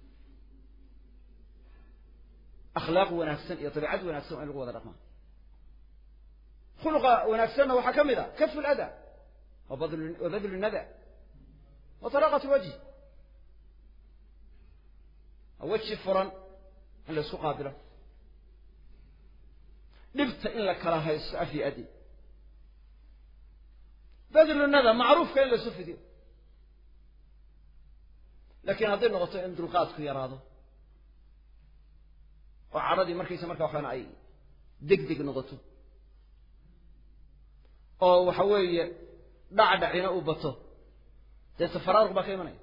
akhlaaq wanaagsan iyo dabiicad wanaagsan waa in lagu wada dhaqmaa khuluqa wanaagsanna waxaa ka mid a kafu lada wa badlu nada wa talaaqat lwajhi weji furan in la isku qaabilo dhibta in la kala haysto af iyo adi badlu nada macruufka in la isu fidiyo laakiin hadday noqoto in dulqaadku yaraado oo cadhadii markaysa markaa waxaana ay deg deg noqoto oo waxa weeye dhacdhacina uu bato dee tafaraaruq baa ka imanaya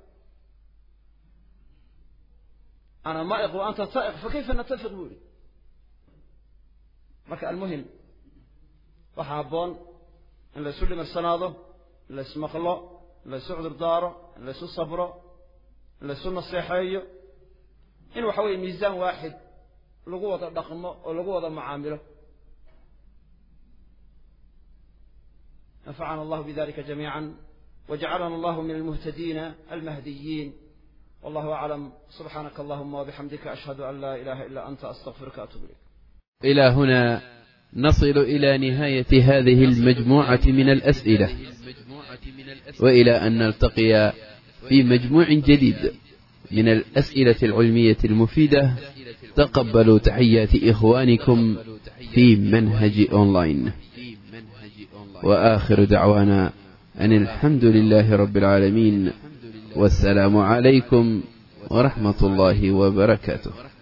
ana maa'iq wa anta taa'iq fa kayfa natafiq buu yihi marka almuhim waxaa habboon in laysu dhimirsanaado in laysmaqlo in laysu cudurdaaro in laysu sabro in laysu naseexeeyo in waxa weeye miisaan waaxid lagu wada dhaqmo oo lagu wada mucaamilo نفعنا الله بذلك جميعا وجعلنا الله من المهتدين المهديين والله أعلم سبحانك اللهم وبحمدك أشهد أن لا إله إلا أنت أستغفرك وأتوب إليك إلى هنا نصل إلى نهاية هذه المجموعة من الأسئلة وإلى أن نلتقي في مجموع جديد من الأسئلة العلمية المفيدة تقبلوا تحيات إخوانكم في منهج أونلاين وآخر دعوانا أن الحمد لله رب العالمين والسلام عليكم ورحمة الله وبركاته